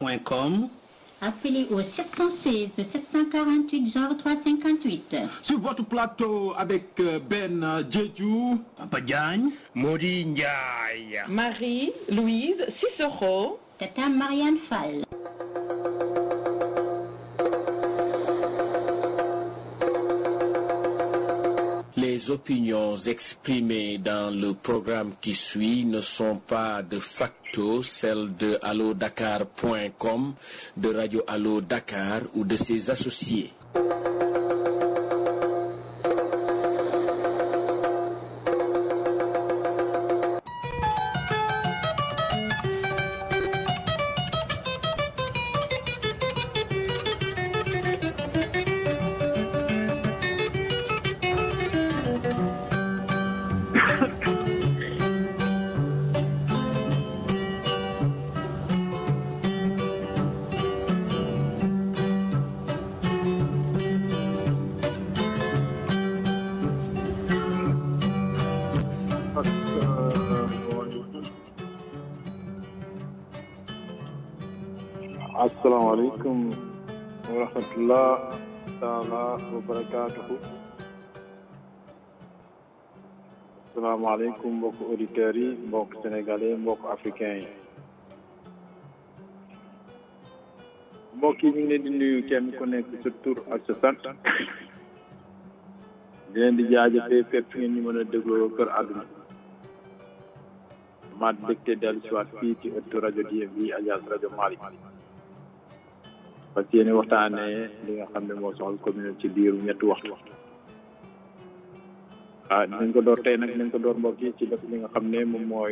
dakar.com. Appelez au 716 748 genre 358. Sur votre plateau avec euh, Ben euh, Jeju, Papa Diagne. Modi Ndiaye. Marie-Louise Cicero. Tata Marianne Fall. Les opinions exprimées dans le programme qui suit ne sont pas de facto celles de allodakar.com, de Radio Allo Dakar ou de ses associés. asalaamaaleykum wa rahmatullah taala wa barakaatuhu asalaamaaleykum mbokk auditeurs yi mbokk sénégalais mbokk africain yi mbokk yi ñu ngi leen di nuyu kenn ku nekk sa tur ak sa sant di leen di jaajëfee fépp fi ngeen ñu mën a dégloo kër àdduna maat dëkte dellu si waat fii ci ëttu rajo DMV alias rajo Malick parce que yéen waxtaanee li nga xam ne moo soxal commune ci biiru ñetti waxtu ah dinañ ko door tey nag dinañ ko door mbokk yi ci def li nga xam ne moom mooy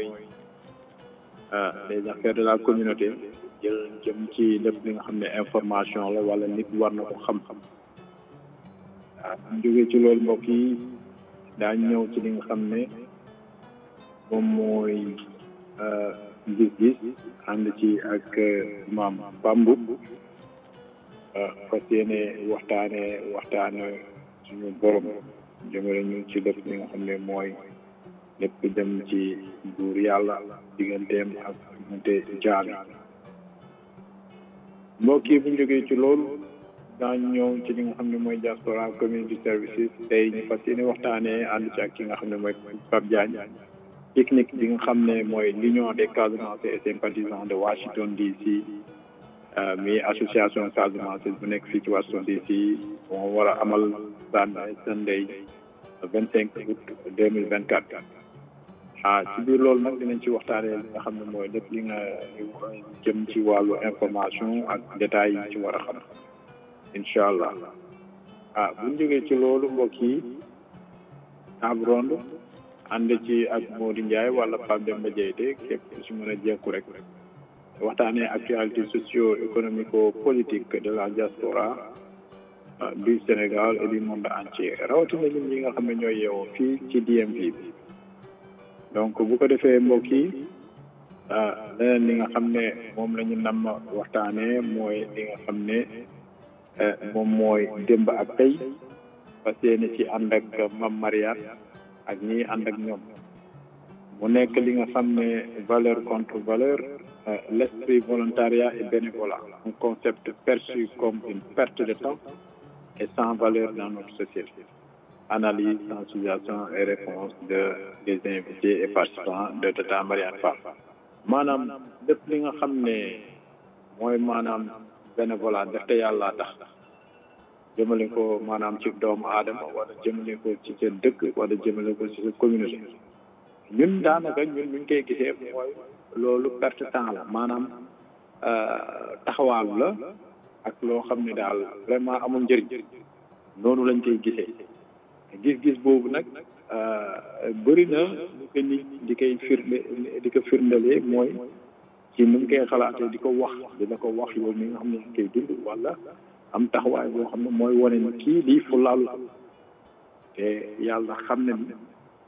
les affaires de la communauté jël jëm ci lépp li nga xam ne information la wala nit war na ko xam-xam ah ñu jógee ci loolu mbokk yi daañ ñëw ci li nga xam ne moom mooy gis-gis ànd ci ak maam Bambou fas yéene waxtaane waxtaane suñu borom jëmale ñu ci lépp li nga xam ne mooy lépp jëm ci buur yàlla digganteem ak diggante jaam yi mbokk yi bu ñu jógee ci loolu daañu ñëw ci li nga xam ne mooy diaspora community services tey ñu fas yéene waxtaanee ànd ci ak ki nga xam ne mooy Pape Diagne technique bi nga xam ne mooy l'union des Casamançais et sympathisants de Washington DC mi association Casamance bu nekk fii ci Washington DC moo war a amal Sunday Sunday vingt cinq août deux mille vingt quatre ah ci biir loolu nag dinañ ci waxtaanee li nga xam ne mooy lépp li nga jëm ci wàllu information ak détails yi ci war a xam incha allah ah bu ñu jógee ci loolu mbokk yi table ronde ànd ci ak Modou Ndiaye wala Pape Demba Diété képp su mën a jekku rek waxtaanee actualité socio-économico politique de la diaspora du Sénégal et du monde entier rawatina ñun ñi nga xam ne ñooy yeewoo fii ci DMV bi donc bu ko defee mbokk yi leneen li nga xam ne moom la ñu nam waxtaanee mooy li nga xam ne moom mooy démb ak tey parce que ni ci ànd ak Mame Mariane ak ñi ànd ak ñoom mu nekk li nga xam ne valeur contre valeur l'esprit volontariat et bénévolat un concept perçu comme une perte de temps et sans valeur dans notre société analyse sensibilisation et réponse de des invités et participants de Tata Mariane Fall maanaam lépp li nga xam ne mooy maanaam bénévolat def te yàlla tax jëmale ko maanaam ci doomu aadama wala jëmale ko ci sa dëkk wala jëmale ko ci sa communauté ñun daanaka ñun buñ koy gisee mooy loolu perte temps la maanaam taxawaalu la ak loo xam ne daal vraiment amul njëriñ noonu lañ koy gisee gis-gis boobu nag bëri na lu ko nit di koy firnde di ko firndelee mooy ci nu mu koy xalaatee di ko wax di la ko wax yow mi nga xam ne ñu koy dund wala am taxawaay boo xam ne mooy wane ni kii lii fu laalu la te yàlla xam ne ni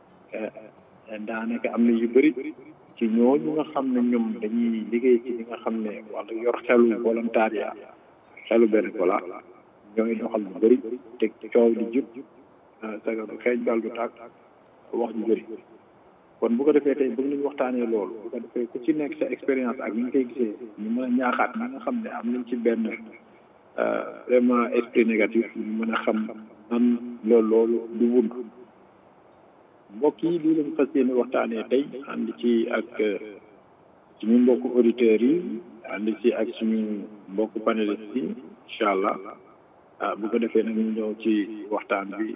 daanaka am na yu bëri ci ñooñu nga xam ne ñoom dañuy liggéey ci li nga xam ne wala yor xelu volontariat xelu bénévolat ñooy doxal lu bëri te coow di jub saga du xeeñ bal du tàkk wax ju bëri kon bu ko defee tey bëgg nañu waxtaanee loolu bu ko defee ku ci nekk sa expérience ak ni nga koy gisee ñu mën a ñaaxaat ñi nga xam ne am nañ ci benn vraiment esprit négatif ñu mën a xam nan loolu loolu du wund mbokk yi lii lañ fas yéene waxtaanee tey ànd ci ak suñu mbokku auditeurs yi ànd ci ak suñu mbokku panélistes yi incha allah ah bu ko defee nag ñu ñëw ci waxtaan bi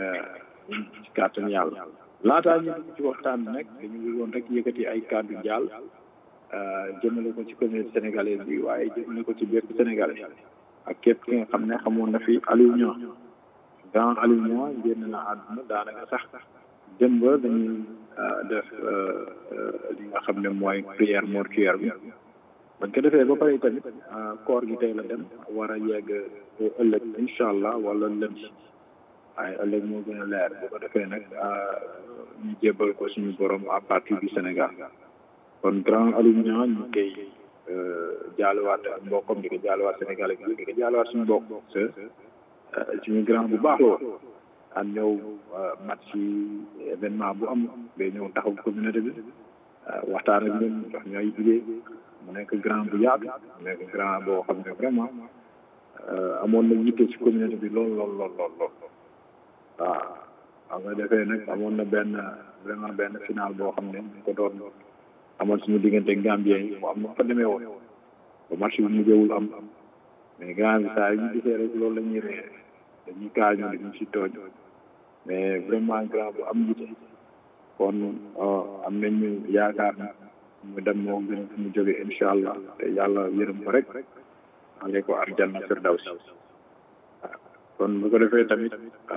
ci kàttan yàlla laataa ñu ci waxtaan bi nag dañu bëggoon rek yëkkati ay kàddu jàll jëmale ko ci communauté sénégalaise bi waaye jëmale ko ci bépp sénégalais ak képp ki nga xam ne xamoon na fi Aliou Niang grand Aliou Niang génn na àdduna daanaka sax démb dañuy def li nga xam ne mooy prière mortuaire bi bañ ko defee ba pare tamit koor gi tey la dem war a yegg ëllëg incha allah wala lundi waaye ëllëg moo gën a leer bu ko defee nag ñu jébbal ko suñu borom à partir du Sénégal kon grand Aliou Niang ñu koy jaalewaat mbokkam di ko jaalewaat Sénégal ak di ko jaalewaat suñu mbokk te suñu grand bu baax la woon daan ñëw match yi événement bu am day ñëw taxaw communauté bi waxtaan ak ñun jox ñu ay idée mu nekk grand bu yaatu mu nekk grand boo xam ne vraiment amoon na yitte ci communauté bi lool lool lool lool lool waaw xam nga defee nag amoon na benn vraiment benn final boo xam ne ñu ko doon amoon suñu diggante Gambien yi mu am na fa demee woon ba match bi mujjewul am mais grand bi saa yi ñu gisee rek loolu la ñuy ree dañuy kaañoo dañu si tooñ mais vraiment grand bu am yitte kon am nañu yaakaar na mu dem moo gën mu jóge incha allah te yàlla yërëm ko rek ale ko arjanna firdawsi waaw kon bu ko defee tamit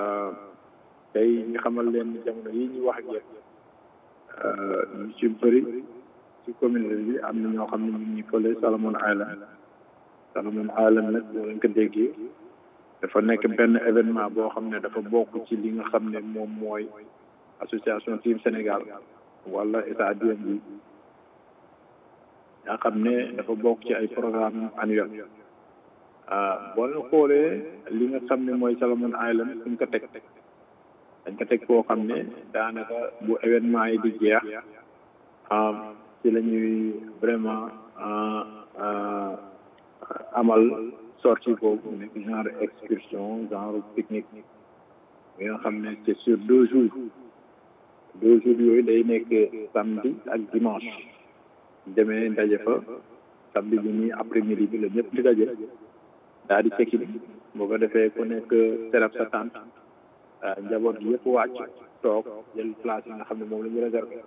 tey ñu xamal leen ni jamono yi ñu wax ak yéen ñu ci bëri ci communauté bi am na ñoo xam ne ñu ngi fële Salomon Island Salomon Island nag boo leen ko déggee dafa nekk benn événement boo xam ne dafa bokk ci li nga xam ne moom mooy association team Sénégal wala état bi nga xam ne dafa bokk ci ay programme annuel boo leen xoolee li nga xam ne mooy Salomon Island suñ ko teg dañ ko teg foo xam ne daanaka bu événement yi di jeex ci la ñuy vraiment amal sortie boobu nekk genre excursion genre pique-nique bi nga xam ne c'est sur deux jours deux jours yooyu day nekk samedi ak dimanche demee ndaje fa samedi bi nii après midi bi la ñëpp di daje daal di cekki boo ko defee ku nekk serab sa tànt njaboot gi yëpp wàcc toog jël place yi nga xam ne moom la ñu réservé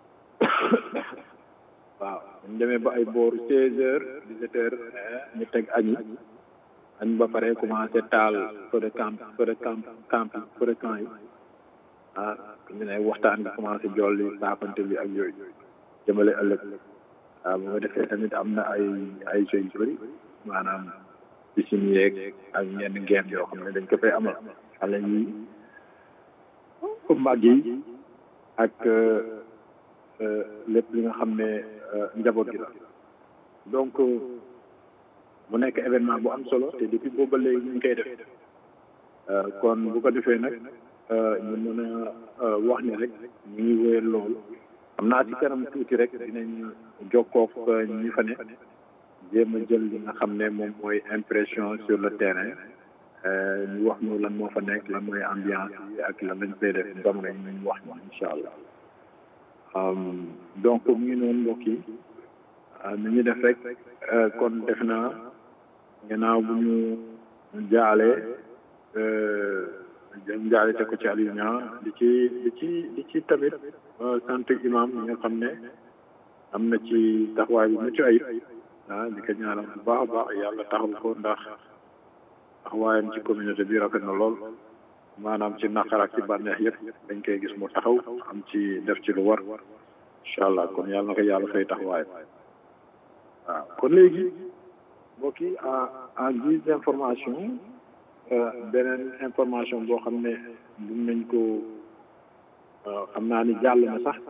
waaw ñu demee ba ay booru seize heures dix-sept heures ñu teg añi añ ba pare commencé taal feu de camp feu de camp camp feu de camp yi ah ñu ne waxtaan bi commencé jolli saafante bi ak yooyu jëmale ëllëg waaw bu nga defee tamit am na ay ay jeux yu bëri maanaam piscine yeeg ak ñenn ngeen yoo xam ne dañ ko fay amal xale yi mag yi ak lépp li nga xam ne njaboot gi la donc mu nekk événement bu am solo te depuis booba léegi ñu ngi koy def kon bu ko defee nag ñu mën a wax ni rek ñu ngi wéyal loolu xam naa ci kanam tuuti rek dinañ jokkook ñi fa ne jéem a jël li nga xam ne moom mooy impression sur le terrain ñu wax ñu lan moo fa nekk lan mooy ambiance yi ak lan lañ fay def jamono yi ñu wax ñu incha allah donc mu ngi noonu mbokk yi nu ñu def rek kon def naa gannaaw bu ñu jaalee jëm jaale te ko ci Aliou Niang di ci di ci di ci tamit sant imam yi nga xam ne am na ci taxawaay bu mucc ayib ah di ko ñaanal bu baax a baax yàlla taxaw ko ndax taxawaayam ci communauté bi rafet na lool maanaam ci naqar ak ci bànneex yëpp dañ koy gis mu taxaw am ci def ci lu war incha allah kon yàlla na ko yàlla fay taxawaay waaw kon léegi mbokk yi en guise d'information beneen information boo xam ne mun nañ ko xam naa ni jàll na sax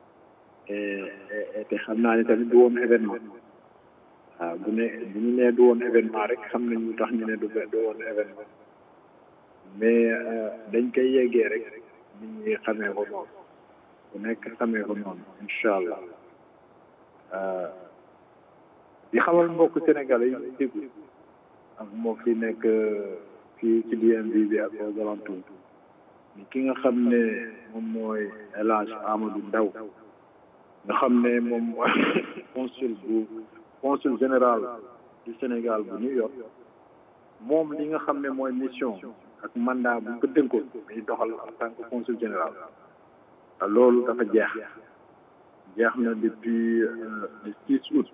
te xam naa ni tamit du woon événement waaw bu ne bu ñu nee du woon événement rek xam nañ lu tax ñu ne du du woon événement mais dañ koy yeggee rek nit ñi xamee ko noonu ku nekk xamee ko noonu incha allah di xamal mbokk sénégalais yi déglu ak moo fi nekk fii ci DMV bi ak aux alentours ni ki nga xam ne moom mooy El Hadj Amadou Ndaw nga xam ne moom mooy consul bu consul général du Sénégal bu New York moom li nga xam ne mooy mission ak mandat bu ko dënkoon muy doxal en tant que consul général loolu dafa jeex jeex na depuis le 6 août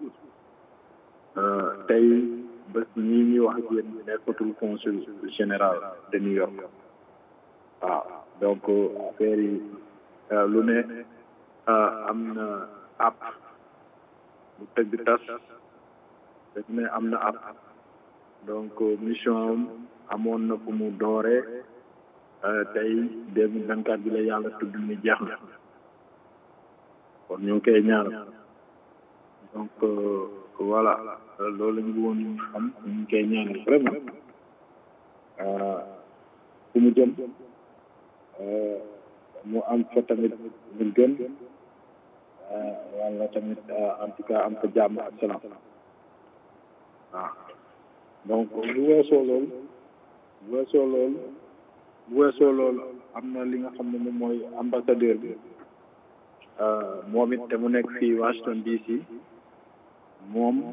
tey bés ñii ñuy wax ak yéen nekkatul consul général de New York waaw donc affaire yi lu ne am na app bu tëgg tas daf ne am na app donc mission am amoon na fu mu dooree tey deux mille vingt quatre bi la yàlla tudd ni jeex na kon ñu ngi koy ñaanal donc voilà loolu la ñu bëggoon xam ñu ngi koy ñaanal vraiment fu mu jëm mu am fa tamit lu gën wala tamit en tout cas am fa jàmm ak salaam waaw donc bu weesoo loolu bu weesoo loolu bu weesoo loolu am na li nga xam ne moom mooy ambassadeur bi moom it te mu nekk fii Washington DC moom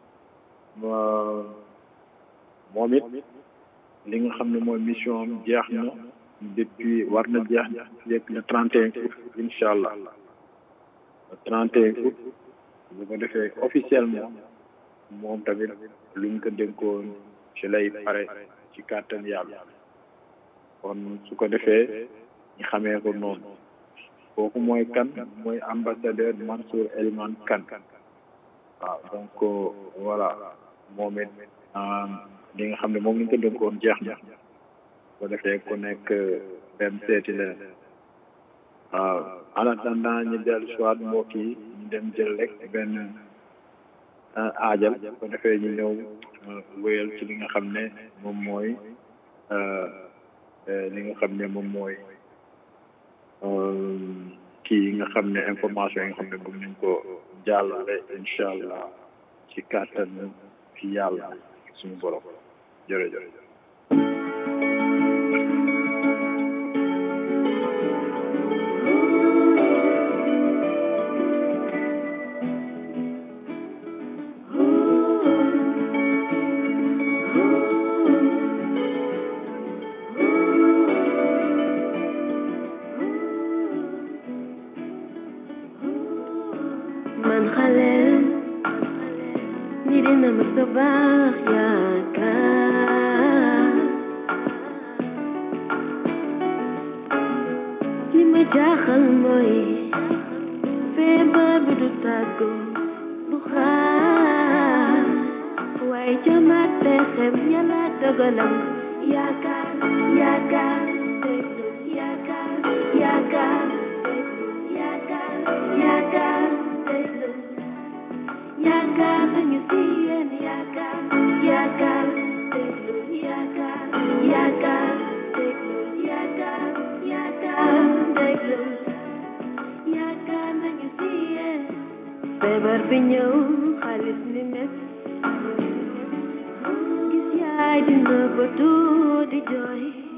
moom it li nga xam ne mooy mission am jeex na depuis war na jeex yegg le trente et un août incha allah le trente et un août bu ko defee officiellement moom tamit luñ ko dénkoon ci lay pare ci kàttan yàlla kon su ko defee ñu xamee ko noonu kooku mooy kan mooy ambassadeur Mansour Eliman Kane waaw donc voilà moom it li nga xam ne moom lañ ko dénkoon jeex na bu ko defee ku nekk dem seeti leen waaw en attendant ñu dellu soit mbokk yi ñu dem jël rek benn aajal bu ko defee ñu ñëw wéyal ci li nga xam ne moom mooy li nga xam ne moom mooy kii yi nga xam ne information yi nga xam ne bëgg nañ ko jàllale incha allah ci kàttan ci yàlla suñu borom jërëjëf. man xale ñi dina ma sa baax yaakaar li ma jaaxal mooy feebar bi du tàggu du xaar waaye jamaat pexem yàlla dogalam yaakaar yaakaar déglu yaakaar yaakaar déglu yaakaar yaakaar déglu yaakaar nañu si yéen yaakaar yaakaar déglu yaakaar yaakaar déglu yaakaar yaakaar déglu yaakaar nañu si yéen feebar bi ñëw xaalis ni mes gis yaay dina ba di jooy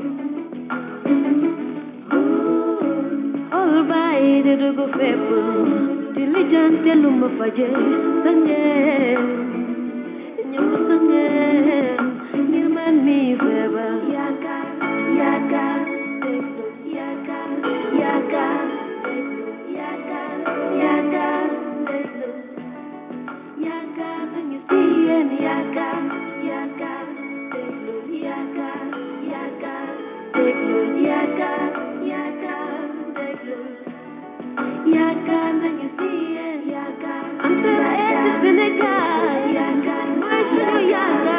xool bàyyi di dugg fépp di lijjante lu ma faje sa ngeen ñëw sa ngeen ngir man mi feebar yaakaar yaakaar déglu yaakaar yaakaar déglu yaakaar yaakaar déglu yaakaar nañu si yéen yaakaar yaakaar déglu yaakaar yaakaar déglu yaakaar yaakaar déglu yaakaar nañu si yéen yaakaar am sa Sénégal yaakaar mooy suñu yaakaar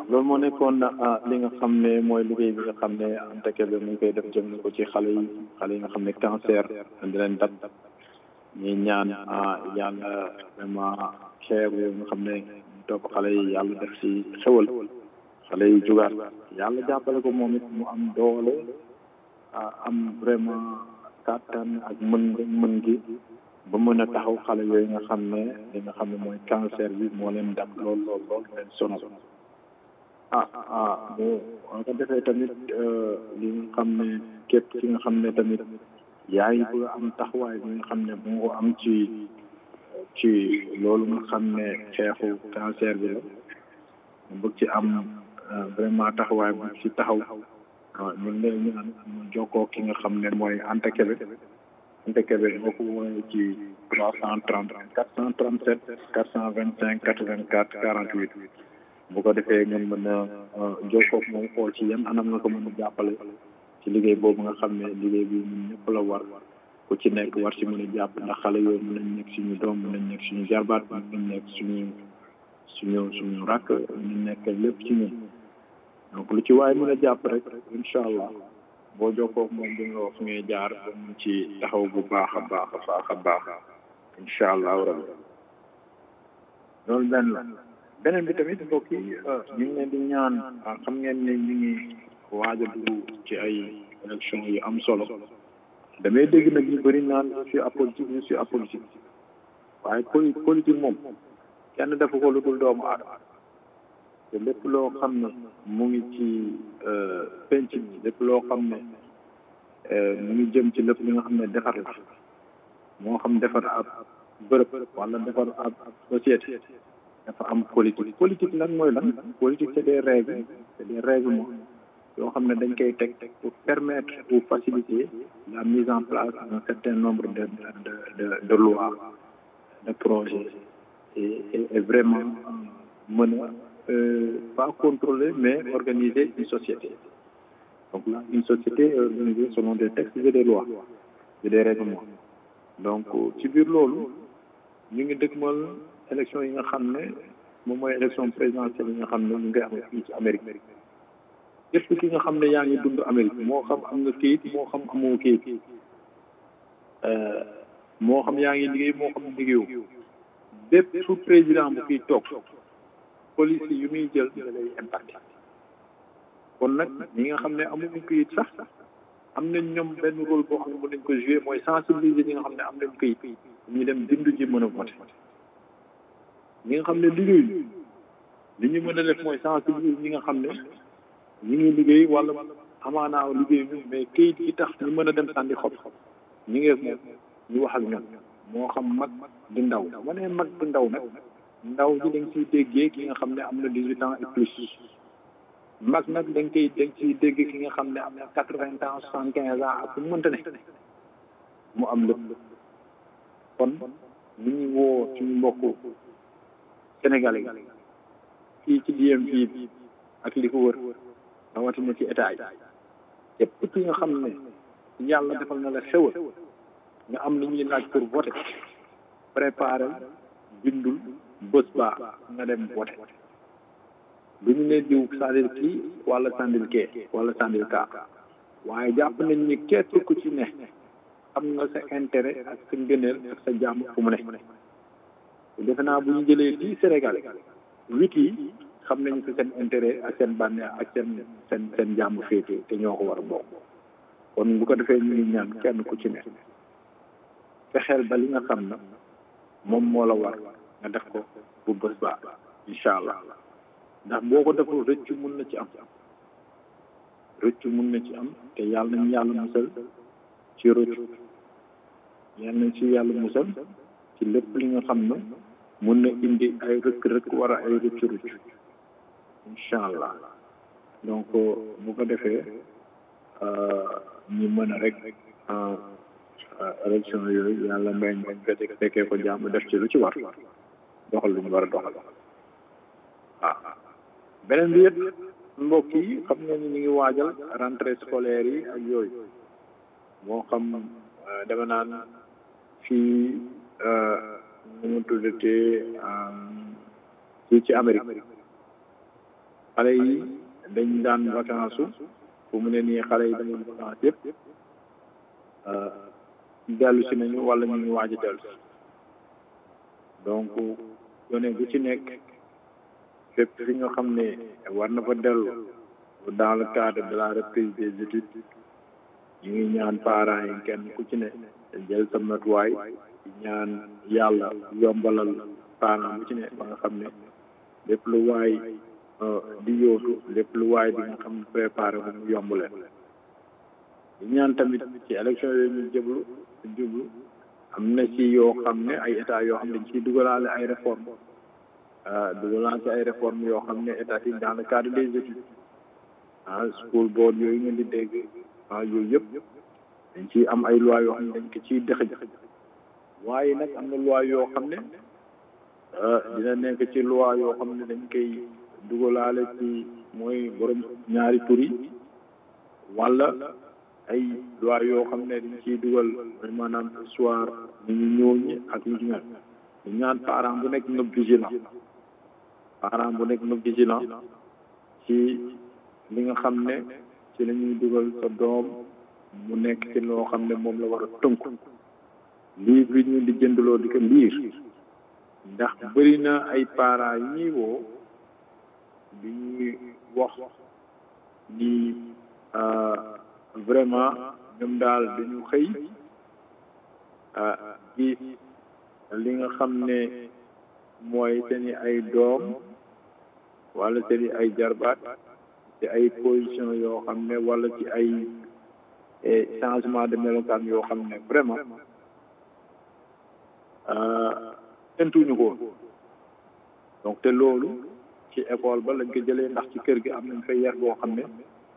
loolu moo nekkoon ah li nga xam ne mooy liggéey bi nga xam ne Anta Kébé mu ngi koy def jëm ko ci xale yi xale yi nga xam ne cancer di leen dab ñuy ñaan ah yàlla vraiment xeer yooyu nga xam ne topp xale yi yàlla def ci xewal xale yi jugaat yàlla jàppale ko moom it mu am doole ah am vraiment kàttan ak mën mën gi ba mën a taxaw xale yooyu nga xam ne li nga xam ne mooy cancer bi moo leen dab lool lool lool leen sonal ah ah bu ko defee tamit li nga xam ne képp ki nga xam ne tamit yaa ngi bëgg am taxawaay bi nga xam ne bu nga ko am ci ci loolu nga xam ne xeexu cancer bi la mu bëgg ci am vraiment taxawaay bu ci taxaw waaw ñu ngi lay ñaan mu jokkoo ki nga xam ne mooy Anta Kébé Anta Kébé boo ko woowee ci trois cent trente quatre cent trente sept quatre cent vingt cinq quatre vingt quatre quarante huit bu ko defee ngeen mën a jokkoo ak moom xool ci yan anam nga ko mën a jàppale ci liggéey boobu nga xam ne liggéey bi ñun ñëpp la war ku ci nekk war ci mën a jàpp ndax xale yooyu mën nañ nekk suñu doom mën nañ nekk suñu jarbaat mën nañ nekk suñu suñu suñu rakk ñu nekk lépp ci ñun donc lu ci waaye mën a jàpp rek incha allah boo jokkoo ak moom di nga wax ngay jaar ba mun ci taxaw bu baax a baax a baax a baax incha allah rabbi loolu benn la beneen bi tamit mbokk yi ñu ngi leen di ñaan xam ngeen ne ñu ngi waaj a dugg ci ay élection yu am solo damay dégg nag ñu bëri naan je suis apolitique je suis apolitique waaye poli politique moom kenn defu ko lu dul doomu aadama te lépp loo xam ne mu ngi ci penc bi lépp loo xam ne mu ngi jëm ci lépp li nga xam ne defar la moo xam defar ab bërëb wala defar ab société dafa am politique politique nag mooy lan politique c'est des règles c'est des règlements yoo xam ne dañ koy teg pour permettre ou faciliter la mise en place d'un certain nombre de de de de lois de projets et et vraiment mën a pas contrôler mais organiser une société donc là une société est organisée selon des textes et des lois et des règlements donc ci biir loolu ñu ngi dëgmal élection yi nga xam ne moom mooy élection présidentielle yi nga xam ne ñu ngi am fii ci Amérique képp ki nga xam ne yaa ngi dund Amérique moo xam am nga kayit moo xam amoo kayit moo xam yaa ngi liggéey moo xam liggéeyu bépp su président bu fiy toog police yu muy jël da lay impacté kon nag ñi nga xam ne amuñu kayit sax am nañ ñoom benn rôle boo xam ne mën nañ ko jouer mooy sensibiliser ñi nga xam ne am nañ kayit ñu dem bindu ji mën a voté ñi nga xam ne liggéeyu li ñu mën a def mooy sensibiliser ñi nga xam ne ñi ngi liggéey wala amaanaa liggéey ñu mais kayit gi tax ñu mën a dem sànni xob ñi ngi moom ñu wax ak ñoom moo xam mag di ndaw ma ne mag di ndaw nag ndaw ji dañ ciy déggee ki nga xam ne am na dix-huit ans et plus mag nag dañ koy dañ ciy dégg ki nga xam ne am na quatre-vingts ans soixante-quinze ans ak fu mu mënta ne mu am lépp kon ñu ngi woo suñu mbokku sénégalais fii ci DMV bi ak li ko wër rawatina ci état yi képp ki nga xam ne yàlla defal na la xewal nga am lu ñuy laaj pour voter préparer bindul bés baa nga dem voter du ñu ne diw sandil kii wala sandil kee wala sandil kaa waaye jàpp nañ ni képp ku ci ne am nga sa intérêt ak sa ngëneel ak sa jàmm fu mu ne defe naa bu ñu jëlee fii Sénégal huit yi xam nañu ko seen intérêt ak seen bànneex ak seen seen seen jàmm féete te ñoo ko war a bokk kon bu ko defee ñu ngi ñaan kenn ku ci ne fexeel ba li nga xam na moom moo la war nga def ko bu bés ba incha allah ndax boo ko deful rëccu mun na ci am rëccu mun na ci am te yàlla nañu yàlla musal ci rëccu yàlla nañ ci yàlla musal ci lépp li nga xam ne mun na indi ay rëkk-rëkk war a ay rëccu rëccu incha allah donc bu ko defee ñu mën a rek élection yooyu yàlla mbay ñu fete fekkee ko jàmm def ci lu ci war doxal lu ñu war a doxal waaw beneen bi yëpp mbokk yi xam nga ni ñu ngi waajal rentrée scolaire yi ak yooyu moo xam dama naan fii nu mu tuddatee fii ci Amérique xale yi dañ daan vacance su fu mu ne nii xale yi dañu vacance yëpp dellu si nañu wala ñu ngi waaj a dellu si donc gone gu ci nekk fépp fi nga xam ne war na fa dellu dans le cadre de la reprise des études ñu ngi ñaan parents yi kenn ku ci ne jël sa matuwaay ñaan yàlla yombalal parents bu ci ne ba nga xam ne lépp lu waay di yóotu lépp lu waay di nga xam ne préparé ko mu yomb leen di ñaan tamit ci élection yooyu ñu jëblu jublu am na ci yoo xam ne ay état yoo xam ne dañ ciy dugalaale ay réforme dugalaale ay réforme yoo xam ne état yi dans le cadre des études ah school board yooyu ngeen di dégg ah yooyu yëpp dañ ciy am ay loi yoo xam ne dañ ko ciy dëxëj waaye nag am na loi yoo xam ne dina nekk ci loi yoo xam ne dañ koy dugalaale ci mooy borom ñaari tur yi wala ay loi yoo xam ne dañ ciy dugal maanaam histoire ni ñu ñëw ñi ak ñu ci mel ñu ñaan parent bu nekk nëb vigilant parent bu nekk nëb vigilant ci li nga xam ne ci la ñuy dugal sa doom mu nekk ci loo xam ne moom la war a tënku lii bi ñu di jëndaloo di ko liir ndax bëri na ay parents yi ñuy woo bi ñuy wax ni vraiment ñoom daal dañu xëy gis li nga xam ne mooy seeni ay doom wala seeni ay jarbaat ci ay position yoo xam ne wala ci ay changement de melokaan yoo xam ne vraiment tentuñu ko donc te loolu ci école ba lañ ko jëlee ndax ci kër gi am nañ fay yar boo xam ne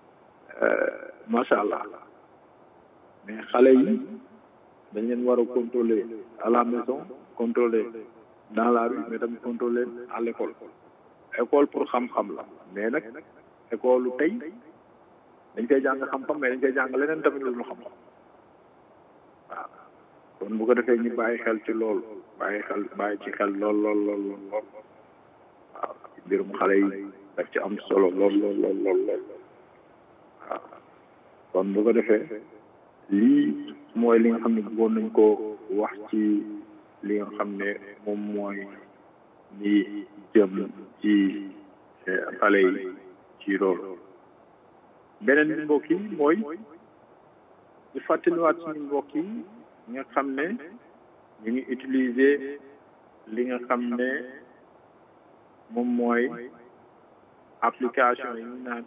macha allah mais xale yi dañ leen war a contrôler à la maison contrôler dans la rue mais tamit contrôler à l'école école pour xam-xam la mais nag école lu tey dañ koy jàng xam-xam mais dañ koy jàng leneen tamit lu ñu xam-xam waaw kon bu ko defee ñu bàyyi xel ci loolu bàyyi xel bàyyi ci xel lool lool lool lool lool waaw mbirum xale yi daf ci am solo lool lool lool lool lool waaw kon bu ko defee lii mooy li nga xam ne bëggoon nañ ko wax ci li nga xam ne moom mooy li jëm ci xale yi ci loolu beneen bi mbokk yi mooy di fàttaliwaat suñu mbokk yi nga xam ne ñu ngi utiliser li nga xam ne moom mooy application yi ñu naan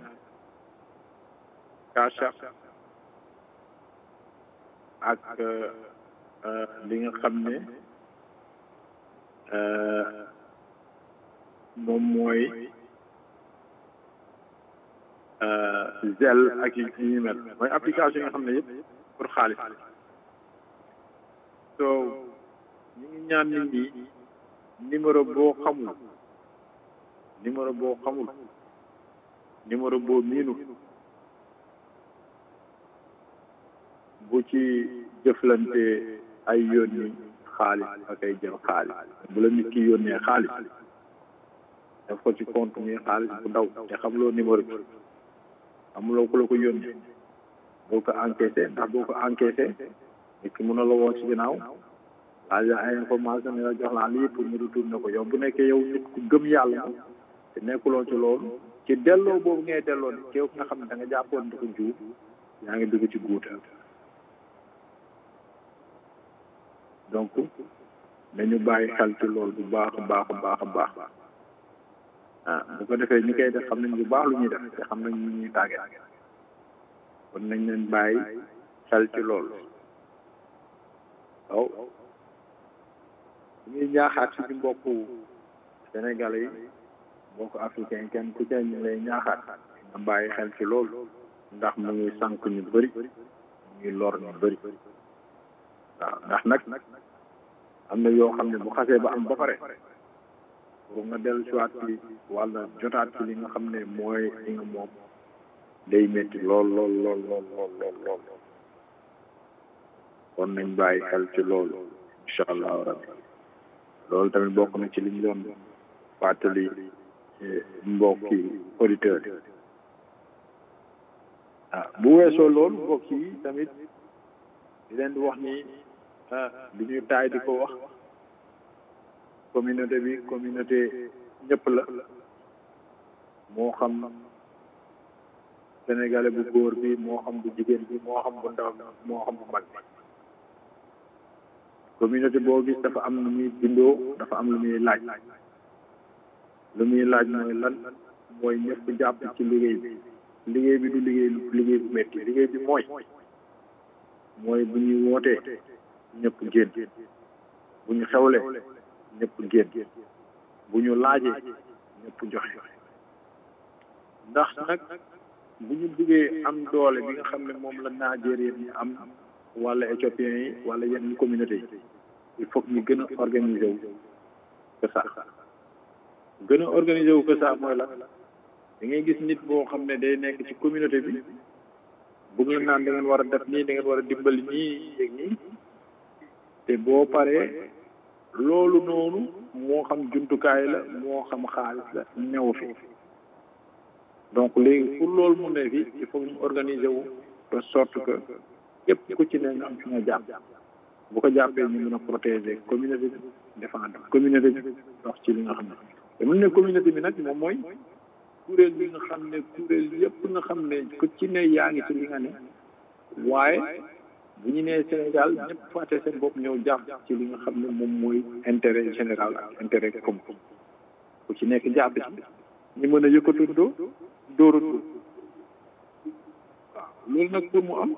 Cash App ak li nga xam ne moom mooy Zelle ak yi ñu mel mooy application yi nga xam ne yëpp pour xaalis so ñu ngi ñaan nit ñi numéro boo xamul numéro boo xamul numéro boo miinu bu ci jëflante ay yónni xaalis ak ay jël xaalis bu la nit ki yónnee xaalis daf ko ci compte muy xaalis bu ndaw te xamuloo numéro bi amuloo ku la ko yónnee boo ko encaissé ndax boo ko encaissé nit ki mën na la woo ci ginnaaw laaj la ay information ne la jox laa lii pour ñu retourné ko yow bu nekkee yow nit ku gëm yàlla te nekkuloo ci loolu ci delloo boobu ngay delloo ni kéw nga xam ne da nga jàppoon di ko juub yaa ngi dugg ci guuta donc dañu bàyyi xel ci loolu bu baax a baax a baax a baax ah bu ko defee ñi koy def xam nañ bu baax lu ñuy def te xam nañ ñu ñuy tàggee kon nañ leen bàyyi xel ci loolu waaw ñuy ñaaxaat suñu mbokku sénégalais yi mbokku africain kenn ku ci ñu lay ñaaxaat nga bàyyi xel ci loolu ndax mu ngi sànq ñu bëri mu ngi lor ñu bëri waaw ndax nag am na yoo xam ne bu xasee ba am ba pare pour nga dellu siwaat ci wala jotaat ci li nga xam ne mooy li nga moom day métti lool lool lool lool lool lool lool kon nañ bàyyi xel ci loolu incha allahu rabbi loolu tamit bokk na ci li ñu doon fàttali mbokki auditeurs yi ah bu weesoo loolu mbokk yi tamit di leen di wax ni ah di ñu taay di ko wax communauté bi communauté ñëpp la moo xam sénégalais bu góor bi moo xam bu jigéen bi moo xam bu ndaw bi moo xam bu mag bi communauté boo gis dafa am lu muy bindoo dafa am lu muy laaj lu muy laaj mooy lan mooy ñëpp jàpp ci liggéey bi liggéey bi du liggéey liggéey bu métti liggéey bi mooy mooy bu ñuy wootee ñëpp génn bu ñu xewlee ñëpp génn bu ñu laajee ñëpp joxe ndax nag bu ñu bëggee am doole bi nga xam ne moom la Nigérien yi am wala éthiopien yi wala yeneen communauté yi il faut que ñu gën a organiser wu que ça gën a organiser wu que ça mooy la da ngay gis nit boo xam ne day nekk ci communauté bi bëgg la naan da ngeen war a def nii da ngeen war a dimbali ñii yéeg ñii te boo paree loolu noonu moo xam jumtukaay la moo xam xaalis la ñëw fi donc léegi pour loolu mu ne fi il faut ñu organiser wu de sorte que képp ku ci ne nga am fi nga jàpp bu ko jàppee ñu mën a protéger communauté bi défendre communauté bi dox ci li nga xam ne te mun ne communauté bi nag moom mooy kuréel bi nga xam ne kuréel yëpp nga xam ne ku ci ne yaa ngi ci li nga ne waaye bu ñu nee Sénégal ñëpp fàtte seen bopp ñëw jàpp ci li nga xam ne moom mooy intérêt général ak intérêt commun ku ci nekk jàpp ci ñu mën a yëkkatundoo dóorandoo waaw loolu nag pour mu am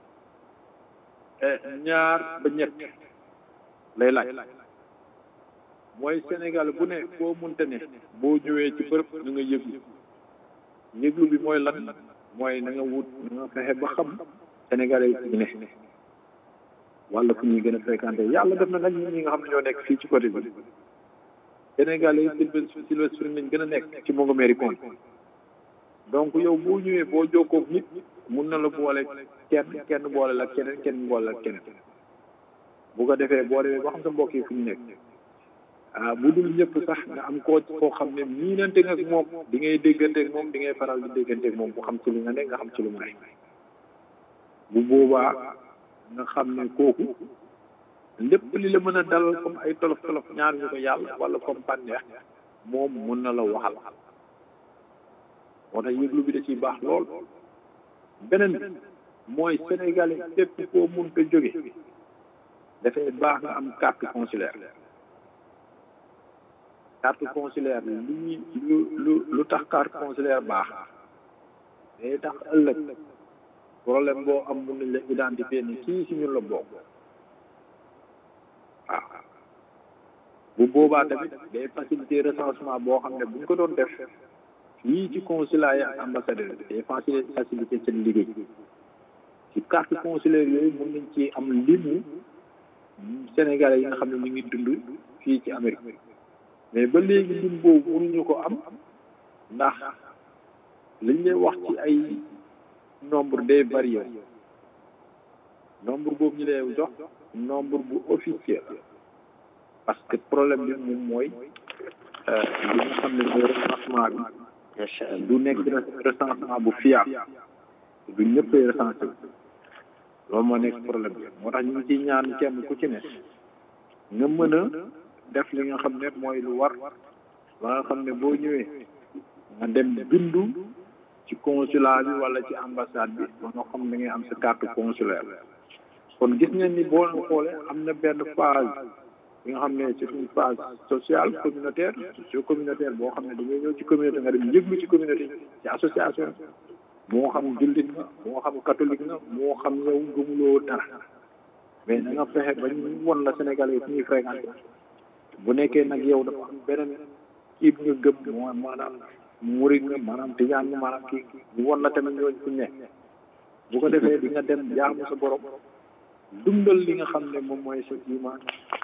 ñaar ba ñett lay laaj mooy Sénégal bu ne boo munte ne boo ñëwee ci bërëb na nga yëglu yëglu bi mooy lan mooy na nga wut na nga fexe ba xam Sénégalais yi ne wala fu ñuy gën a fréquenté yàlla def na nag ñun ñi nga xam ne ñoo nekk fii ci côté bi Sénégalais yi Sylvestre Sylvestre lañ gën a nekk ci Montgomery County donc yow boo ñëwee boo jokkoo nit mun na la boole kenn kenn boole la keneen kenn boole la keneen bu ko defee boo demee ba xam sa mbokk yi fu ñu nekk ah bu dul ñëpp sax nga am koo koo xam ne miinante nga ak moom di ngay déggante ak moom di ngay faral di déggante ak moom bu xam ci li nga nekk nga xam ci lu mu nekk bu boobaa nga xam ne kooku lépp li la mën a dalal comme ay tolof tolof ñaar ñu ko yàlla wala comme bànneex moom mun na la waxal moo tax yëglu bi da ciy baax lool beneen bi mooy sénégalais képp koo mun ko jóge dafay baax nga am carte consulaire carte consulaire lu ñuy lu lu lu tax carte consulaire baax day tax ëllëg problème boo am mun nañ la identifier ni kii si ñun la bokk waaw bu boobaa tamit day faciliter recensement boo xam ne bu ñu ko doon def fii ci consulat yi ak ambassadeur day faciliter seen liggéey ci carte consulaire yooyu mun nañ ci am limu sénégalais yi nga xam ne ñu ngi dund fii ci Amérique mais ba léegi lim boobu mënuñu ko am ndax liñ lay wax ci ay nombre day varié nombre boobu ñu lay jox nombre bu officiel parce que problème bi moom mooy li nga xam ne mooy recensement bi du nekk recensement bu fiable du ñëppay recensé loolu moo nekk problème bi moo tax ñu ngi ciy ñaan kenn ku ci ne nga mën a def li nga xam ne mooy lu war ba nga xam ne boo ñëwee nga dem bindu ci consulat bi wala ci ambassade bi ba nga xam ne ngay am sa carte consulaire kon gis ngeen ni boo xoolee am na benn phase bi nga xam ne c'est une phase sociale communautaire socio communautaire boo xam ne da ngay ñëw ci communauté nga dem yëglu ci communauté ci association moo xam jullit nga moo xam catholique nga moo xam yow gëmuloo dara mais na nga fexe ba ñu won la Sénégalais yi fu ñuy fréquenté bu nekkee nag yow dafa am beneen kii bi nga gëm moo maanaam murid nga maanaam tijaan nga maanaam kii ñu won la tamit ñooñu fu ñu nekk bu ko defee di nga dem jaamu sa borom dundal li nga xam ne moom mooy sa iman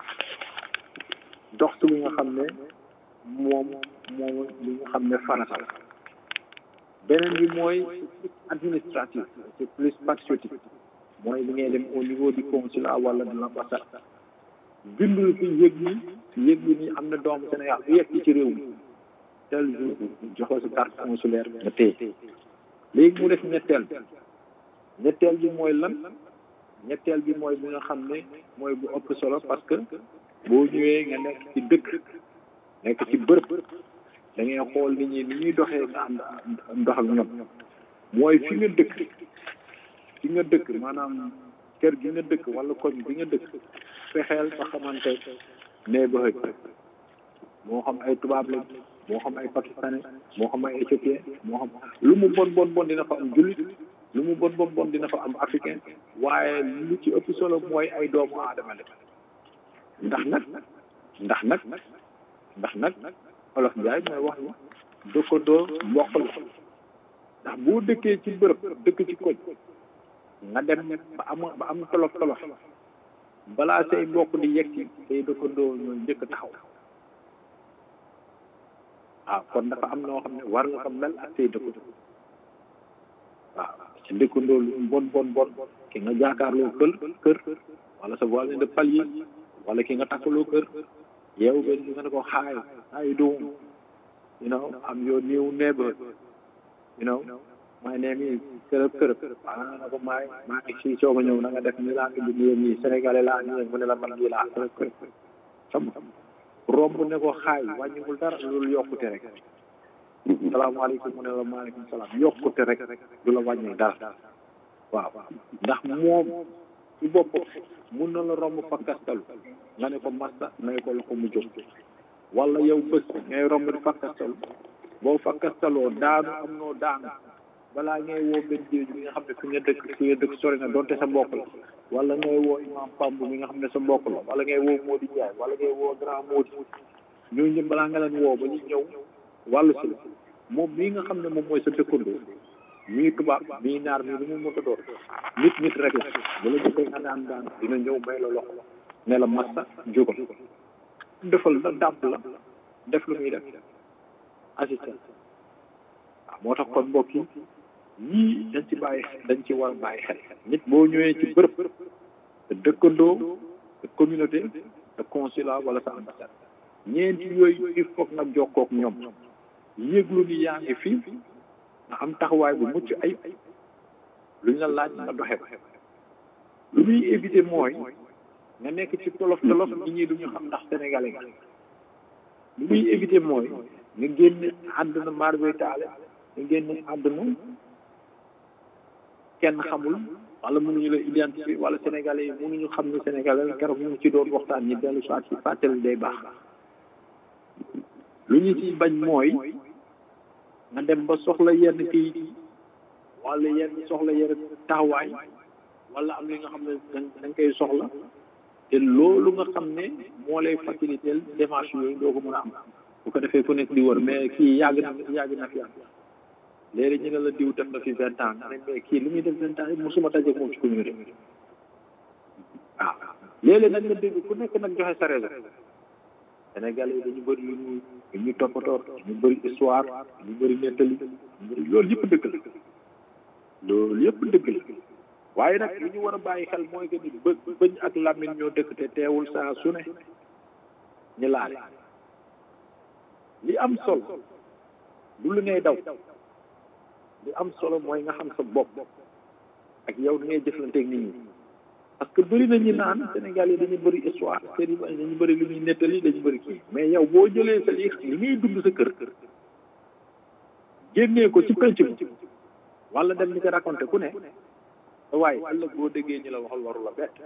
dox ci li nga xam ne moom moom li nga xam ne farata la beneen bi mooy administratif c'est plus patriotique mooy li ngay dem au niveau du consulat wala de l'ambassade bindul fi yëg ni yëg ni ni am na doomu Sénégal bu yegg ci réew mi tel jour joxoo sa carte consulaire nga téye léegi mu def ñetteel bi ñetteel bi mooy lan ñetteel bi mooy bi nga xam ne mooy bu ëpp solo parce que boo ñëwee nga nekk ci dëkk nekk ci bërëb da ngay xool nit ñi ni ñuy doxee nga am ndox ak ñoom mooy fi nga dëkk fi nga dëkk maanaam kër gi nga dëkk wala koñ bi nga dëkk fexeel ba xamante neighborhood moo xam ay tubaab lañ moo xam ay pakistanais moo xam ay éthiopien moo xam lu mu bon bon bon dina fa am jullit lu mu bon bon bon dina fa am africain waaye lu ci ëpp solo mooy ay doomu aadama la ndax nag ndax nag ndax nag olof njaay mooy wax ni dëkkandoo mbokk la ndax boo dëkkee ci bërëb dëkk ci koñ nga dem ba am ba am tolof tolof balaa say mbokk di yegg ci say dëkkandoo ñooy njëkk taxaw waaw kon dafa am noo xam ne war nga ko mel ak say dëkkandoo waaw ci dëkkandoo lu bon bon bon ki nga jaakaarloo kër kër wala sa voisin de palier wala ki nga takkaloo kër yow benn bi nga ne ko hi how you doing you know I'm your new neighbor you know my name is kërëb kërëb waaw nga ne ko maay maa ngi si soog a ñëw na nga def ni laa indi nii nii sénégalais laa ñëw mu ne la man lii laa kërëb kërëb xam nga romb ne ko xaay wàññiwul dara loolu yokkute rek salaamaaleykum mu ne la maaleykum salaam yokkute rek du la wàññi dara waaw ndax moom ci boppam mun na la romb fakkastalu nga ne ko massa may ko loxo mu jóg wala yow bés ngay romb di fakkastalu boo fakkastaloo daanu am noo daanu balaa ngay woo benn jéeju bi nga xam ne fi nga dëkk fi nga dëkk sori na donte sa mbokk la wala ngay woo imam Pamb mi nga xam ne sa mbokk la wala ngay woo Mody Ndiaye wala ngay woo grand Mody ñooñu ñëpp balaa nga leen woo ba ñu ñëw wàllu si la moom mii nga xam ne moom mooy sa dëkkandoo mii tubaab mii naar mii lu mu mën a doon nit nit rek la bu la jëkkee nga daan daan dina ñëw may la loxo ne la massa jógal defal la dàmp la def lu muy def assistant waaw moo tax kon mbokk yi yii dañ ci bàyyi dañ ci war a bàyyi xel nit boo ñëwee ci bërëb te dëkkandoo te communauté te consulat wala sa ambassade ñeenti yooyu il faut nga jokkook ñoom yëglu ni yaa ngi fii nga am taxawaay bu mucc ay luñ la laaj nga doxe ko lu muy éviter mooy nga nekk ci tolof tolof nit ñi duñu xam ndax sénégalais nga lu muy éviter mooy nga génn àdduna maar bay taale nga génn àdduna kenn xamul wala mënuñu la identifier wala sénégalais yi mënuñu xam ni sénégalais keroog ñu ngi ci doon waxtaan ñi dellu soit ci fàttali day baax lu ñu ci bañ mooy nga dem ba soxla yenn kii wala yenn soxla yenn taxawaay wala am li nga xam ne da nga koy soxla te loolu nga xam ne moo lay faciliter démarche yooyu doo ko mën a am bu ko defee ku nekk di wër mais kii yàgg na yàgg na fi am léegi ñu ne la diw def na fi vingt ans nga ne mais kii li muy def vingt ans yi mosuma daje moom ci communauté waaw léeg-léeg nag nga dégg ku nekk nag joxe sa raison Sénégalais yi dañu bëri lu ñu lu ñu toppatoo ñu bëri histoire ñu bëri nettali ñu bëri loolu yëpp dëgg la loolu yëpp dëgg la waaye nag li ñu war a bàyyi xel mooy que ni bë bëñ ak làmmiñ ñoo dëkk te teewul saa su ne ñu laale li am solo du lu ngay daw li am solo mooy nga xam sa bopp ak yow ni ngay jëflanteeg nit ñi parce que bëri na ñu naan Sénégal yi dañu bëri histoire seen i dañu bëri lu ñuy nettali dañu bëri kii mais yow boo jëlee sa li li ngay dund sa kër génnee ko ci penc bi wala dem ni ko raconté ku ne waaye ëllëg boo déggee ñu la waxal waru la bett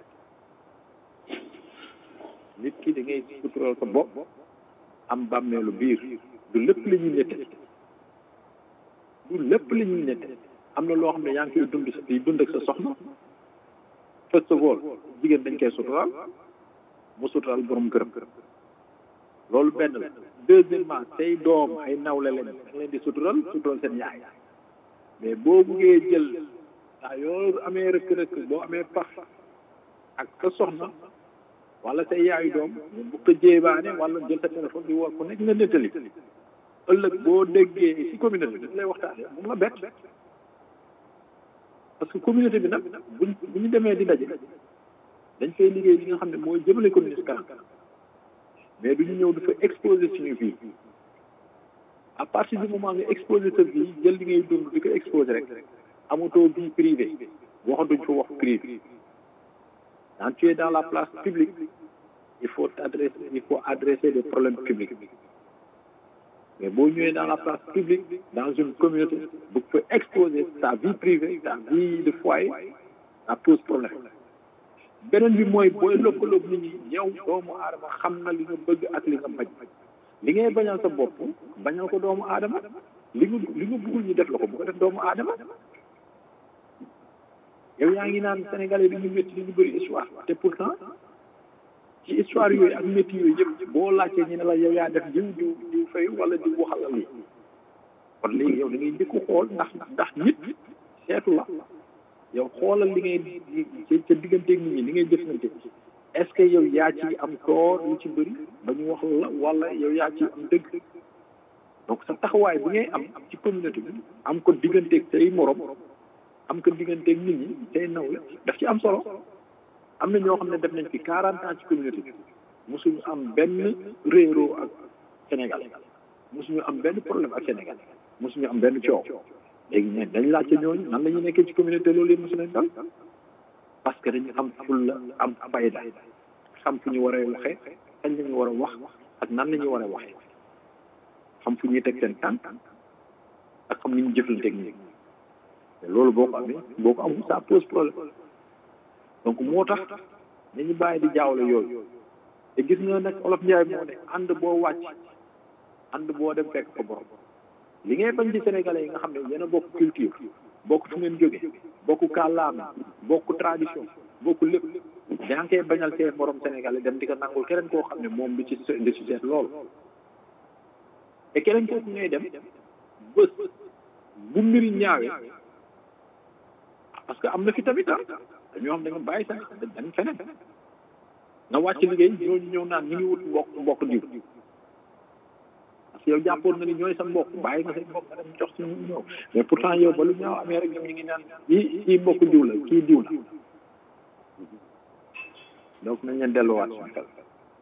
nit ki da ngay sutural sa bopp am bàmmeelu biir du lépp la ñuy nettali du lépp la ñuy nettali am na loo xam ne yaa ngi koy dund sa di dund ak sa soxna first of all jigéen dañ koy sutural mu sutural borom këram loolu benn la deuxièmement say doom ay nawle leen da nga leen di sutural sutural seen yaay mais boo buggee jël saa yoo amee rëkk-rëkk boo amee pax ak sa soxna wala say yaayu doom mu bu ko jéebaane wala jël sa téléphone di woo ku nekk nga nettali ëllëg boo déggee ci communauté bi dañ lay waxtaane moom la bett parce que communauté bi nag buñ bu ñu demee di daje dañ fay liggéey li nga xam ne mooy jëmale communauté kanam mais du ñu ñëw dafa exposé suñu vie à partir du moment nga exposé sa vie jël li ngay dund di ko exposé rek amatoo vie privée waxatuñ fa wax privé quand tu es dans la place publique il faut t'adresser il faut adresser des problèmes publics mais boo ñëwee dans la place publique dans une communauté bu ko exposer sa vie privée sa vie de foyer ça pose problème beneen bi mooy booy lëkkaloog nit ñi yow doomu aadama xam na li nga bëgg ak li nga bañ li ngay bañal sa bopp bañal ko doomu aadama li nga li nga bëggul ñu def la ko bu ko def doomu aadama yow yaa ngi naan sénégalais bi ñu métti li ñu bëri histoire te pourtant ci histoire yooyu ak métti yooyu yëpp boo laajtee ñu ne la yow yaa def jiw jiw jiw fay wala jiw waxal la lii kon léegi yow da ngay njëkk xool ndax ndax nit seetu la yow xoolal li ngay ca digganteeg nit ñi li ngay jëflante est ce que yow yaa ci am toor lu ci bëri ba ñu wax la wala yow yaa ci am dëgg donc sa taxawaay bi ngay am ci communauté bi am ko digganteeg say morom am ko digganteeg nit ñi say nawle daf ci am solo am na ñoo xam ne def nañ fi quarante ans ci communauté bi mosuñu am benn réeroo ak Sénégal mosuñu am benn problème ak Sénégal mosuñu am benn coow léegi ne dañ laajte ñooñu nan la ñuy nekkee ci communauté loolu yëpp mosu leen dal parce que dañu am fulla am fayda xam fu ñu war a waxee kañ la ñu war a wax ak nan la ñu war a waxee xam fu ñuy teg seen tànk ak xam ni ñu jëflanteeg ñi loolu boo ko amee boo ko amul ça pose problème donc moo tax nañu bàyyi di jaawle yooyu te gis nga nag olof Njaay moo ne ànd boo wàcc ànd boo dem fekk ko borom li ngay bañ ci sénégalais yi nga xam ne yéen a bokk culture bokk fu ngeen jóge bokk kàllaama bokk tradition bokk lépp yaa ngi koy bañal seen morom sénégalais dem di ko nangul keneen koo xam ne moom du ci du ci seet loolu te keneen kooku ngay dem bés bu mbiri ñaawee parce que am na fi tamit ah dañoo xam da nga bàyyi sa dem feneen nga wàcc liggéey ñooñu ñëw naan ñu ngi wut mbokk mbokk diw parce que yow jàppoon nga ni ñooy sa mbokk bàyyi nga say mbokk nga dem jox si ñu ñëw mais pourtant yow ba lu ñaaw amee rek ñoom ñu ngi naan kii kii mbokk diw la kii diw la donc nañ leen delluwaat suñu xel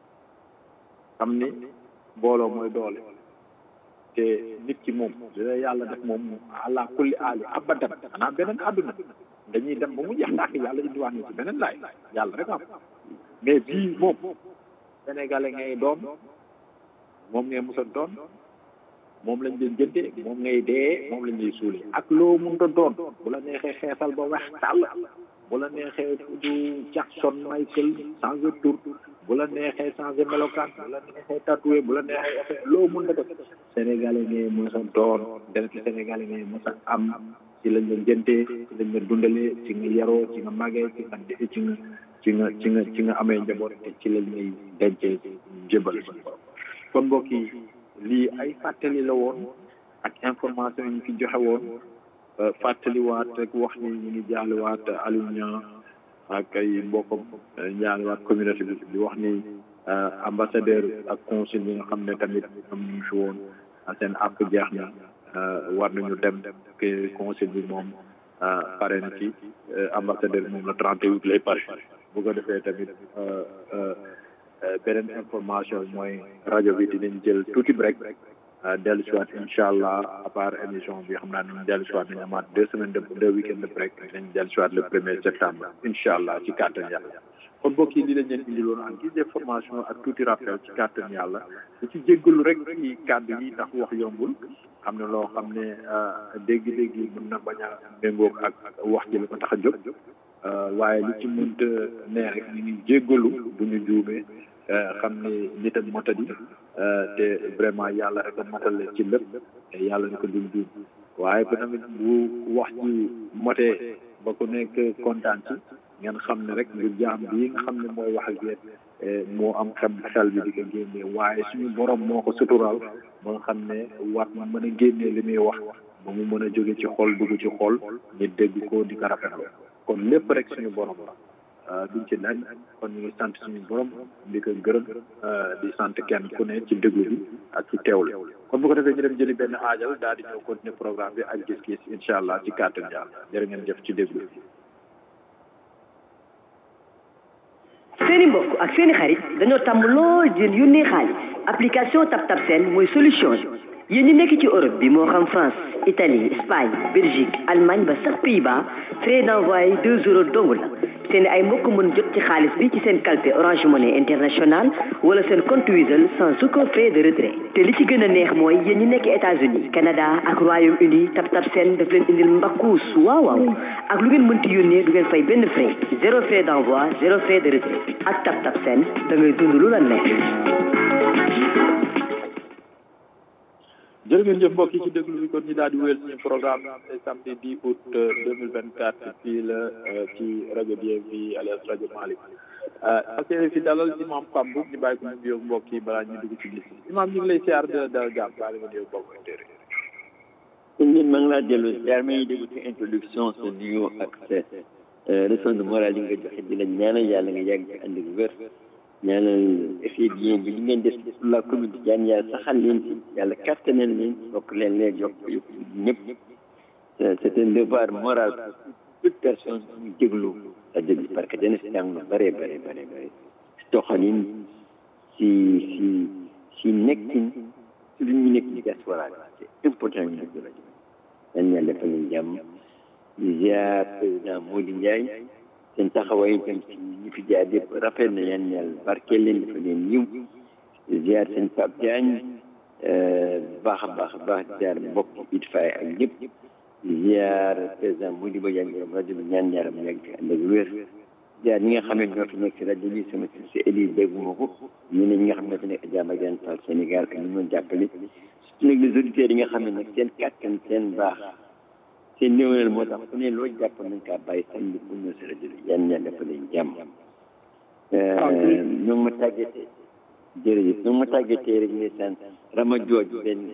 xam ni booloo mooy doole te nit ki moom dina yàlla def moom àla kulli aali abadan xanaa beneen àdduna dañuy dem ba mu jeex tàkk yàlla indiwaat ñu ci beneen laay yàlla rek am mais bii moom sénégalais ngay doon moom ngay mos a doon moom lañ leen jëndee moom ngay dee moom lañ lay suulee ak loo mënta doon bu la neexee xeesal ba weex tàll bu la neexee du Jackson Michael changer tur bu la neexee changer melokaan bu la neexee tatoué bu la neexee effet loo mënta def sénégalais ngay mos a doon deret sénégalais ngay mos a am ci lañ la jëndee ci lañ la dundalee ci nga yaroo ci nga màggee ci nga ci nga ci nga ci nga ci nga amee njaboot te ci lañ lay dencee jëbal kon mbokk yi lii ay fàttali la woon ak information yi ñu fi joxe woon fàttaliwaat rek wax ni ñu ngi jaaliwaat Aliou Niang ak ay mbokkam jaaliwaat communauté bi di wax ni ambassadeur ak consul yi nga xam ne tamit am ñu fi woon seen àpp jeex na war nañu dem que consul bi moom pare na ci ambassadeur moom la trente huit lay pare bu ko defee tamit beneen information mooy rajo bi dinañ jël tuuti break dellu si waat incha allah à part émission bi xam naa ne dellu si waat nañu amaat deux semaines de deux week-end de break dinañ dellu si waat le premier septembre incha allah ci kàttan yàlla kon mbokk yi li lañ leen indiloon en guise d'information ak tuuti rappel ci kàttan yàlla lu ci jéggalu rek ci kàddu yi ndax wax yombul am na loo xam ne dégg-dégg yi mën na bañ a méngoog ak wax ji la ko tax a jóg waaye li ci mënta nee rek ñu ngi jéggalu bu ñu juumee xam ne nit ak motadi te vraiment yàlla rek a matale ci lépp te yàlla ni ko dul juum waaye ba tamit bu wax ji motee ba ku nekk kontaan ci ngeen xam ne rek ngir jaam bii nga xam ne mooy wax ak yéen moo am xam xel bi di ko génnee waaye suñu borom moo ko suturaal ba nga xam ne war na mën a génnee li muy wax ba mu mën a jóge ci xol dugg ci xol nit dégg ko di ko rafetlu kon lépp rek suñu borom la duñ ci dañ kon ñu ngi sant suñu borom di ko gërëm di sant kenn ku ne ci déglu bi ak ci teewlu kon bu ko defee ñu dem jëli benn aajal daal di ñëw continuer programme bi ak gis-gis incha allah ci kàttan yàlla jërë ngeen jëf ci déglu bi. seeni mbokk ak seeni xarit dañoo tàmm lool di yónnee xaalis application TapTap Send mooy solution bi yéen ñi nekk ci Europe bi moo xam France Italie Espagne Belgique Allemagne ba sax Pays-Bas frais d'envoi deux euros dong la seen ay mbokk mën jot ci xaalis bi ci seen kalpe Orange Money International wala seen compte Wizall sans aucun frais de retrait te li ci gën a neex mooy yéen ñi nekk États-Unis Canada ak Royaume-Uni tap tap seen daf leen indil mbakkuus waaw waaw ak lu ngeen mënti yónnee du ngeen fay benn frais zéro frais d'envoi zéro frais de retrait ak tap tap seen da ngay dund lu la neex. jërë ngeen jëf mbokk yi ci déglu bi kon ñu daal di wéyal suñu programme tey samedi 10 août 2024 fii la ci rajo DFI alias rajo Malick parce que fi dalal imam Pape Mboup ñu bàyyi ko mu nuyoo mbokk yi balaa ñu dugg ci gis imam ñu ngi lay siyaar de dal jàmm baal nga nuyoo mbokk intérêt sëñ bi maa ngi laa dellu siyaar ma ngi déglu ci introduction sa nuyoo ak sa leçon de morale yi nga joxe di la ñaanal yàlla nga yàgg ci ànd ak wér ñaanal effet bien bi li ngeen def pour la communauté jaan yàlla saxal leen ci yàlla kattanal leen bokk leen leen yokk yokk ñëpp c'est un devoir moral pour toute personne ñu déglu rajo bi parce que dana si jàng lu bare bare bare bare si doxalin si si si nekkin si lu ñu nekk ci diaspora bi c'est important ñu déglu rajo bi yan yàlla defal leen jàmm di ziar président Mody Ndiaye seen taxawaay itam ci ñi fi jaar yëpp rafet na yan yàlla barkeel leen dafa leen yiw ziar seen Pape Diagne baax a baax a baax ziar mbokk it fay ak ñëpp ziar président Mody Ba Diagne borom rajo bi ñaan yaram yàgg ci ànd ak wér ziar ñi nga xam ne ñoo fi nekk si rajo bi sama si Élise dégguma ko ñu ne ñi nga xam ne ñoo fi nekk Jàmm ak Jaan Fall Sénégal ak ñu mën jàppale surtout nag les auditeurs yi nga xam ne nag seen kàttan seen baax seen néewnal moo tax ku ne loo jàpp nañ kaa bàyyi samedi pour ñëw si rajo bi yan ñaan dafa leen jàmm ñoo ngi ma tàggatee jërëjëf ñoo ngi ma tàggatee rek ne sant Rama Jooj benn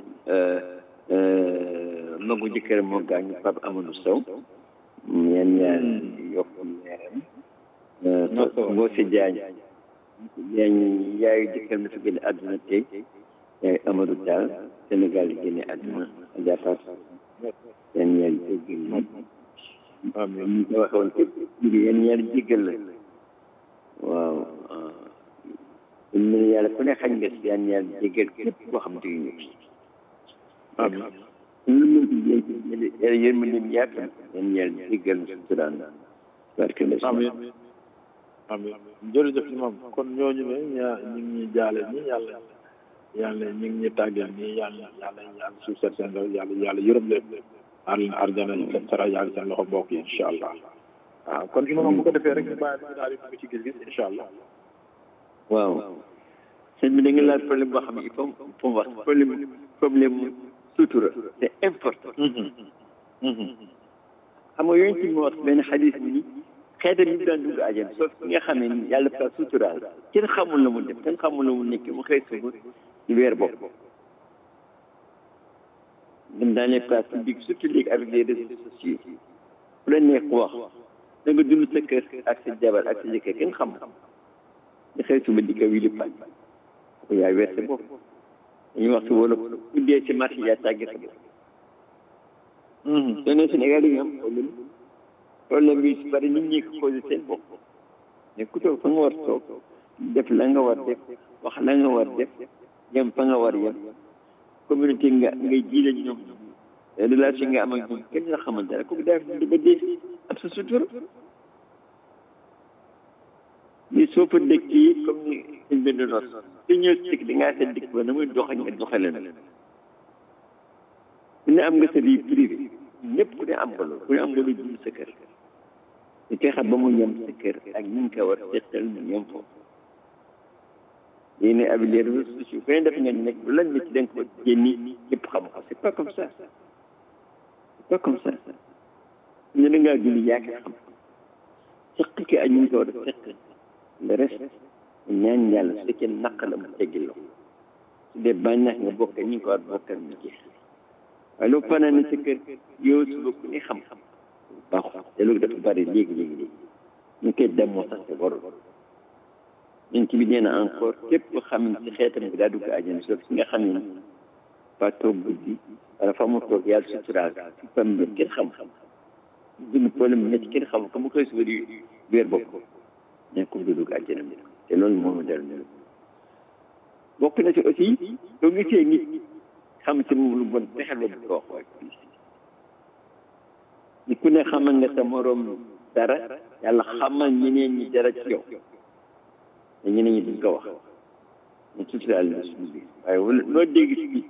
magu jëkkër moo gaañu Pape Amadou Sow yan ñaan yokk leeram Ngoose Jaañ yaañ yaayu jëkkër mi fi génne àdduna tey yaayu Amadou Tall Sénégal yi génne àdduna Adja Fatou yan ñaar jéggal la amiin ñu ko waxoon képp yan ñaar jéggal la waaw ñu ne yàlla ku ne xañ nga si yan ñaar jéggal képp koo xam te ñu fi amiin ñu mën ci jéem yàlla yërmandeem yaatu yan ñaar jéggal na suturaan barke la amiin amiin jërëjëf imam kon ñooñu ne ñaa ñu ngi ñuy jaale ñi yàlla yàlla ñu ngi ñuy tàggal nii yàlla yàlla yàlla suuf seen seen yàlla yàlla yërëm leen ar arjana seen sara yaa ngi seen loxo mbokk yi incha allah waaw kon imam bu ko defee rek ñu bàyyi ñu daal di dugg ci gis-gis incha allah waaw sëñ bi da nga laaj problème boo xam ne il faut il faut wax problème problème sutura c'est important xam nga yooyu ci mu wax benn xadis bi ni xeetam yi daan dugg àjjana sauf ki nga xam ne yàlla fa suturaal kenn xamul la mu def kenn xamul la mu nekk mu xëy suba di weer bopp dem dans les places publiques surtout léegi avec les réseaux sociaux ku la neex wax da nga dund sa kër ak sa jabar ak sa jëkkër kenn xam nga xëy suba di ko wili pañ ko yaay weer sa bopp dañuy wax si wolof ku dee ci marché yaa tàgge sa bopp soo ne Sénégal yi am problème problème bi si bari nit ñi ko posé seen bopp mais ku toog fa nga war toog def la nga war def wax la nga war def yem fa nga war yem communauté nga ngay jiile ñoom relation nga am ak ñoom kenn la xamante ne kooku daal di ba dee ab sa sutura mais soo fa dëkkee comme ni suñ benn nos su ñëw si di ngaa seen dëkk ba na muy doxañ nga doxale na ku ne am nga sa vie privée ñëpp ku ne am nga loolu ku ne am nga lu dund sa kër ñu fexe ba mu yem sa kër ak ñu ngi ko war seetal mu yem foofu yéen a abi les réseaux sociaux ku ne def nga nekk bu lan ci da nga ko génni ñëpp xam ko c'est pas comme ça c'est pas comme ça ñu da ngaa julli yaa ko xam seq ki ak ñu ngi ko war a seq le reste ñaan yàlla su fekkee naq la mu teggil la su dee bànneex nga bokk ñu ngi ko war a bokkal mu jeex waaye lu fanaan sa kër yow suba ku ne xam-xam baaxul te loolu dafa bari léegi léegi léegi ñu koy demoo sax te warul ñun ci bi nee na encore képp ko xam ne ci xeetam bi daa dugg àjjana sauf si nga xam ne fa toog guddi wala fa mu toog yàlla suturaal ci pam bi kenn xam-xam dund problème métti kenn xam ko mu koy suba di weer bopp ne ko du dugg àjjana bi te loolu moo ma dal bokk na ci aussi soo gisee nit xam ci moom lu bon fexeel ba bu ko wax waaye ni ku ne xamal nga sa morom dara yàlla xamal ñeneen ñi dara ci yow te ñeneen ñi duñ ko wax ñu suturaal la suñu biir waaye wala loo dégg fii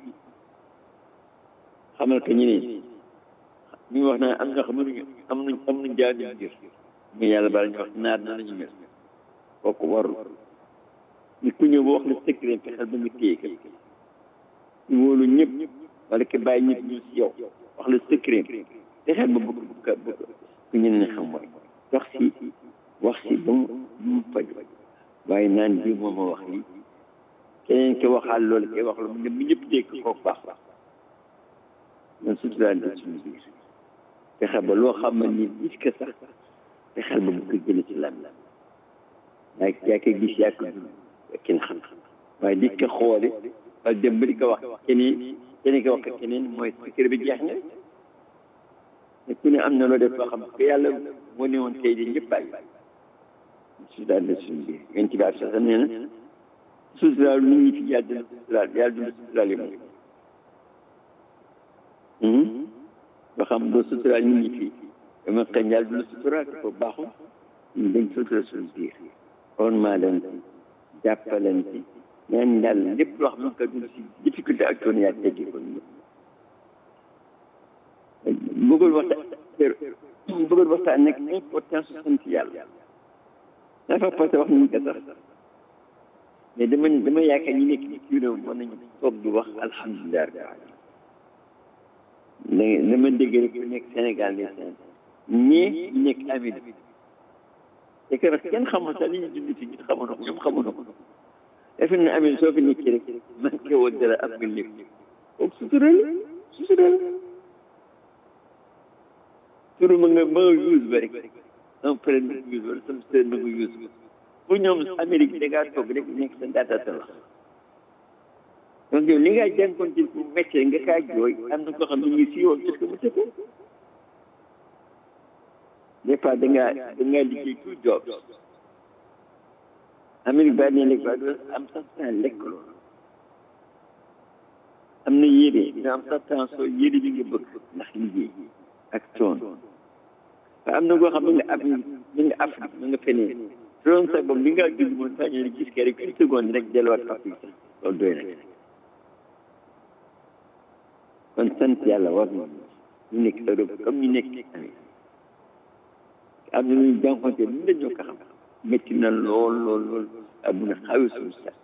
xamal ko ñeneen ñu wax naa am ñoo xam ne am nañ am nañ jaar ñu biir mais yàlla bala ñu wax naar na lañu mel kooku warul ni ku ñëw ba wax la secret fexeel ba nga téye ko ñu wóolu ñëpp wala ki bàyyi ñëpp ñu si yow wax la secret fexeel ba bëgg bëgg bëgg ku ñeneen xam mooy wax si wax si ba mu mu faj waaye naan bii moom ma wax lii keneen ki waxaal loolu kay wax la mu ne bu ñëpp dégg kooku baax baax man suturaal la suñu biir fexe ba loo xam ne ni gis ko sax fexeel ba bu ko jële ci lan la yaa yaa koy gis yaa ko dund kenn xam waaye di ko xoole wala dem ba di ko wax keneen keneen ko wax ko keneen mooy secret bi jeex na te ku ne am na loo def loo xam ko yàlla moo ne woon tey di ñëpp bàyyi suturaal la suñu biir yéen ci baat sax nee na suturaal nit ñi fi yàlla dina suturaal yàlla dina suturaal yi moom ba xam doo suturaal nit ñi fii dama xëy yàlla du la suturaal ko baaxul ñu dañ suturaal suñu biir on maa leen ci jàppalante ñaan yàlla lépp loo xam ne ko dul si difficulté ak coono yaa teggi ko ñu bëggul waxtaan bëggul waxtaan nag importance su sant yàlla dafa passé wax nañu ko sax mais dama dama yaakaar ñi nekk ci réew mën nañu toog di wax alhamdulilah da dama dégg rek ku nekk Sénégal ne seen ñii ñu nekk Amérique te que kenn xamul sax li ñu dund ci ñun xamoon ko ñoom xamoon ko defe naa Amérique soo fi nekkee rek manqué woon dara am nga lépp kooku sutural sutural turu ma nga ma nga use ba rek un prêt na nga use wala sama sœur na nga use ba pour ñoom Amérique da ngaa toog rek nekk sa data la donc yow li nga jànkoon ci bu métier nga kaa jooy am na koo xam ne ñu si woon est-ce que mu tëdd des fois da ngaa da ngaa liggéey tout job Amérique ba ne lekk ba doo am sax temps lekk loolu am na yére nga am sax temps soo yére bi nga bëgg ndax liggéey ak coon waaye am na koo xam ne nga ab mi nga Afrique mi nga feneen su doon sax boobu li nga dund moom sax ñu gis ke rek une seconde rek delluwaat Afrique sax loolu doy na kon sant yàlla war na ñu nekk Europe comme ñu nekk Amérique am na ñuy jànkonte lu la ñoo ko xam métti na lool lool lool adduna xawi suñu sax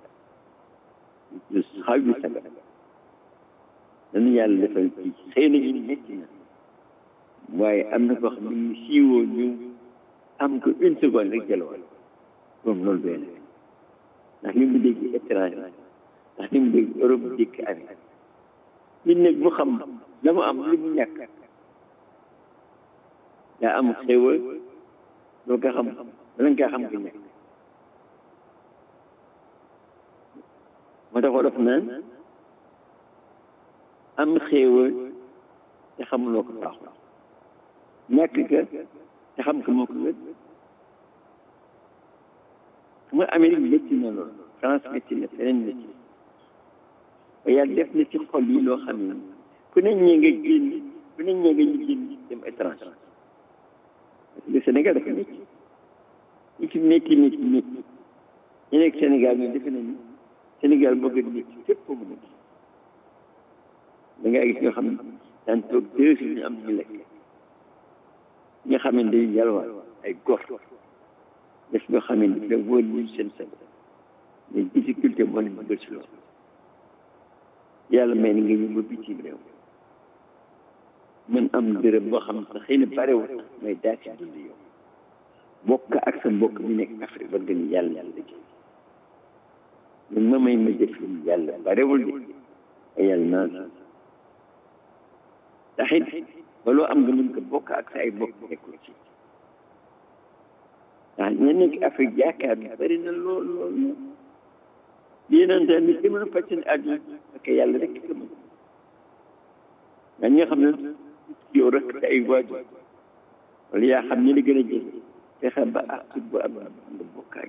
xawi saga dañu yàlla defal ci xëy na ñu métti na waaye am na koo xam ne ñu siiwoo ñu am ko une seconde rek jëlawal moom loolu doy na ndax li mu dégg étranger ndax li mu dégg Europe dégg Amérique nit nag bu xam la mu am lu mu ñàkk daa am xéwal doo ko xam bala nga xam ko ñàkk moo tax wolof naan am xéwal te xamuloo ko baaxul ñàkk ka te xam ko moo ko wét xam nga Amérique métti na loolu France métti na feneen métti na waaye yàlla def na ci xol yi loo xam ne ku ne ñee nga génn ku ne ñee nga ñu génn dem étranger le Sénégal dafa métti ñi fi métti métti métti ñu nekk Sénégal ñoom defe nañu Sénégal moo gën métti fépp mu nekk da ngaa gis ñoo xam ne daan toog deux jours ñu am ñu lekk ñi nga xam ne dañuy yalwaan ay góor def ñoo xam ne da wóor ñu seen seen mais difficulté moo leen bëgg si loolu yàlla may na nga ñëw ba bitim réew man am dërëm boo xam ne xëy na barewul sax may daa ci dund yow bokk ak sa mbokk mi nekk Afrique ba gën yàlla yàlla liggéey man ma may ma def lu yàlla barewul de ay yàlla naan ndax it ba loo am nga mën ko bokk ak sa ay mbokk nekkul ci ndax ña nekk Afrique yaakaar bi bari na lool lool lool yéenante ni ki mën a faj seen àdduna ak yàlla rek ko mën nga ñi nga xam ne yow rek te ay waajur wala yaa xam ñi la gën a jege fexe ba ak tut bu am nga bokkaay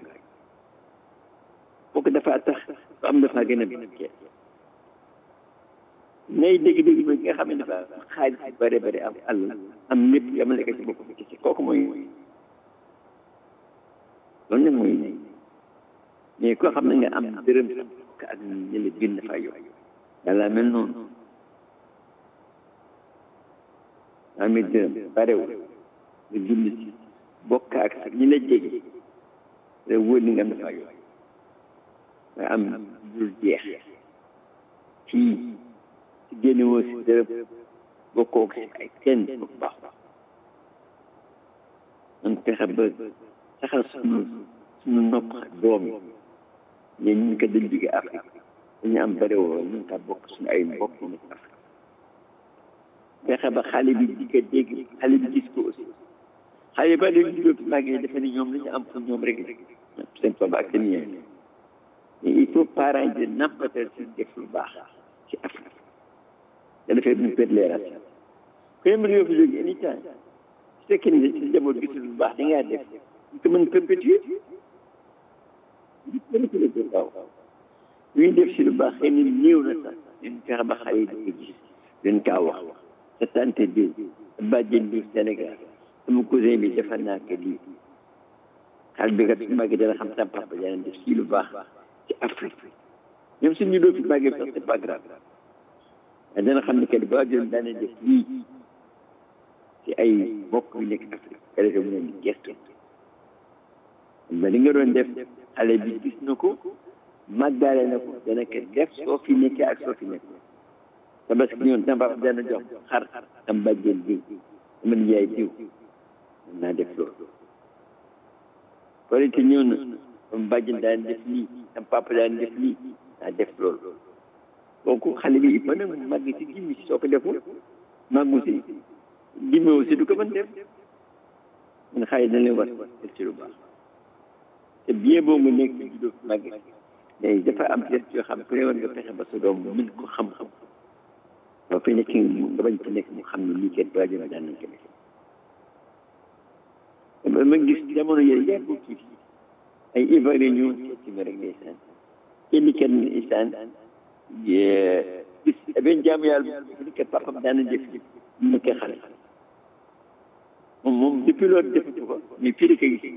bokk dafa tax ba am dafa gën a barkeel nay dégg-dégg ba nga xam ne dafa xaalis bu bare bare am àll am lépp yamale ko ci bopp bi ci kooku mooy loolu nag mooy nay mais koo xam ne nga am dërëm ka ak ñu la bind fa yow yàlla mel noonu amee dërëm barewul nga bind ci bokk ak ak ñi la jege te wóor ni nga am dafa yow nga am dul jeex fii ci génne woo si dërëm bokkoo si ay kenn bu baax man fexe ba saxal suñu suñu nopp ak doom yi ñeen ñu ko dañ jóge Afrique dañu am bare woo ñu ka bokk suñu ay mbokk yi nekk Afrique fexe ba xale bi di ko dégg xale bi gis ko aussi xale ba dañu juddoo fi màggee defe ni ñoom li ñu am pour ñoom rek seen papa ak seen yaay mais il faut parents yi di nampatal si def lu baax ci Afrique da dafay ñu perdre les racines ku ne mën nga fi jóge anytime su fekkee ne si njaboot gisul lu baax da ngaa def ñu ko mën perpétuer waaw lu ñu def si lu baax xëy na néew na sax leen fexe ba xale yi di ko gis leen kaa wax sa tante diw sa bàjjen diw Sénégal sama cousin bi defar naa ko lii xale bi kat su màggee dana xam sa papa dana def si lu baax ci Afrique même suñu doo fi màggee sax c'est pas grave waaye dana xam ne kat ba jëm daana def lii ci ay mbokk yu nekk Afrique ka defee mu leen di gestu ba li nga doon def xale bi gis na ko màggaale na ko dana ko def soo fi nekkee ak soo fi nekk tabaski ñoon sama papa dana jox xar am bàjjen diw sama nijaay diw mën naa def loolu korite ñëw na sama bàjjen daan def lii sama papa daan def lii naa def loolu donc xale bi il faut nag mu màgg si gimmi si soo ko deful màggu si gimmi aussi du ko mën def mun xale dañ leen war def ci lu baax te bien boo nga nekk juddoo fi màgg mais dafa am geste yoo xam ne war nga fexe ba sa doom mën ko xam-xam boo fi nekk nga bañ ci nekk mu xam ne lii kat waajur daan nañ ko def ma gis jamono yooyu yàggul tuuti ay ivoirien ñëw seet ci ma rek ndeysaan kenn kenn ndeysaan gis benn jaamu yàlla bu ni kat papam daan na def mu nekkee xale moom moom depuis loolu defatu ko mais fii la ko gis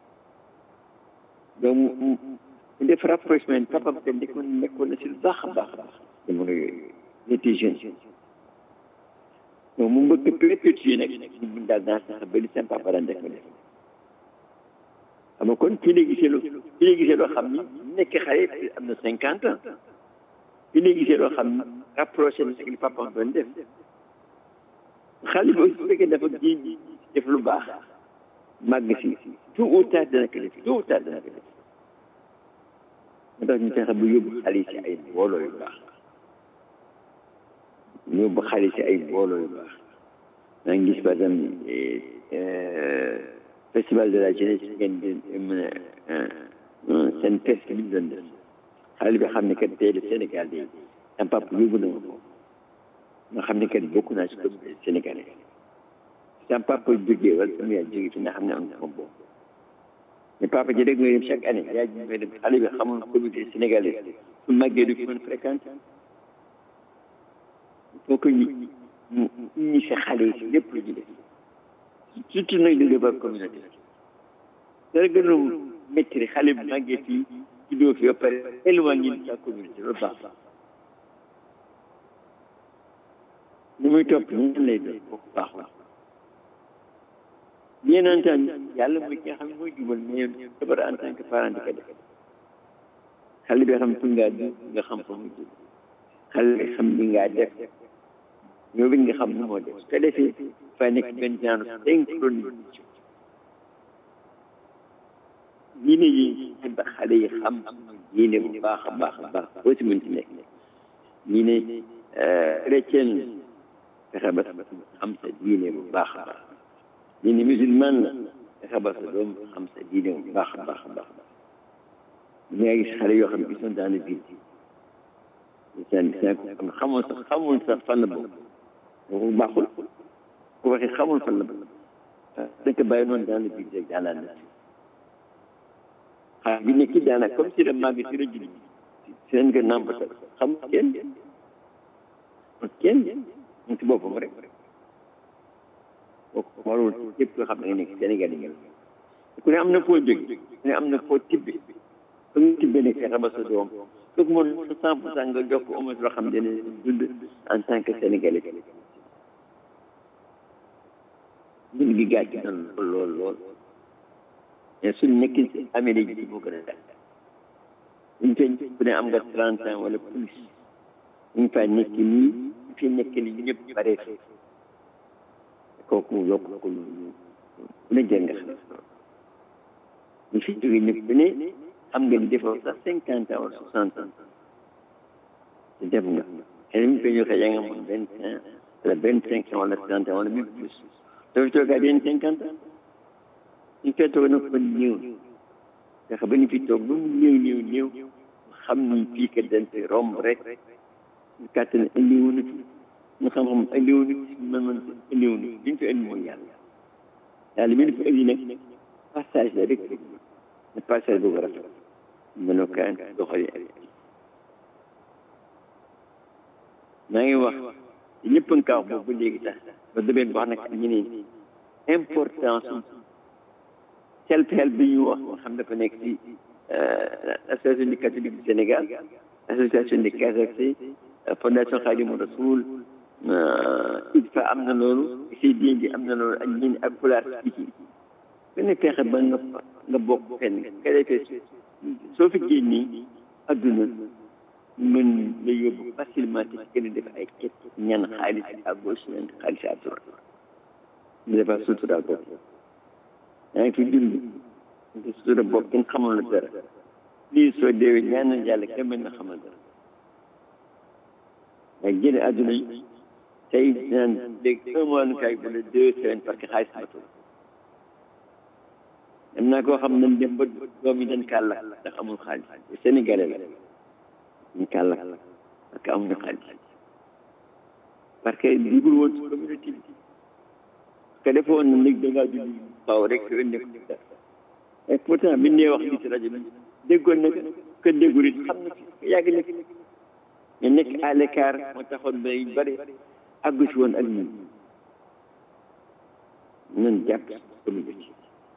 donc mu mu def rapprochement papam te nekkoon nekkoon na si lu baax a baax a baax jamono yooyu il était jeune donc mu mbëkk perpétuer nag ñu mun daal naa sax ba li seen papa daan def ko def xam nga kon fii la gisee loo fii la gisee loo xam ni nekk xale am na cinquante ans fii la gisee loo xam ni rapproché na ak li papa doon def xale bi aussi su fekkee dafa ji def lu baax màgg si tout ou tard dana ko def tout ou tard dana ko def moo tax ñu fexe bu yóbbu xale yi si ay mbooloo yu baax ñu yóbbu xale si ay mbooloo yu baax maa ngi gis par exemple festival de la jeunesse ngeen di mën a seen fest bi ñu doon def xale bi xam ne kat tey le Sénégal de sama papa yóbbu na ma ko nga xam ne kat bokk naa si communauté sénégalais sama papa jógee wala sama yaay jógee fi nga xam ne am na moom boobu mais papa ji rek mooy dem chaque année yaay ji mooy dem xale bi xamul communauté sénégalais su màggee du ko mën fréquenter il faut que ñu ñu ñu si xale yi si lépp lu ñu def surtout nag di débat communauté dara gën a métti xale bi màggee fii juddoo fi ba pare éloigné sa communauté loolu baax ni muy topp ñun lay doon kooku baaxul bien entendu yàlla mooy ki nga xam ne mooy jubal mais dabar en tant que parent di ko def xale bi xam fu ngaa dugg nga xam fa mu jub xale bi xam li ngaa def ñoo bi nga xam nu moo def su ko defee fa nekk benn genre synchronisme diine yi ba xale yi xam diine bu baax a baax a baax boo si mën ci nekk diine chrétien fexe ba xam sa diine bu baax a baax diine musulman la fexe ba sa doom xam sa diine bu baax a baax a baax ñu ngi gis xale yoo xam ne ils sont dans le vide seen seen ko xamul sax xamul sax fan la boobu boobu baaxul ku waxee xamul fan la boobu dañ ko bàyyi noonu dans le vide rek dans la nature xale bi nekk daanaka comme si la màgg si la julli seen nga nàmpatal xam kenn kenn mu ci boppam rek kooku warul képp koo xam ne nga nekk Sénégal yi ku ne am na foo jóge ku ne am na foo tibbe fa nga tibbe ne fexe ba sa doom kooku moom sa cent pour cent nga jox ko au moins loo xam ne dina dund en tant que sénégalais dund gi gàcc na lool lool lool mais suñ nekkin si Amérique bi moo gën a dal ñu feeñ ku ne am nga trente ans wala plus ñu fa nekk nii ñu fi nekk nii ñëpp bare fi kooku yokk ko lu ne jël nga xam ñu fi jóge ñëpp ku ne xam nga ni defoo sax cinquante ans wala soixante ans te def nga xëy na ñu koy joxe yaa nga moom vingt ans wala vingt cinq ans wala trente ans wala même plus dafa toogaat yenn cinquante ans ñu fee toog nag fa néew ndax ba ñu fi toog lu mu néew néew néew xam ni fii kat dañ fi romb rek ñu kàttan indiwu na fi ñu xam-xam indiwu na fi man man indiwu na fi ñu fi indi mooy yàlla yàlla mi fi indi nag passage la rek ne passage boobu rafet mënoo kaan doxali ak maa ngi wax ñëpp nga kaa wax boobu ba léegi sax ba demee wax nag ak ñeneen importance self help bi ñu wax moo xam dafa nekk ci association du catholique du Sénégal association des Casacé fondation Khadimou Rassoul ITFA am na loolu CDN bi am na loolu ak ñin ak Pulaar Speaking ku ne fexe ba nga nga bokk fenn nga defee soo fi génnee adduna mën la yóbbu facilement ci gën a def ay ket ñan xaalis à gauche ñan xaalis à droite mu defar sutura bopp yaa ngi fi dund nga sutura bopp kenn xamul la dara lii soo deewee ñaanal yàlla kenn mën na xamal dara waaye génn àdduna yi tey naan léegi un mois nu kaay wala deux semaines parce que xaalis matul am naa koo xam ne dem ba doom yi dañ kaa lakk ndax amul xaalis sénégalais la ñu kaa lakk parce que amuñu xaalis parce que dugul woon ci communauté bi que defoon na nag da ngaa dund faaw rek te indi ko et pourtant bi nee wax li ci rajo bi déggoon na que déggul it xam na fi yàgg na fi ñu nekk à l'écart moo taxoon ba yu bëri àggu si woon ak ñun ñun jàpp communauté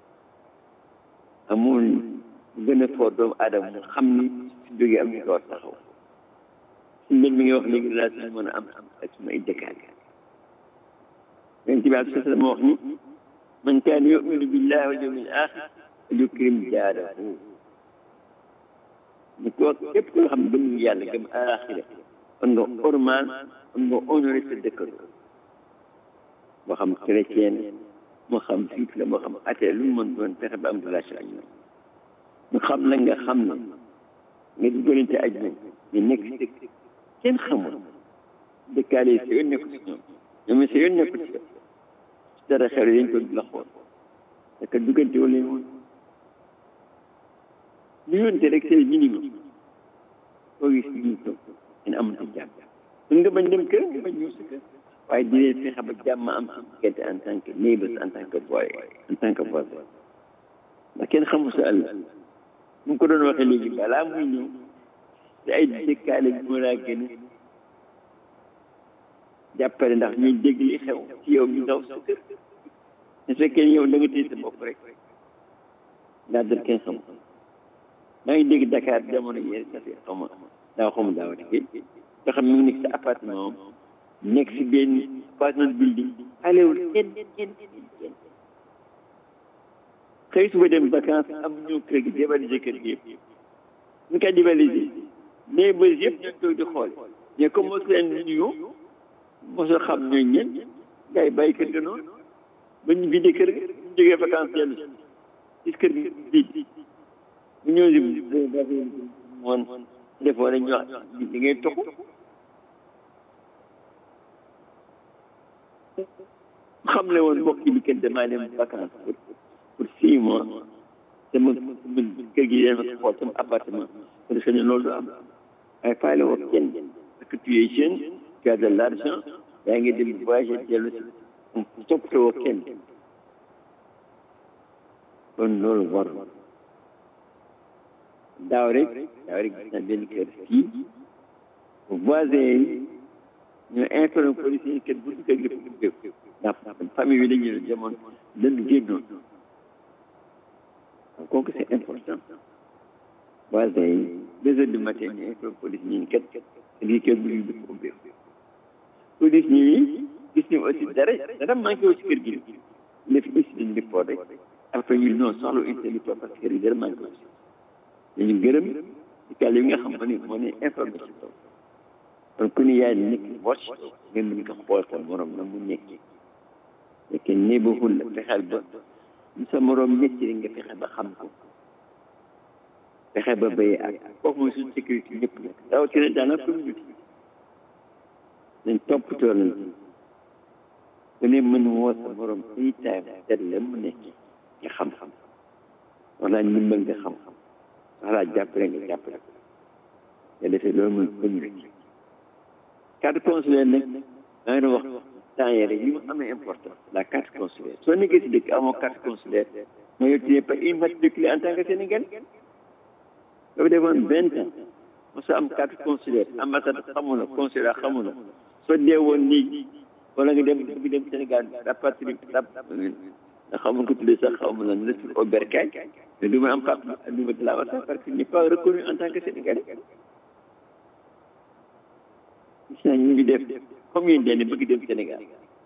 amul gën a fort doomu aadama mu xam ni su jógee am ñu ko war taxaw si mbir mi ngi wax léegi relation mën a am ak suma ay dëkkaale yonent bi alai sallam wax ni man kaana yuminu billahi wal yawmil axir yukrim jaarahu ni ko képp koo xam ne gëm yàlla gëm alaxira kon nga ormal kon nga honoré sa dëkkandoo moo xam chrétien moo xam juif la moo xam athée lu mu mën doon fexe ba am relation ak ñoom ñu xam la nga xam ne nga dugalante ak ñoom ñu nekk si dëkk kenn xamul dëkkaale yi sa yoon nekku si ñoom ñoom sa yoon nekku si si dara xew dañ ko la xool parce que duggante wala leen woon lu yoonte rek c'est minimum koo gis ñu toog ngeen amante jàmm mën nga bañ dem kër nga bañ ñëw sa kër waaye di leen fexe ba jàmm am si diggante en tant que neighbors en tant que boy en tant que voisin ndax kenn xamul sa àll mu ko doon waxee léegi balaa muy ñëw te ay dëkkaale bi moo laa gën a jàppale ndax ñuy dégg li xew ci yow ñu daw sa kër su fekkee yow da nga téye sa bopp rek ndaa dal kenn xamul maa ngi dégg Dakar jamono yee ça fait xaw ma daaw xaw ma daawati kii nga xam mi ngi nekk sa appartement am nekk si benn appartement building alewul kenn kenn kenn xëy suba dem vacance am ñëw kër gi dévaliser kër gi yëpp ñu koy dévaliser mais ba yëpp ñu toog di xool mais comme mosu leen nuyu mosul xam ñooy ñen gars yi bàyyi kër ga noonu ba ñu vidé kër ga ñu jógee vacance dellu si kër gi bii bu ñëw si moon defoo rek ñu wax li ngay toxu xam ne woon mbokk yi kenn damaa dem vacance pour pour six mois sama kër gi yéen ma xool sama appartement pour que ne loolu du am waaye faale woo kenn parce que tu es jeune tu as de l'argent yaa ngi dem voyager dellu si toppatoo woo kenn kon loolu war daaw rek daaw rek gis naa benn kër fii voisin yi ñu informé police yi kenn bu dugg ak lépp dugg ndax famille yi dañuy demoon dañu génnoon kooku c'est important voisin yi deux heures du matin ñu informé police ñi kat lii kenn bu ñu dugg ubbeeku police ñi gis ñu aussi dara dara manqué wu ci kër gi def incident report rek après ñu non soxla incident report parce que kër gi dara manqué wu ci ñu gërëm ci kàll yi nga xam ne moo ne informé ci kaw kon ku ni yaay nekk watch ngeen mën ko xool sa morom na mu nekk nekk neighborhood la fexeel ba lu sa morom nekk rek nga fexe ba xam ko fexe ba béy ak kooku mooy suñu sécurité ñëpp nag rawatina dans la communauté nañ toppatoo nañ ci ku ne mën woo sa morom any time seet la mu nekk nga xam-xam wala ndimbal nga xam-xam wala jàppale nga jàppale ko nga defee loolu mooy communauté carte consulaire nag maa ngi doon wax temps yii rek li mu amee important la carte consulaire soo nekkee si dëkk amoo carte consulaire mooy yow tu n'es pas immatriculé en tant que Sénégalais soo defoon vingt ans mosoo am carte consulaire ambassade xamu la consulat xamu la soo dee woon nii wala nga dem bëgg dem Sénégal rapatrie rap nga xamul ko tuddee sax xamu la ne sur au bercail mais du ma am carte du ma de la wasa parce que n'est pas reconnu en tant que Sénégalais gis naa ñu ngi def comme yéen dañu bëgg dem Sénégal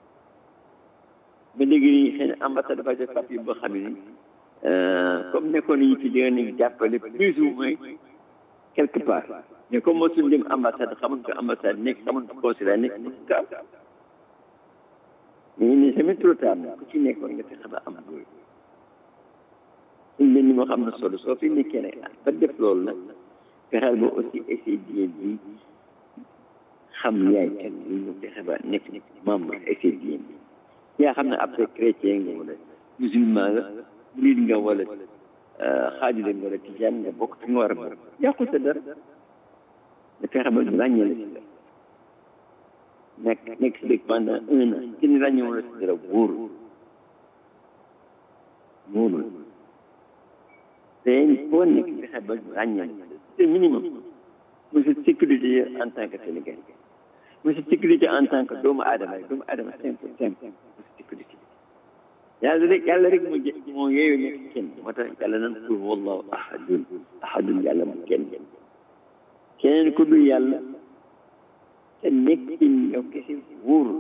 ba léegi nii xëy na ambassade dafa def papier boo xam ne comme nekkoon nañu fi dina nañu jàppale plus ou moins quelque part mais comme mosul dem ambassade xamuñ ko ambassade nekk xamuñ ko consulat nekk mosu ko am mais il n'est jamais trop tard nag ku ci nekkoon nga fexe ba am loolu suñ leen ni moo xam ne solo soo fi nekkee nag ba def loolu nag fexeel ba aussi essayer di xam yaay kan li ñu fexe ba nekk membre essayer di yaa xam ne après chrétien nga wala musulman nga murid nga wala xaajule nga wala tijaan nga bokk fi nga war a bokk yàqul sa dara nga fexe ba ñu ràññee la si dara nekk nekk si dëkk pendant un an kenn ràññee wala si dara wóorul wóorul te foo nekk fexe ba ñu ràññee la c'est minimum mooy sa sécurité en tant que Sénégalais mooy sa sécurité en tant que doomu aadama doomu aadama simple simple mooy sa sécurité yàlla rek yàlla rek moo jë moo yeeyu nekk kenn moo tax yàlla nan qul wallahu ahadun ahadun yàlla mu kenn keneen ku dul yàlla te nekk in yow kese wóoru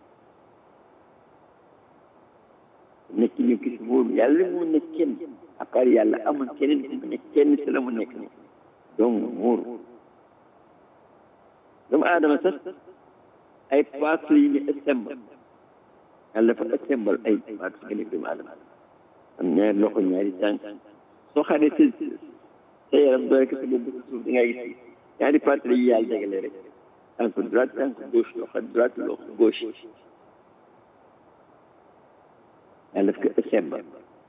nekk in yow kese wóoru yàlla rek mu nekk kenn à part yàlla amul keneen ku mu nekk kenn si la mu nekk ne donc wóoru doomu aadama sax ay paas la yu ñu assemble yàlla dafa assemble ay paas nga nekk doomu aadama am ñaari loxo ñaari tànk soo xaaree sa sa yaram doole ko sa bopp sa suuf da ngay gis ñaari paas la yu yàlla dagale rek tànk droite tànk gauche loxo droite loxo gauche yàlla daf ko assemble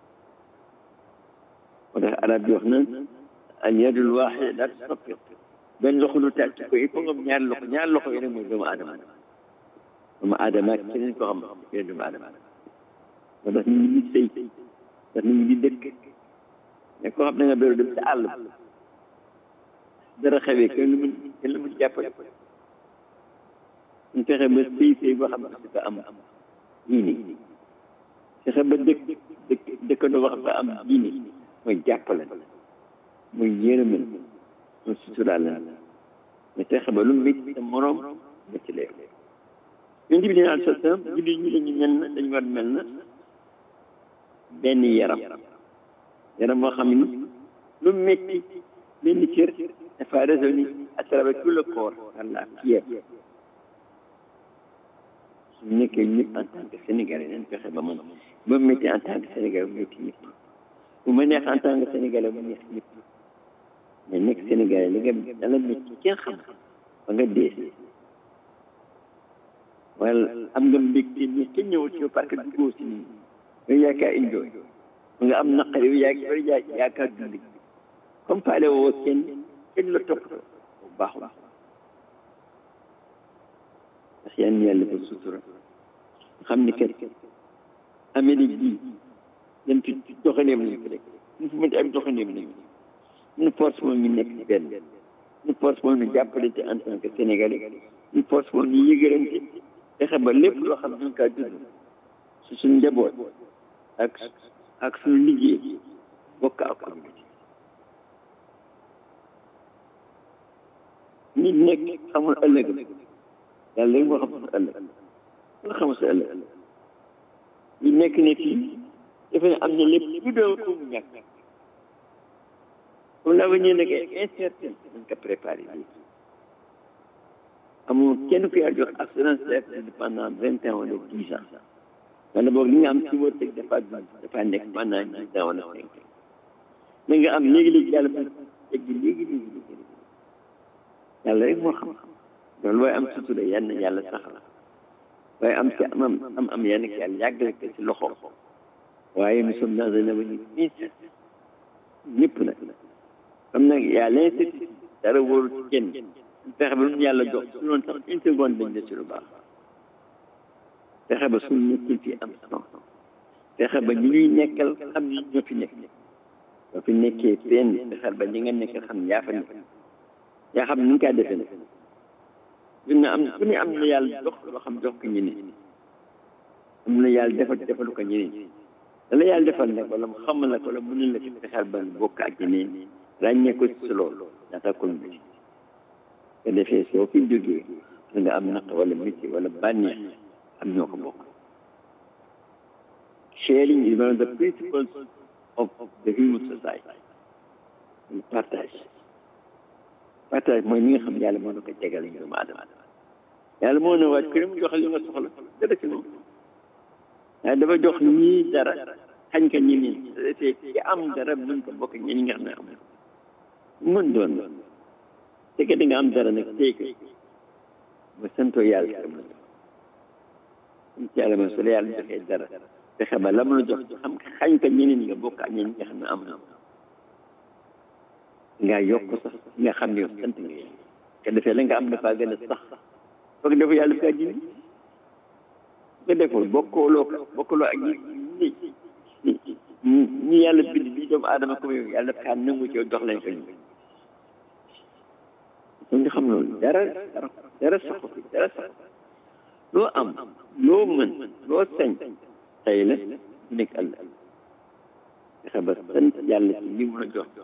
moo tax arab bi wax na al yadul waaxida laa tastaqim benn loxo lu tàcc ko il faut nga am ñaari loxo ñaari loxo yi rek mooy doomu aadama doomu aadama ak keneen ko xam keneen doomu aadama moo tax nit ñi di sëy ndax nit ñi di dëkk mais koo xam ne nga béru dem sa àll dara xewee kenn lu mun kenn lu mun jàppale ñu fexe ba sëy sëy boo xam ne dafa am diine fexe ba dëkk dëkk dëkkandoo boo xam ne am diine mooy jàppale mooy yërëmal mooy suturaal la mais fexe ba lu métti sa moroom métti lee yonent bi dina sa sam julli ñu dañu mel na dañu war mel na benn yaram yaram moo xam ni lu métti benn cër dafa résonner à travers tout le corps par la pierre su nekkee ñëpp en tant que sénégalais nañ fexe ba man ba métti en tant que sénégalais bu métti ñëpp bu ma neex en tant que sénégalais bu neex ñëpp mais nekk sénégalais li nga dala métti kenn xam ba nga dee wala am nga mbégte ni kenn ñëwul ci yow parce que duggoo si nii yow yaakaar enjoy nga am naqar yow yaa bari yaa yaakaar dund comme faale woo kenn kenn la toppatoo bu baax baax parce que yan yàlla ba sutura xam ni kat Amérique bii dem ci doxaneem lañ ko rek ñu fu mënti am doxaneem lañ ñu force moom ñu nekk ci benn ñu force moom ñu jàppalante en tant que sénégalais ñu force woon ñu yëgërante fexe ba lépp loo xam ne ñu kaa dund su suñ njaboot ak ak suñu liggéey bokk ak communauté nit nekk xamul ëllëg yàlla léegi moo xam sa ëllëg nga xamul sa ëllëg ñu nekk ne fii dafa ne am na lépp lu doon ko mu ñàkk comme l'avenir nag est incertain dañ ko préparé bi amul kenn ku yàlla jox assurance certitude pendant vingt ans wala dix ans wala boog li nga am ci wërsëg dafa dund dafa nekk pendant dix ans wala cinq ans na nga am léegi-léegi yàlla mu tegg léegi léegi léegi yàlla rek moo xam loolu waaye am sutura yenn yàlla sax la waaye am ci am am am yenn ki yàlla yàggale ko ci loxo waaye nous sommes dans un avenir incertain ñëpp nag comme nag y a l'incertitude dara wóoru ci kenn fexe ba lu ñu yàlla jox su doon sax une seconde dañ des ci lu baax fexe ba suñu nekkil fi am sens fexe ba ñu ñuy nekkal xam ni ñoo fi nekk boo fi nekkee fenn fexeel ba ñi nga nekkal xam yaa fa nekk yaa xam ni nga kaa defee nag ñu ne am ku ne am na yàlla jox loo xam jox ko ñeneen am na yàlla defal defalu ko ñeneen da la yàlla defal nag wala mu xamal la ko wala mu ne la ci fexeel ba bokk ak ñeneen ràññee ko ci loolu ñaata communauté nga defee soo fi jógee da nga am naq wala métier wala bànneex am ñoo ko bokk sharing is one of the principles of the human society partage partage mooy ñi nga xam yàlla moo na ko jegal ñu doomu aadama yàlla moo ne waaj ku ne mu jox li nga soxla dara ci moom waaye dafa jox ñii dara xañ ka ñi nii te ki am dara mën ko bokk ñi nga xam ne am mën doon te que da nga am dara nag tey ko ba santoo yàlla ci mën sant yàlla ma su la yàlla joxee dara fexe ba lam la jox xam xañ ka ñeneen nga bokk ak ñeneen nga xam ne am na nga yokk sax nga xam ne yow sant nga yàlla te defee la nga am dafa gën a sax foog dafa yàlla kaa ji nga deful bokkooloo ko bokkooloo ak ñi ñi ñi yàlla bind bi doomu aadama comme yow yàlla dafa kaa nangu ci yow jox leen ko ñu kon nga xam loolu dara dara saxu fi dara saxu loo am loo mën loo sañ tey la du nekk ëllëg fexe ba sant yàlla ci li mu la jox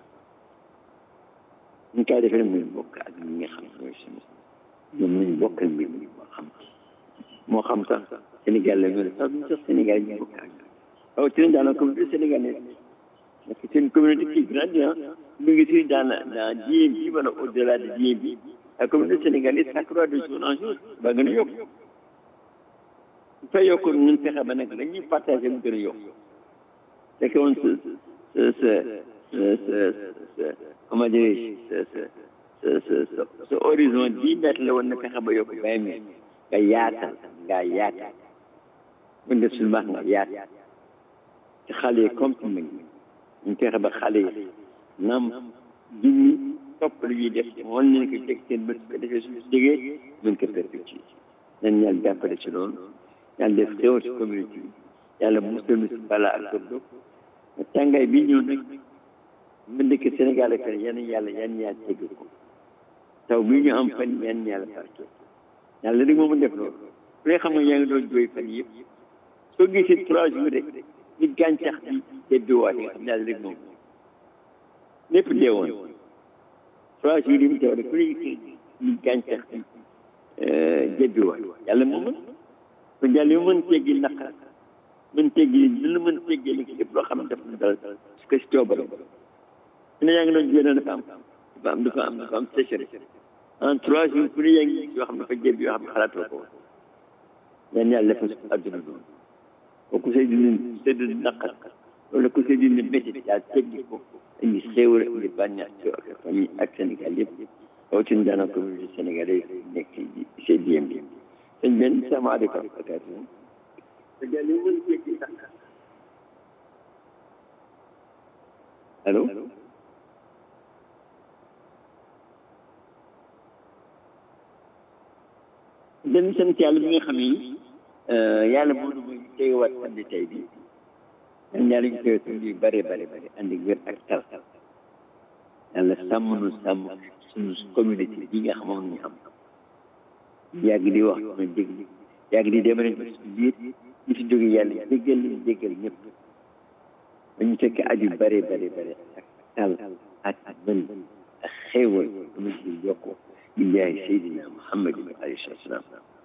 ñu koy defee muy bokk ak ñi nga xam ñooy suñu ñoom nañu bokkal mbir mi moo xam moo xam sax Sénégal la ñu ne sax duñ sax Sénégal ñu bokk ak waaw ci lañ daanaka communauté sénégalaise parce que c'est une communauté qui grandit mu ngi si dans la dans DMB wala au delà de DMB la communauté sénégalaise s'accroît de jour en jour ba gën a yokk bu fay yokk ñun fexe ba nag dañuy partagé mu gën a yokk c'est que woon ce ce ce ce ce comment dirais-je ce ce ce ce ce horizon dix mètres la woon na fexe ba yokk vingt mètres nga yaatal nga yaatal bu def suñu baax nga yaatal ci xale yi comme mag ñu fexe ba xale yi naam jiw ñi topp lu ñuy def wan nañ ko teg seen bët ko defee suñu déggee mën ko perpétuer nañ yàlla jàppale ci loolu yàlla def xéwal ci communauté bi yàlla musal ñu si balaa ak sëb tàngaay bi ñëw nag mu dëkk Sénégal ak yan yàlla yan yàlla tegg ko taw bi ñu am fan yan yàlla barke yàlla rek moom def loolu ku ne xam nga yaa ngi doon jooy fan yëpp soo gisee trois jours rek ni gàncax bi debbiwaat nga xam ne yàlla rek moom lépp deewoon trois jours yi mu teew rek ku ne ni gàncax bi debbiwaat yàlla moom mën kon yàlla yu mën teggi naqar mën teggi li lu mën teggi li lépp loo xam ne daf na dal su ko si coobare su ne yaa ngi doon jooy dafa am dafa am dafa am dafa am sécheresse en trois jours ku ne yaa ngi yoo xam ne dafa jébbi yoo xam ne xalaatoo ko woon yan yàlla defal su àdduna doon kooku say dund say dund naqar wala ku say dund métti yaa teggi ko indi xéewal indi bànneex ci ak famille ak Sénégal yëpp rawatina daanaka communauté sénégalais nekk ci ci diem bi sëñ benn salaamaaleykum barakaatu allo dañu sant yàlla bi nga xam ni yàlla moo nu muy teewaat andi tey bi ñaan yàlla ñu teew suñu yu bare bare bare andi wér ak tal yàlla sàmm nu sàmm suñu communauté bi nga xam moom ñu am yàgg di wax ma dégg yàgg di demale ci suñu biir ñi fi jóge yàlla jéggal leen jéggal ñëpp dañu fekk aju bare bare bare ak tal ak mën ak xéewal dama ci yokk di jaay Seydina Muhammad alayhi salaam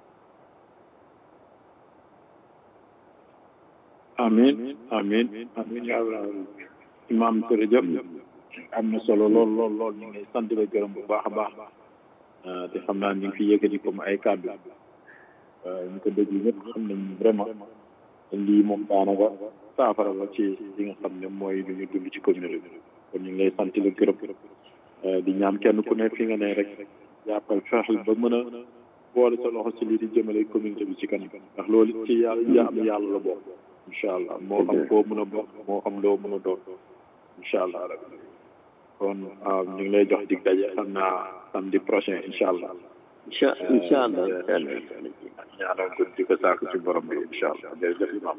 amin amin amin yaa rabbal imam jërëjëf am na solo lool lool lool ñu ngi lay sant la gërëm bu baax a baax te xam naa ñu ngi fi yëkkati comme ay kàddu ñu ko déglu ñëpp xam nañ vraiment lii moom daanaka saafara la ci li nga xam ne mooy lu ñu dund ci communauté bi kon ñu ngi lay sant la gërëm di ñaan kenn ku ne fi nga ne rek jàppal fexel ba mën a boole sa loxo ci lii di jëmale communauté bi ci kanam ndax loolu ci yàlla jaamu yàlla la bokk incha allah moo xam foo mën a bokk moo xam loo mën a doon incha allah rabbi kon ñu ngi lay jox dig daje xam naa samedi prochain incha allah incha incha allah ñaanal ko di ko saako ci borom bi incha allah jërëjëf imam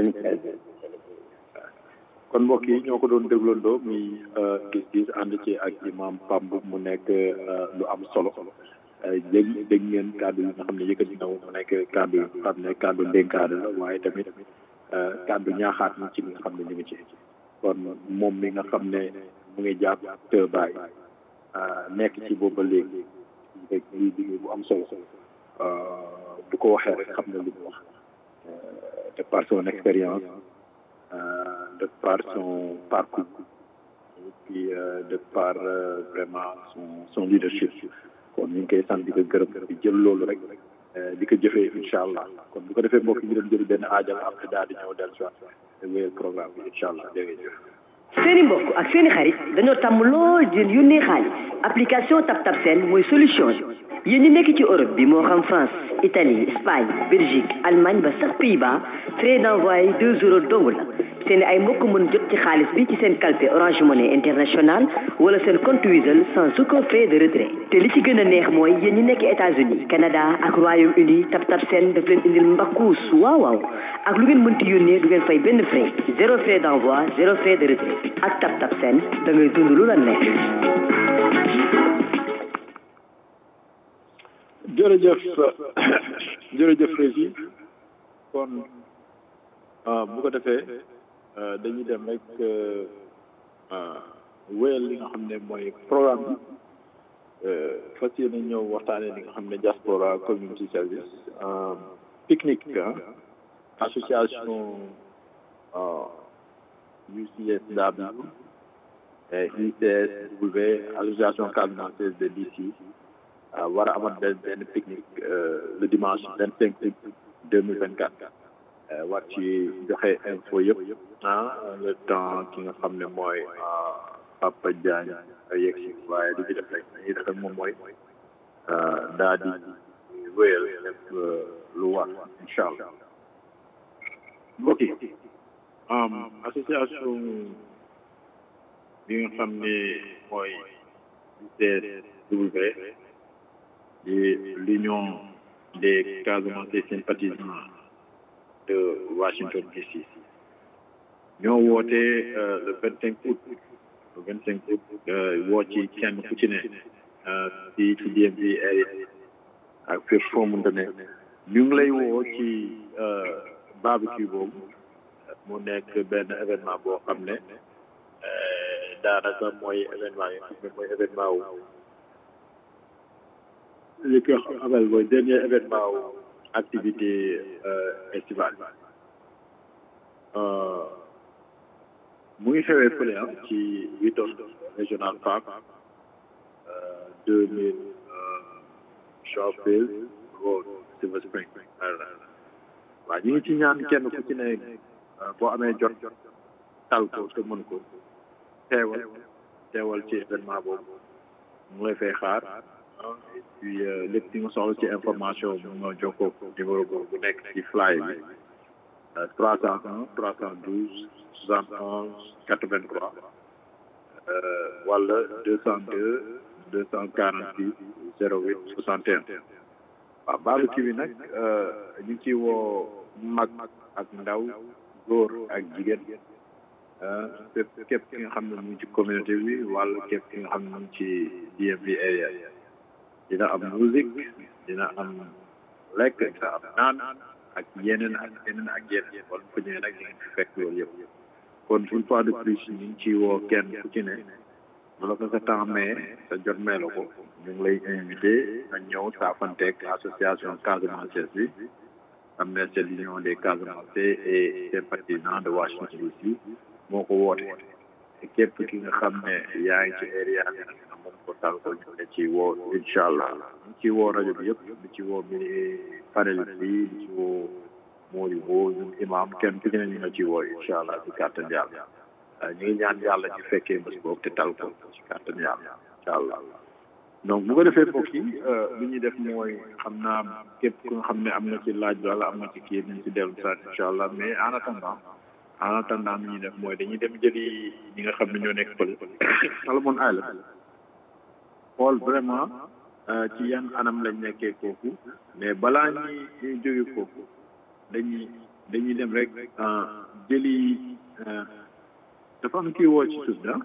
kon mbokk yi ñoo ko doon dégloondoo muy gis-gis ànd ci ak imam Pamb mu nekk lu am solo dégg dégg ngeen kàddu yi nga xam ne yëkkati na mu nekk kàddu yi nga xam ne kàddu ndénkaane la waaye tamit kàddu ñaaxaat ñi ci li nga xam ne ñu ngi ci kon moom mi nga xam ne mu ngi jàpp te bàyyi nekk ci booba léegi rek lii liggéey bu am solo bu ko waxee rek xam na li mu wax de par son expérience de par son parcours et puis de par vraiment son son leadership kon ñu ngi koy sant di ko gërëm di jël loolu rek di ko jëfee incha allah kon bu ko defee mbokk yi ñu doon jël benn aajal après daal di ñëw dellu si waat wéyal programme bi incha allah jërëjëf. seeni mbokk ak seeni xarit dañoo tàmm lool di leen yónnee xaalis application TapTap Send mooy solution bi yéen ñi nekk ci Europe bi moo xam France Italie Espagne Belgique Allemagne ba sax Pays-Bas frais d'envoi deux euros dong la seen ay mbokk mën jot ci xaalis bi ci seen calpe Orange Money International wala seen compte Wizall sans aucun frais de retrait te li ci gën a neex mooy yéen ñi nekk États-Unis Canada ak Royaume-Uni TapTap Send daf leen indil mbakkuus waaw waaw ak lu ngeen mënti yónnee du ngeen fay benn frais zéro frais d'envoi zéro frais de retrait ak TapTap Send da ngay dund lu la neex. jërëjëf jërëjëf Régi kon bu ko defee dañuy dem rek wéyal li nga xam ne mooy programme bi fas yéene ñëw waxtaanee li nga xam ne diaspora community service pique-nique association UCSW ICSW association casamance de DC war a amat benn benn pique-nique le dimanche vingt cinq août deux mille vingt quatre war ci joxe info yëpp ah le temps ki nga xam ne mooy Papa Diagne yegg si waaye li ñu def rek li def rek moom mooy daa di wéyal def lu war incha allah mbokk yi association bi nga xam ne mooy UCSW di l'union des Casamance sympathisants de Washington DC ñoo woote le vingt cinq août le vingt cinq août woo ci kenn ku ci ne ci ci DMV area ak fépp foo mënta ne ñu ngi lay woo ci barbecue boobu mu nekk benn événement boo xam ne daanaka mooy événement yi xam ne mooy événement wu li ko xamal mooy dernier événement wu activité estivale mu ngi xewee fële ah ci Wheaton Regional Park deux mille Shawfield Road Silver Spring waaw ñu ngi ci ñaan kenn ku ci ne boo amee jot tal ko te mën ko teewal teewal ci événement boobu mu ngi lay fay xaar et puis lépp li nga soxla ci information mu nga jokkoo numéro boobu bu nekk ci fly bi trois cent un trois cent douze soixante onze quatre vingt trois wala deux cent deux deux cent quarante six zéro huit soixante et un waaw barbecue bi nag ñu ngi ciy woo mag ak ndaw góor ak jigéen képp képp ki nga xam ne mu ngi ci communauté bi wala képp ki nga xam ne mu ngi ci DMV area dina am musique dina am lekk dina am naan ak yeneen ak yeneen ak yeneen kon fu ñëwee nag di ngeen fi fekk loolu yëpp kon une fois de plus ñu ngi ciy woo kenn ku ci ne bu la ko sa temps maye sa jot may la ko ñu ngi lay invité nga ñëw saafanteeg association Casamance bi am na c'est l'union des Casamance et sympathisants de Washington DC moo ko woote te képp ki nga xam ne yaa ngi ci area bi nag nga moom ko tal ko ñu ne ci woo incha allah ñu ci woo rajo bi yëpp di ci woo mi panéliste yi di ci woo Mody Wo ñun imam kenn ku ci ne ñu nga ci woo incha allah ci kàttan yàlla ñu ngi ñaan yàlla ñu fekkee bés boobu te tal ko ci kàttan yàlla incha allah donc bu ko defee mbokk yi li ñuy def mooy xam naa képp ku nga xam ne am na ci laaj wala am na ci kii nañ ci dellu saa incha allah mais en attendant en attendant li ñuy def mooy dañuy dem jëli ñi nga xam ne ñoo nekk fële Salomon Island xool vraiment ci yan anam lañ nekkee foofu mais balaa ñuy ñuy jóge foofu dañuy dañuy dem rek jëli dafa am kii woo ci suuf da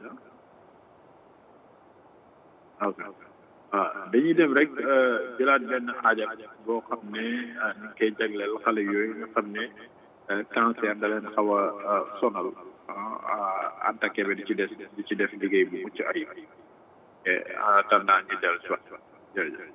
ok waaw dañuy dem rek jëlaat benn aajak boo xam ne ñu ngi koy jagleel xale yooyu nga xam ne cancer da leen xaw a sonal attaqué bi di ci des di ci def liggéey bu mucc ayib et en attendant ñu dellu si waat jërëjëf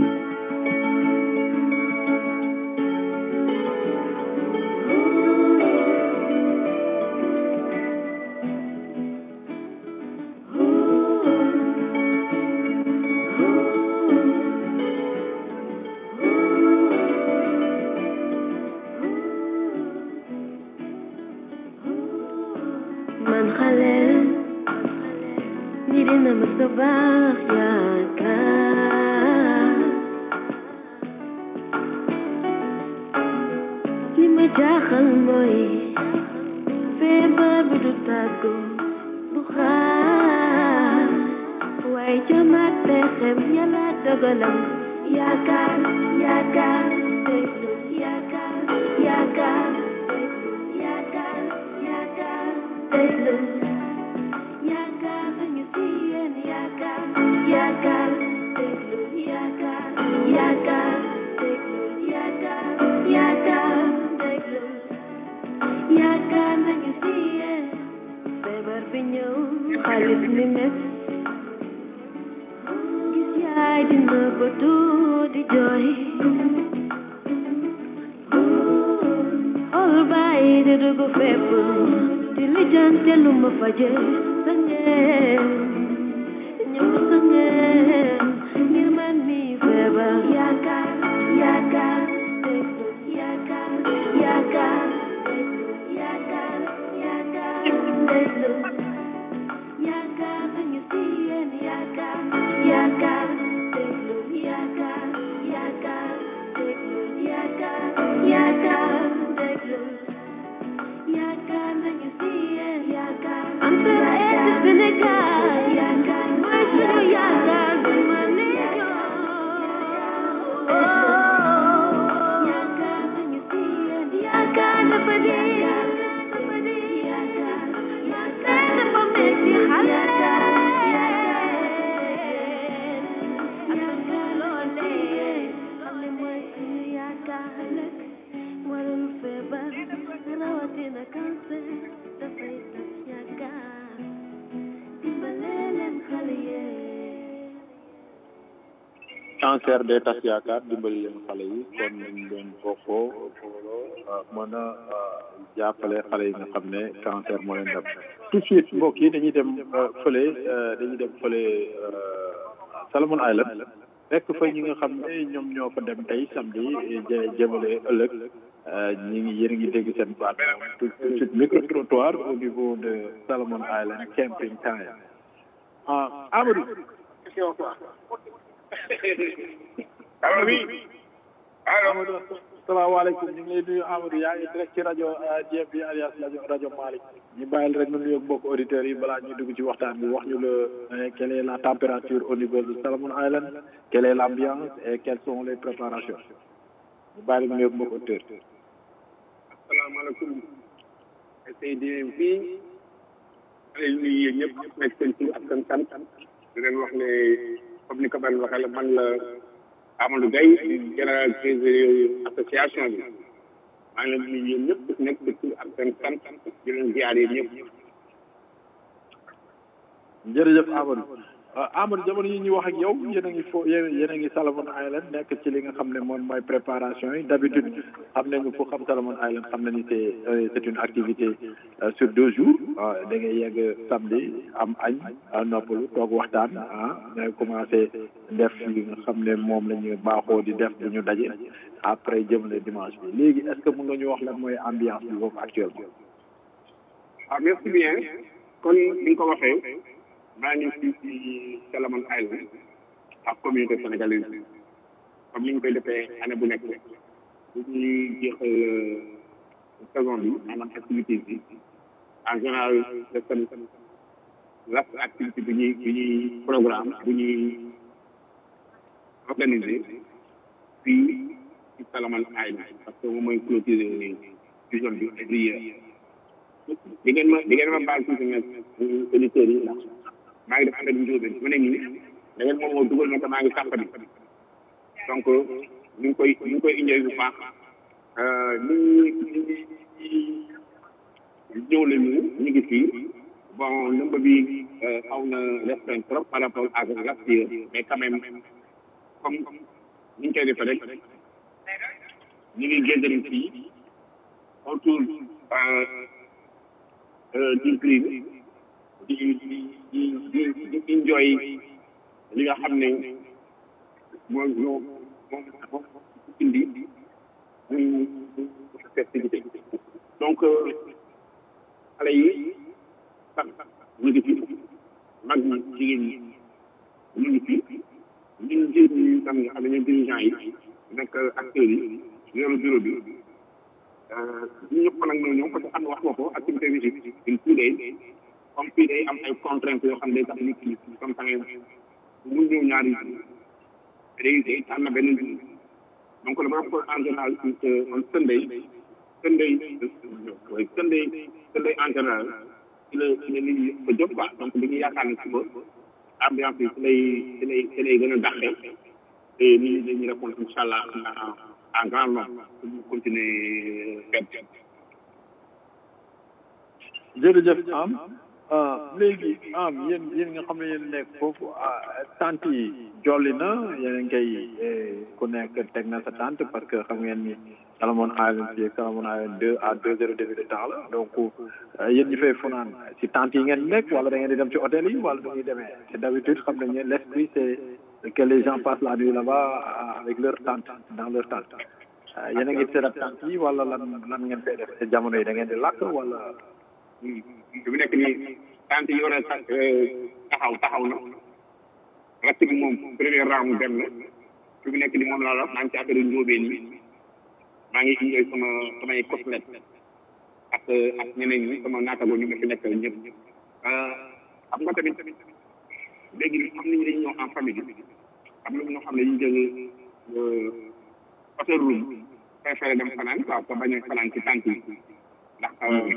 man xale ñi dina ma sa baax yaakaar li ma jaaxal mooy feebar bi du tàggu du xaar waaye jamaat pexem yàlla dogalam yaakaar yaakaar déglu yaakaar yaakaar déglu yaakaar yaakaar déglu yaakaar nañu si yéen yaakaar yaakaar déglu yaakaar yaakaar déglu yaakaar yaakaar déglu yaakaar nañu si yéen feebar bi ñëw xaalis ni mes gis yaay dina ko di jooy xool bàyyi di dugg fépp di lijjante lu ma faje sa ngeen ñëw sa ngeen ngir man mi feebar yaakaar yaakaar déglu yaakaar yaakaar déglu yaakaar yaakaar déglu yaakaar nañu si yéen yaakaar yaakaar déglu yaakaar yaakaar déglu yaakaar yaakaar déglu yaakaar nañu si yéen yaakaar am sera eeti Sénégal yaakaar mooy sunu yaakaar du ma yaakaar nañu si yéen yaakaar dafa dee dafa dee yaakaar yaakaar dafa metti xale yaakaar loolee xale mooy sunu yaakaar ëllëg warul feebar rawatina cancer dafay tas yaakaar dimbale leen xale yee cancer day tas yaakaar dimbali leen xale yi kon nañ leen bokkoo booloo mën a jàppale xale yi nga xam ne cancer moo leen dem tout de suite mbokk yi dañuy dem fële dañuy dem fële Salomon Island fekk fa ñi nga xam ne ñoom ñoo fa dem tey samedi jë- jëmale ëllëg ñi ngi yéen a ngi dégg seen baat tout de suite micro trottoir au niveau de Salomon Island camping time ah Amadou allo oui allo Amadou salaamaaleykum ñu ngi lay nuyu Amadou yaa ngi direct ci rajo Dieuf bi alias rajo rajo Malick ñu bàyyil rek nu nuyoog mbokk auditeurs yi balaa ñuy dugg ci waxtaan bi wax ñu la euh, quelle est la température au niveau de Salomon Island quelle est l'ambiance et quelles sont les préparations ñu bàyyil nu nuyoog mbokk auditeurs yi. asalaamaaleykum Seydi fii ay nuyu yéen ñëpp nekk seen tur ak seen sant di leen wax ne comme ni ko ban waxee la man la Amadou Gaye général trésorier association bi maa ngi leen di nuyu yéen ñëpp ku nekk ci tur ak seen sant di leen ziare ñëpp. jërëjëf Amadou Amadou jamono yi ñuy wax ak yow yéen a ngi fo yéen a ngi Solomon Island nekk ci li nga xam ne moom mooy préparation yi d'habitude xam nañu fu xam Solomon Island xam nañu c'est c'est une activité sur deux jours da ngay yegg samedi am añ noppalu toog waxtaan ah nga commencé def li nga xam ne moom la ñu baaxoo di def bu ñu daje après jëmale dimanche bi léegi est-ce que mën nga ñu wax lan mooy ambiance bi foofu actuellement. ah merci bien kon ni nga ko waxee. maa ngi fii ci Solomon Island ak communauté sénégalaise bi comme ni ñu koy defee année bu nekk bu ñuy jeexal saison bi maanaam activité bi en général def tamit last activité bi ñuy bi ñuy programme bu ñuy organiser fii ci Solomon Island parce que moom mooy clôturer saison bi every year di ngeen ma di ngeen ma baal tuuti nag auditeurs yi ndax maa ngi def affaire njóobeen mu ne nii da ngeen moom moo dugal na ko maa ngi sàmp bi donc ñu ngi koy ñu ngi koy indee bu baax nit ñi ñëw nañu ñu ngi fii bon nombre bi xaw na restreint trop par rapport ak last year mais quand même comme ni ñu koy defee rek ñu ngi génn fii autour du green di di di di di enjoy li nga xam ne mooy ñoo moom moom indi muy festivité donc xale yi sax ñu ngi fi mag ñi jigéen ñi ñu ngi fi ñun jigéen ñi tam nga xam ne ñoom dirigeant yi nekk acteurs yi yoru bureau bi ñu ñëpp nag ñoo ñëw parce que xam nga wax nga ko activité bi une two days comme fii day am ay contraintes yoo xam ne day tax nit ñi comme ça mu ñëw ñaari day day am na benn jour donc le rapport en général on Sunday Sunday Sunday Sunday en général ci la ci la nit ñi ba jóg quoi donc li ñu yaakaar ne suba ambiance bi ci lay ci lay ci lay gën a dàqee te nit ñi dañuy répondre incha allah en grand nombre pour ñu continuer fête jërëjëf am léegi am yéen yéen nga xam ne yéen nekk foofu tante yi jolli na yéen a ngi koy ku nekk teg na sa tante parce que xam ngeen ni Solomon Island fii Solomon Island deux à deux heures demi de temps la donc yéen ñi fay fanaan si tante yi ngeen nekk wala da ngeen di dem ci hôtel yi wala du ñuy demee te d'habitude xam nañ ne l'esprit c'est que les gens passent la nuit là-bas avec leur tante dans leur tente yéen a ngi seet tante yi wala lan lan ngeen fay def te jamono yi da ngeen di lakk wala fi mu nekk nii tante yi war a taxaw taxaw na rest bi moom premier round dem na fi mu nekk nii moom laa la maa ngi ci affaire njóobeen yi maa ngi enjoy sama samay coslet ak ak ñeneen ñi sama naatago ñu nga fi nekk ñëpp xam nga tamit léegi am nañu dañu ñëw en famille am na ñoo xam ne ñu jël hôtel room préféré dem fanaan waaw ko bañ a fanaan ci tante yi ndax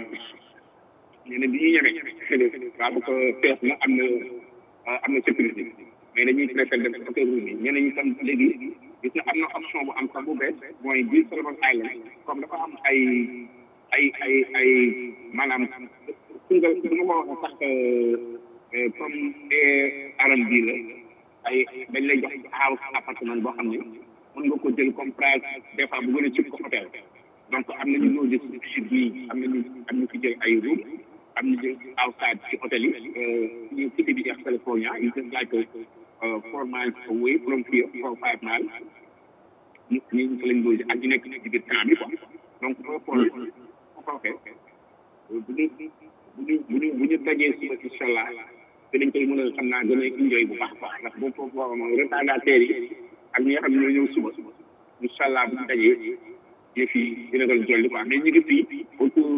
ñu ne bi ñuy ñemee waaw bu ko fees na am na am na sécurité mais dañuy préféré dem hôtel room yi ñeneen ñi tam léegi gis na am na option bu am sax bu bees mooy biir Solomon Island comme dafa am ay ay ay ay maanaam su nga su nga ma waxee sax comme R&B la ay dañ lay jox house appartement boo xam ne mën nga ko jël comme price des fois bu gën a cib ko hôtel donc am nañu loo gis ci nii am nañu am ñu fi jël ay room am ñu jël outside ci hôtel yi ñu cité bi East California you just like four miles away from here four five miles ñu ñu fa lañ logé ak ñu nekk ci biir camp bi quoi donc boo xool boo ko waxee bu ñu bu ñu bu ñu bu ñu dajee suba incha allah te dañ koy mën a xam naa gën a enjoy bu baax quoi ndax boo foofu moom retardataires yi ak ñi nga xam ne ñoo ñëw suba incha allah bu ñu dajee yëf yi dina doon jolli quoi mais ñu ngi fii autour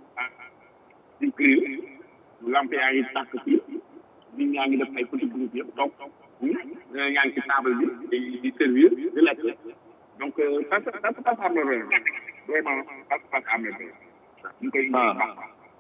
du grill lampe yaa ngi tàkk fii nit ñaa ngi def ay petit groupe yëpp donc ñaa ngi ci table bi di di servir di lekk donc ça ça se passe à merveille vraiment ça se passe à merveille ñu koy baax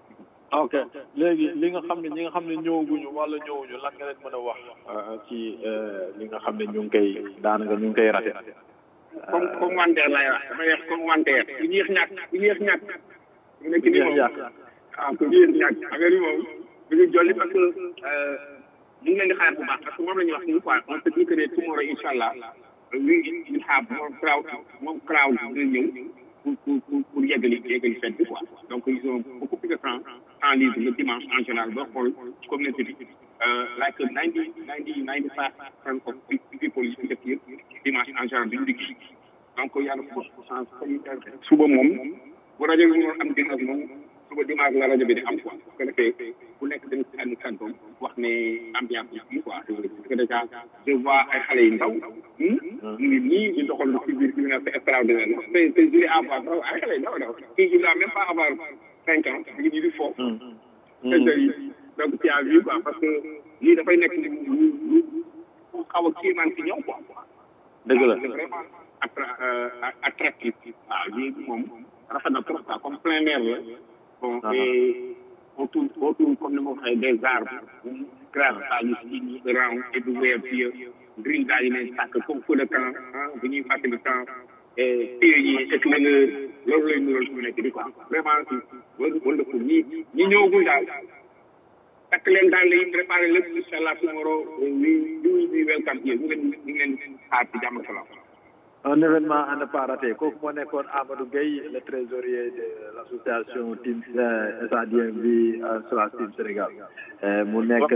ok léegi li nga xam ne ñi nga xam ne ñëwaguñu wala ñëwuñu lan nga leen mën a wax ci li nga xam ne ñu ngi koy daanaka ñu ngi koy rate comme comme wanteer lay wax dama wax comme wanteer ku yéex ñàkk ku yéex ñàkk mu nekk ni moom waaw ku yéex ñàkk affaire yi moom bu ñu jolli parce que ñu ngi leen di xaar bu baax parce que moom la ñuy wax ni quoi on se dit que ne tomorrow incha allah we will have more crowd more crowd dina ñëw pour pour pour pour yeggali yeggali fête bi quoi donc ils ont beaucoup plus de temps en libre le dimanche en général boo xool communauté bi like ninety ninety ninety five percent of people yi fi dëkk yëpp dimanche en général duñu liggéey donc yàlla forte chance suba moom bu rajo bi mënoon am dimanche moom suba dimanche la rajo bi di am quoi bu ko defee ku nekk dañ si ànd kàddoom wax ne ambiance bi fii quoi parce que déjà je vois ay xale yu ndaw ñu ngi nii di doxal ci biir ci biir c'est extraordinaire c'est c'est joli à voir trop ay xale yu ndaw ndaw kii il doit même pas avoir cinq ans mi ngi nii di foofu donc tu as vu quoi parce que lii dafay nekk lu lu lu xaw a kéemaan si ñoom quoi dëgg la c'est vraiment attra attractif waaw lii moom rafet na trop quoi comme plein air la bon et autour autour comme ni ma waxee des arbres grâce à ñu si ñu round everywhere here green daal di leen sàkk comme feu de camp ah bu ñuy fàttali temps et pieds yi éclaireur loolu lay nural su nekk di quoi vraiment wala wala pour ñi ñi ñëwagul daal takk leen daal lay préparé lépp incha allah tomorrow we we we welcome here ñu leen ñu ngi leen xaar ci jàmm salaam un événement à ne pas rater kooku moo nekkoon Amadou Gueye le trésorier de l'association Team SADMV slash Team Sénégal mu nekk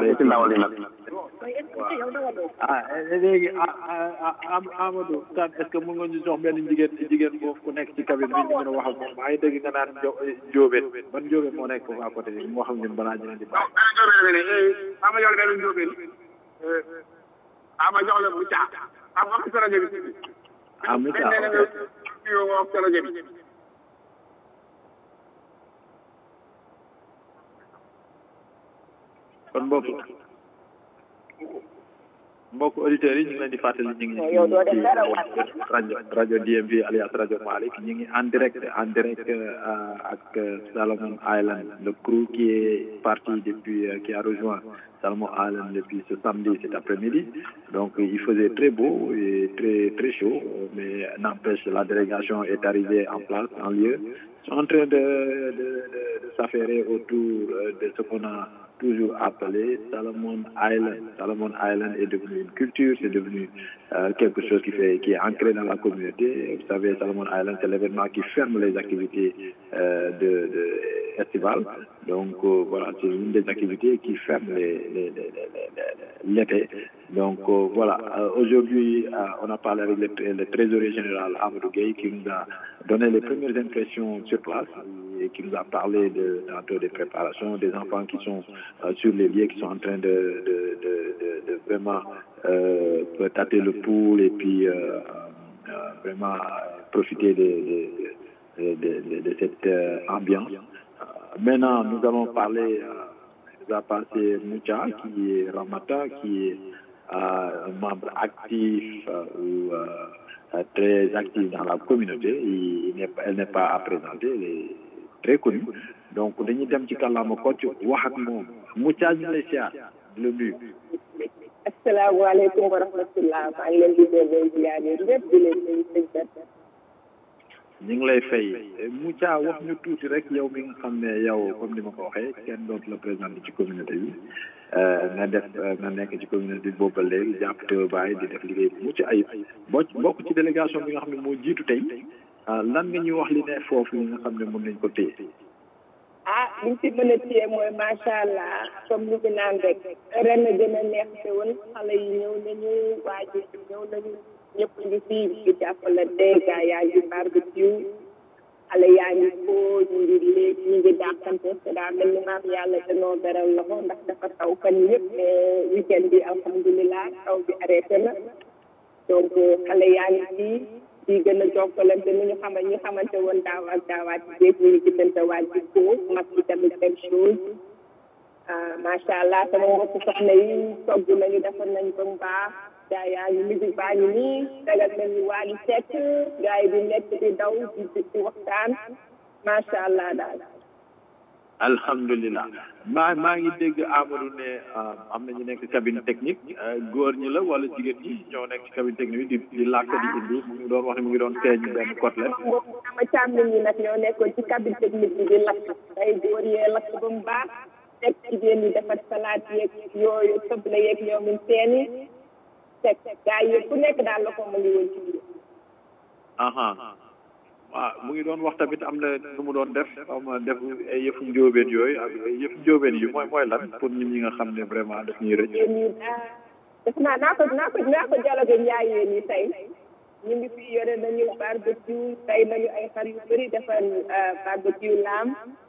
ah léegi ah Amadou kan est-ce que mën nga ñu jox benn jigéen jigéen boobu ku nekk ci cabine bi ñu mën a wax ak moom maa ngi dégg nga naan Njóobeen ban Njóobeen moo nekk foofu à côté bi mu wax ak ñun balaa ñu leen di bàyyi. ama jox la benn Njóobeen ama jox la bu caa am wax sa rajo bi ah mu caa ok wax sa rajo bi kon mbokk mbokk auditeurs yi ñu ngi leen di fàttali ñu ngi ci rajo rajo DMV alias rajo Malick ñu ngi en direct en direct ak Salomon Island le crew qui est parti depuis qui a rejoint Salomon Island depuis ce samedi cet après-midi donc il faisait très beau et très très chaud mais n'empêche la délégation est arrivée en place en lieu ils sont en train de de de, de s'affairer autour de ce qu'on a toujours appelé Salomon Island. Salomon Island est devenu une culture, c'est devenu euh, quelque chose qui fait, qui est ancré dans la communauté. Vous savez, Salomon Island, c'est l'événement qui ferme les activités euh, de, de estivales. Donc euh, voilà, c'est une des activités qui ferme les, l'été. Donc voilà, aujourd'hui, on a parlé avec le, le trésorier général Amadou Gueye qui nous a donné les premières impressions sur place et qui nous a parlé de, tantôt des préparations, des enfants qui sont euh, sur les lieux, qui sont en train de, de, de, de vraiment euh, tâter le pouls et puis euh, vraiment profiter de, de, de cette ambiance. maintenant, nous allons parler, nous a passé Moucha, qui est Ramata, qui est un membre actif ou très actif dans la communauté. Il, il elle n'est pas à présenter, elle est très connue. donc dañuy dem ci kàllaama kocc wax ak moom Moussa ñu lay siyaar di la nuyu. asalaamaaleykum wa rahmatullah maa ngi leen di delloo ziar yi ñëpp di leen nuyu sëñ Bert. ñu ngi lay fay Moussa wax ñu tuuti rek yow mi nga xam ne yow comme ni ma ko waxee kenn dootu la présenté ci communauté bi nga def nga nekk ci communauté bi boobu ba léegi jàpp te bàyyi di def liggéey bu mucc ayib boo bokk ci délégation bi nga xam ne moo jiitu tey lan nga ñuy wax li ne foofu li nga xam ne mën nañ ko téye. ah liñ ci mën a téye mooy macha allah comme li ñu naan rek ren a gën a neex te woon xale yi ñëw nañu waa ji ñëw nañu ñëpp ngi fii di jàppalante gaa yaa ngi barbecue xale yaa ngi foo ñu ngi léeg ñu ngi dàqante te daa mel ni maam yàlla danoo beral loxo ndax dafa taw fan yëpp mais weekend bi alhamdulilah taw bi arrêté na donc xale yaa ngi fii di gën a jokkalante ni ñu xamal ñi xamante woon daaw ak daawaat ci géej ñu ngi gisante waat ci foo mag bi tamit même chose macha allah sama mbokk soxna yi togg nañu defar nañ ko mu baax gaa yaa ngi musique baa ngi nii dagal nañu waa ngi sekk gaa yi di nekk di daw di di waxtaan macha allah daal alhamdulilah maa maa ngi dégg Amadou ne am na ñu nekk cabine technique góor ñi la wala jigéen ñi ñoo nekk ci cabine technique bi di di làkk di indi mu ngi doon wax ne mu ngi doon teeñ benn côtelette. sama càmmiñ ñi nag ñoo nekkoon ci cabine technique bi di lakk day góor yee lakk ba mu baax teg jigéen ñi defar salaat yeeg yooyu soble yeeg ñoomin seeni teg gaa yi ku nekk daal la ko mu ngi woon ci biir. aha waaw mu ngi doon wax tamit am na nu mu doon def xaw ma def ay yëfu njóobeen yooyu ak ay yëfu njóobeen yi mooy mooy lan pour nit ñi nga xam ne vraiment daf ñuy rëcc. yéen ñi ah def naa naa ko naa ko naa ko dialogue njaayeen yi tey ñu ngi fi yore nañu barbecue tey nañu ay xar yu bëri defar barbecue laam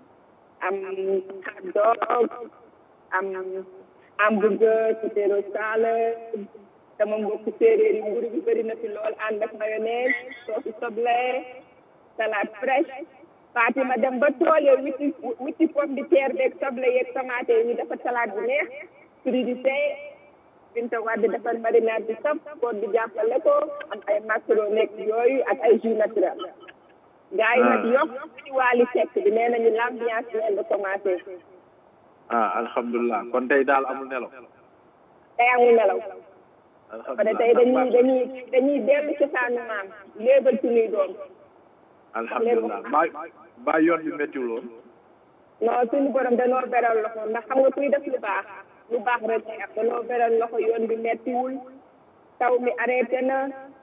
am hot dog am hamburger potato salad sama mbokk séeréer yi mburu bi bëri na fi lool ànd ak mayonnaise soosu soble salade fraîche Fatima dem ba tool ya witti witti pomme de terre beeg soble yeeg tomate yi ñu defar salade bu neex crudité Binta Wade defar marinade bi saf koor di jàppale ko am ay macaroni nekk yooyu ak ay jus naturel gars yi nag yokk ci waali sekk bi nee nañu l'ambiance vient de commencer ah alhamdulilah kon tey daal amul nelaw. tey amul nelaw pare tey dañuy dañuy dañuy dellu ci saanu maam léebal suñuy doom alhamdulilah mbaa mbaa yoon bi méttiwul woon. non suñu borom danoo beral loxo ndax xam nga kuy def lu baax lu baax rek lay am danoo beral loxo yoon bi méttiwul taw mi arrêté na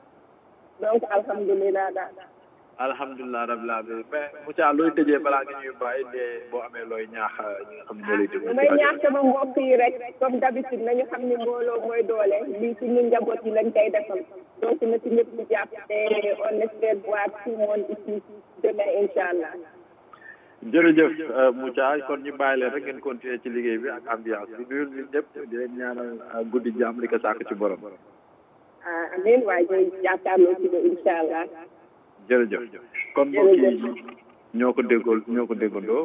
donc alhamdulilah daal. alhamdulilah rabbil alamin mais Moussa looy tëjee balaa nga ñuy bàyyi de boo amee looy ñaax ñi nga xam ne ñoo lay déglu. lu may ñaax sama mbokk yi rek comme d'habitude nañu xam ni mbooloo mooy doole lii suñu njaboot yi lañ koy defal donc na ci ñëpp ñu jàpp te on espère voir tout le monde ici demain incha allah. jërëjëf Moussa kon ñu bàyyi leen rek ngeen continuer ci liggéey bi ak ambiance bi nuyul ñu ñëpp di leen ñaanal guddi jàmm li ko sàkk ci borom. ah amiin waaye ñooy jàkkaarloo ci ba incha allah. jërëjëf kon mbokk yi ñoo ko déggool ñoo ko déggandoo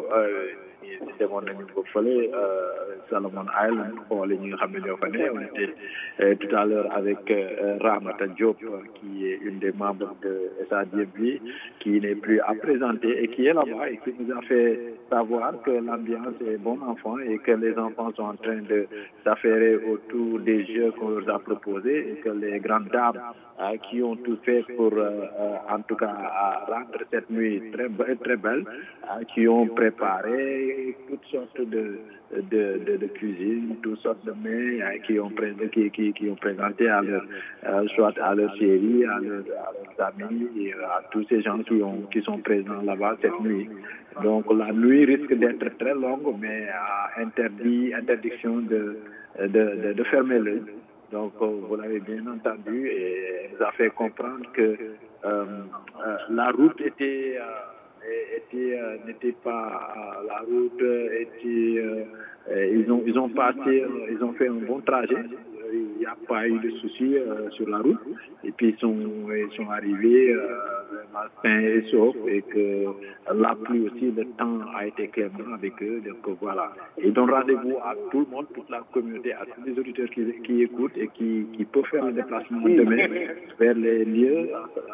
demoon nañu ba fële Salomon Island xoole ñi nga xam ne ñoo fa ne on était tout à l'heure avec Ramata Diop qui est une des membres de SADMB qui n'est plus à présenter et qui est là-bas et qui nous a fait savoir que l'ambiance est bon enfant et que les enfants sont en train de s'affairer autour des jeux qu'on leur a proposés et que les grandes dames euh, qui ont tout fait pour, euh, euh, en tout cas, rendre cette nuit très, très belle, qui ont préparé toutes sortes de, de, de, de cuisine, toutes sortes de mets qui, ont pré qui, qui, qui ont présenté à leur, soit à leur chérie, à, leur, à leurs amis, et à tous ces gens qui, ont, qui sont présents là-bas cette nuit. Donc la nuit risque d'être très longue, mais interdit, interdiction de, de, de, de fermer l'œil. Donc, vous l'avez bien entendu et elle nous a fait comprendre que euh, euh, la route était, euh, était n'était pas la route était ils ont ils ont passé ils ont fait un bon trajet il n'y a pas eu de soucis sur la route et puis ils sont ils sont arrivés vraiment sains et saufs et que la pluie aussi le temps a été clément avec eux donc voilà et donc rendez-vous à tout le monde toute la communauté à tous les auditeurs qui, qui écoutent et qui, qui peuvent faire le déplacement demain vers les lieux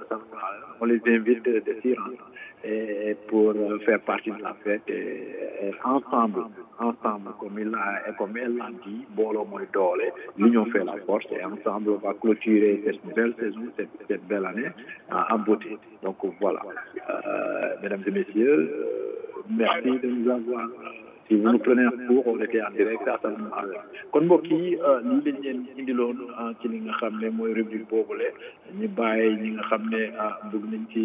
on les invite de s'y rendre et pour faire partie de la fête et, et ensemble ensemble comme il a comme elle l'a dit booloo mooy doole l'union fait la force et ensemble on va clôturer cette nouvelle saison cette, cette belle année en beauté donc voilà euh, mesdames et messieurs euh, merci de nous avoir si vous nous prenez en cours on était en direct à Salomon kon mbokk yi lii lañ leen indiloon ci li nga xam ne mooy rubrique boobule ñu bàyyi ñi nga xam ne bëgg nañ ci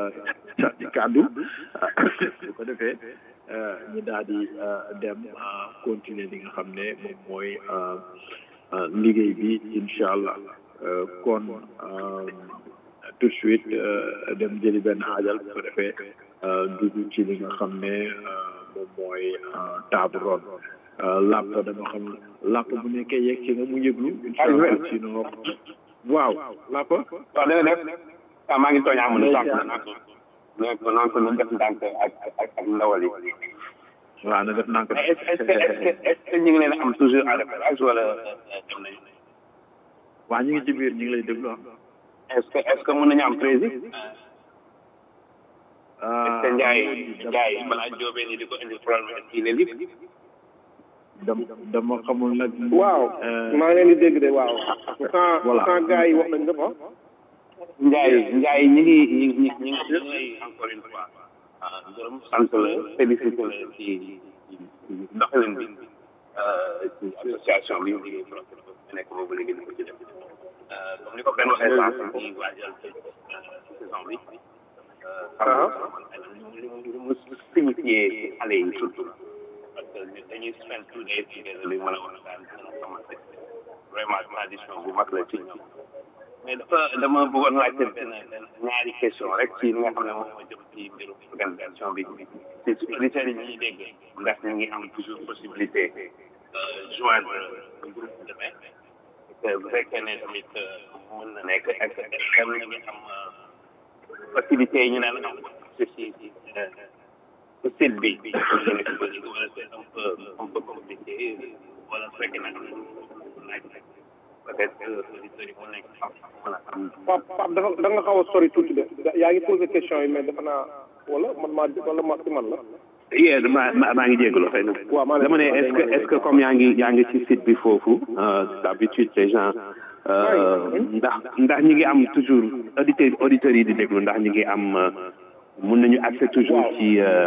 ci kàddu bu ko defee ñu daal di dem continuer li nga xam ne moom mooy liggéey bi incha allah kon tout de suite dem jëli benn xaajal bu ko defee dugg ci li nga xam ne moom mooy table ronde làpp dama xam làpp bu nekkee yegg ci nga mu yëglu incha allah sinon waaw làpp waaw dana def waaw maa ngi tooñ amul sànq naan ko naan ko ñu def ndànk ak ak ak ndawal yi waaw na def ndànk est ce que est ce que ñu ngi leen am toujours à référence wala dem nañu waa ñu ngi ci biir ñu ngi lay déglu ah est ce que est ce que mën nañu am président te Ndiaye Ndiaye balaa jóobee ni di ko indi problème est-ce qu'il est libre dama dama xamul nag. waaw maa ngi leen di dégg de waaw. pourtant Voilà. pourtant gars yi wax nañ lépp ah. Ndiaye Ndiaye ñi ngi ñi ngi ñi ngi ñi ngi encore une fois ah gërëm sant la félicité la ci ci doxalin bi euh, ci association bi ñu nekk boobu léegi di ko ci def Euh, comme ni ko benn waxee sànq ci waajal ci saison bi euh, xam nga li mu li mu signifié xale yi surtout parce que ñun dañuy spend two days together li mën a waxtaan dina commencé vraiment tradition bu mag la ci ñoom mais dafa dama bëggoon laajte benn benn ñaari question rek ci li nga xam ne moom moo jëm ci mbirum organisation bi ci su auditeurs yi ñuy dégg ndax ñu ngi am toujours possibilité euh, joindre le groupe demain te bu fekkee ne tamit euh, mën na nekk ak xam na ngi am euh, facilité yi ñu naan am ci ci ci euh, ci site bi wala c'est un peu un peu compliqué wala su fekkee ne am na laaj rek peut-être que auditeurs yi mën nañ ko xam mën a am Pape Pape dafa da nga xaw a sori tuuti de yaa ngi posé question yi mais dafa naa wala man maa wala ma si man la. yee maa maa maa ngi jégalu xëy na waaw maa dama ne est-ce que est-ce que comme yaa ngi yaa ngi ci site bi foofu euh, d'habitude les gens euh, ndax ndax ñi ngi am toujours auditeurs auditeurs yi di déglu ndax ñi ngi am euh, mun nañu accès toujours ci euh,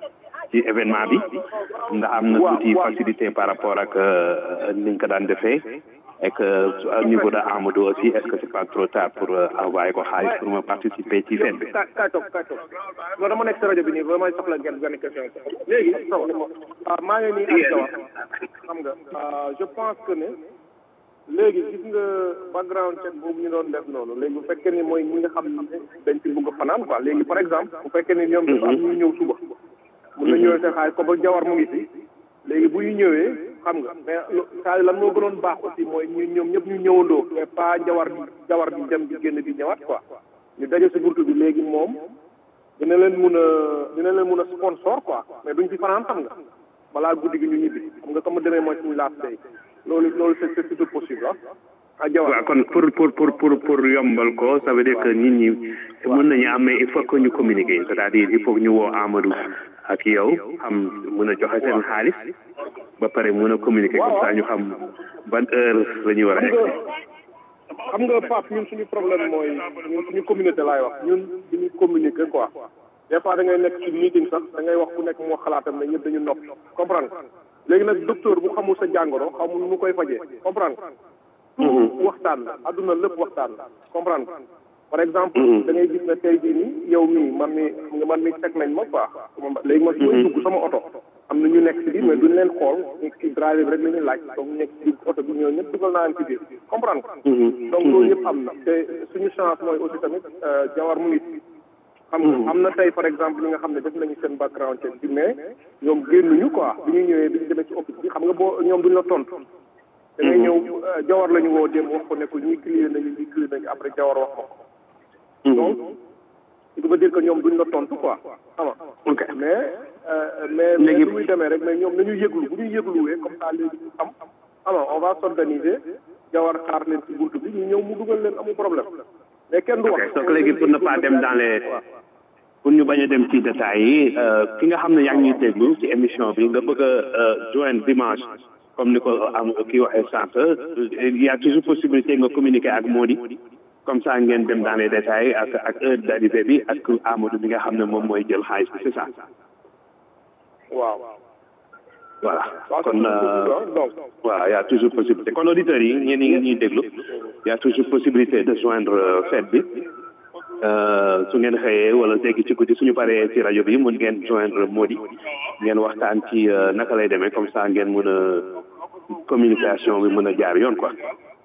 ci événement bi ndax am na tuuti facilité par rapport ak euh, niñ ko daan defee et que au niveau de Amadou aussi est-ce que c'est pas trop tard pour euh, envoyer ko xaalis pour ma participer ci fête bi kaay kaay toog kaay toog non dama nekk si rajo bi nii vraiment soxla ngeen benn question léegi ah maa ngi nii ak Jawar xam nga ah, je pense que ne léegi gis nga background check boobu ñu doon def noonu léegi bu fekkee ni mooy ñi nga xam ne dañ ci bëgg a fanaan quoi léegi par exemple bu fekkee ni ñoom dafa am ñu ñëw suba mun na ñëwee seen xaalis comme Jawar mu ngi fi léegi bu ñu ñëwee xam nga mais lo- saa lan moo gënoon baax aussi mooy ñu ñoom ñëpp ñu ñëwandoo mais pas Jawar bi Jawar bi dem di génn di ñëwaat quoi ñu daje si buntu bi léegi moom dina leen mun a dina leen mun a sponsor quoi mais duñ fi fanaan xam nga balaa guddi gi ñu ñibbi xam nga comme demee mooy suñu last day loolu loolu c'est c'est tout possible ah. ah Jawar waaw kon pour pour pour pour pour yombal ko ça veut dire que nit ñi mën nañu am mais il faut que ñu communiquer c'est-à-dire il faut que ñu woo Amadou ak yow xam mën a joxe seen xaalis ba pare mën a communiquer comme ça ñu xam ban heure la ñuy war a xam egg. nga xam nga Pape ñun suñu problème mooy ñun suñu communauté laay wax ñun duñu communiquer quoi des fois da ngay nekk ci meeting sax da ngay wax ku nekk moo xalaatam ne ñëpp dañu nopp comprendre nga léegi nag docteur bu xamul sa jàngoro xamul nu mu koy fajee comprendre nga tout waxtaan la adduna lépp waxtaan la comprendre nga par exemple da ngay gis ne tey jii nii yow mii man mi xam nga man mi teg nañ ma quoi léegi man su may dugg sama oto am na ñu nekk ci biir mais duñ leen xool ci driver bi rek la ñuy laaj donc ñu nekk ci biir oto bi ñoo ñëpp dugal naa leen ci biir comprendre nga donc loolu yëpp am na te suñu chance mooy aussi tamit euh, jawar mu ngi ci xam nga am na tey par exemple ñi nga xam ne def nañu seen background check bi mais ñoom génnuñu quoi bi ñu ñëwee bi ñu demee ci office bi xam nga boo ñoom duñ la tontu da ngay ñëw euh, jawar la ñu woo dem wax ko ne ko ñii clear nañu ñii clear nañu après jawar wax ma ko donc il veut dire que ñoom duñ la tontu quoi xam nga mais euh, mais mais Léegi- lu muy demee rek mais ñoom nañu yëglu bu ñu yëgluwee comme ça léegi ñu xam xam nga on va s'organiser jawar xaar leen ci buntu bi ñu ñëw mu dugal leen amul problème mais kenn du wax donc léegi pour ne pas dem dans les pour ñu bañ a dem ci détails yi euh, ki nga xam ne yaa ngi ñuy déglu ci émission bi nga bëgg a euh, joindre dimanche comme ni ko am kii waxee sànq il y a toujours possibilité nga communiquer ak Mody comme ça ngeen dem dans les détails ak ak heure d'arrivée bi ak Amadou bi nga xam ne moom mooy jël xaalis bi c'est ça waaw voilà waaw c'est kon tout euh, possible, donc voilà y a toujours possibilité kon auditeurs yi ñeen ñi ñuy déglu y a toujours possibilité de joindre euh, fête bi Euh, su ngeen xëyee wala léegi ci guddi suñu paree ci rajo bi mun ngeen joindre Mody ngeen waxtaan ci euh, naka lay demee comme ça ngeen mën a communication bi mën a jaar yoon quoi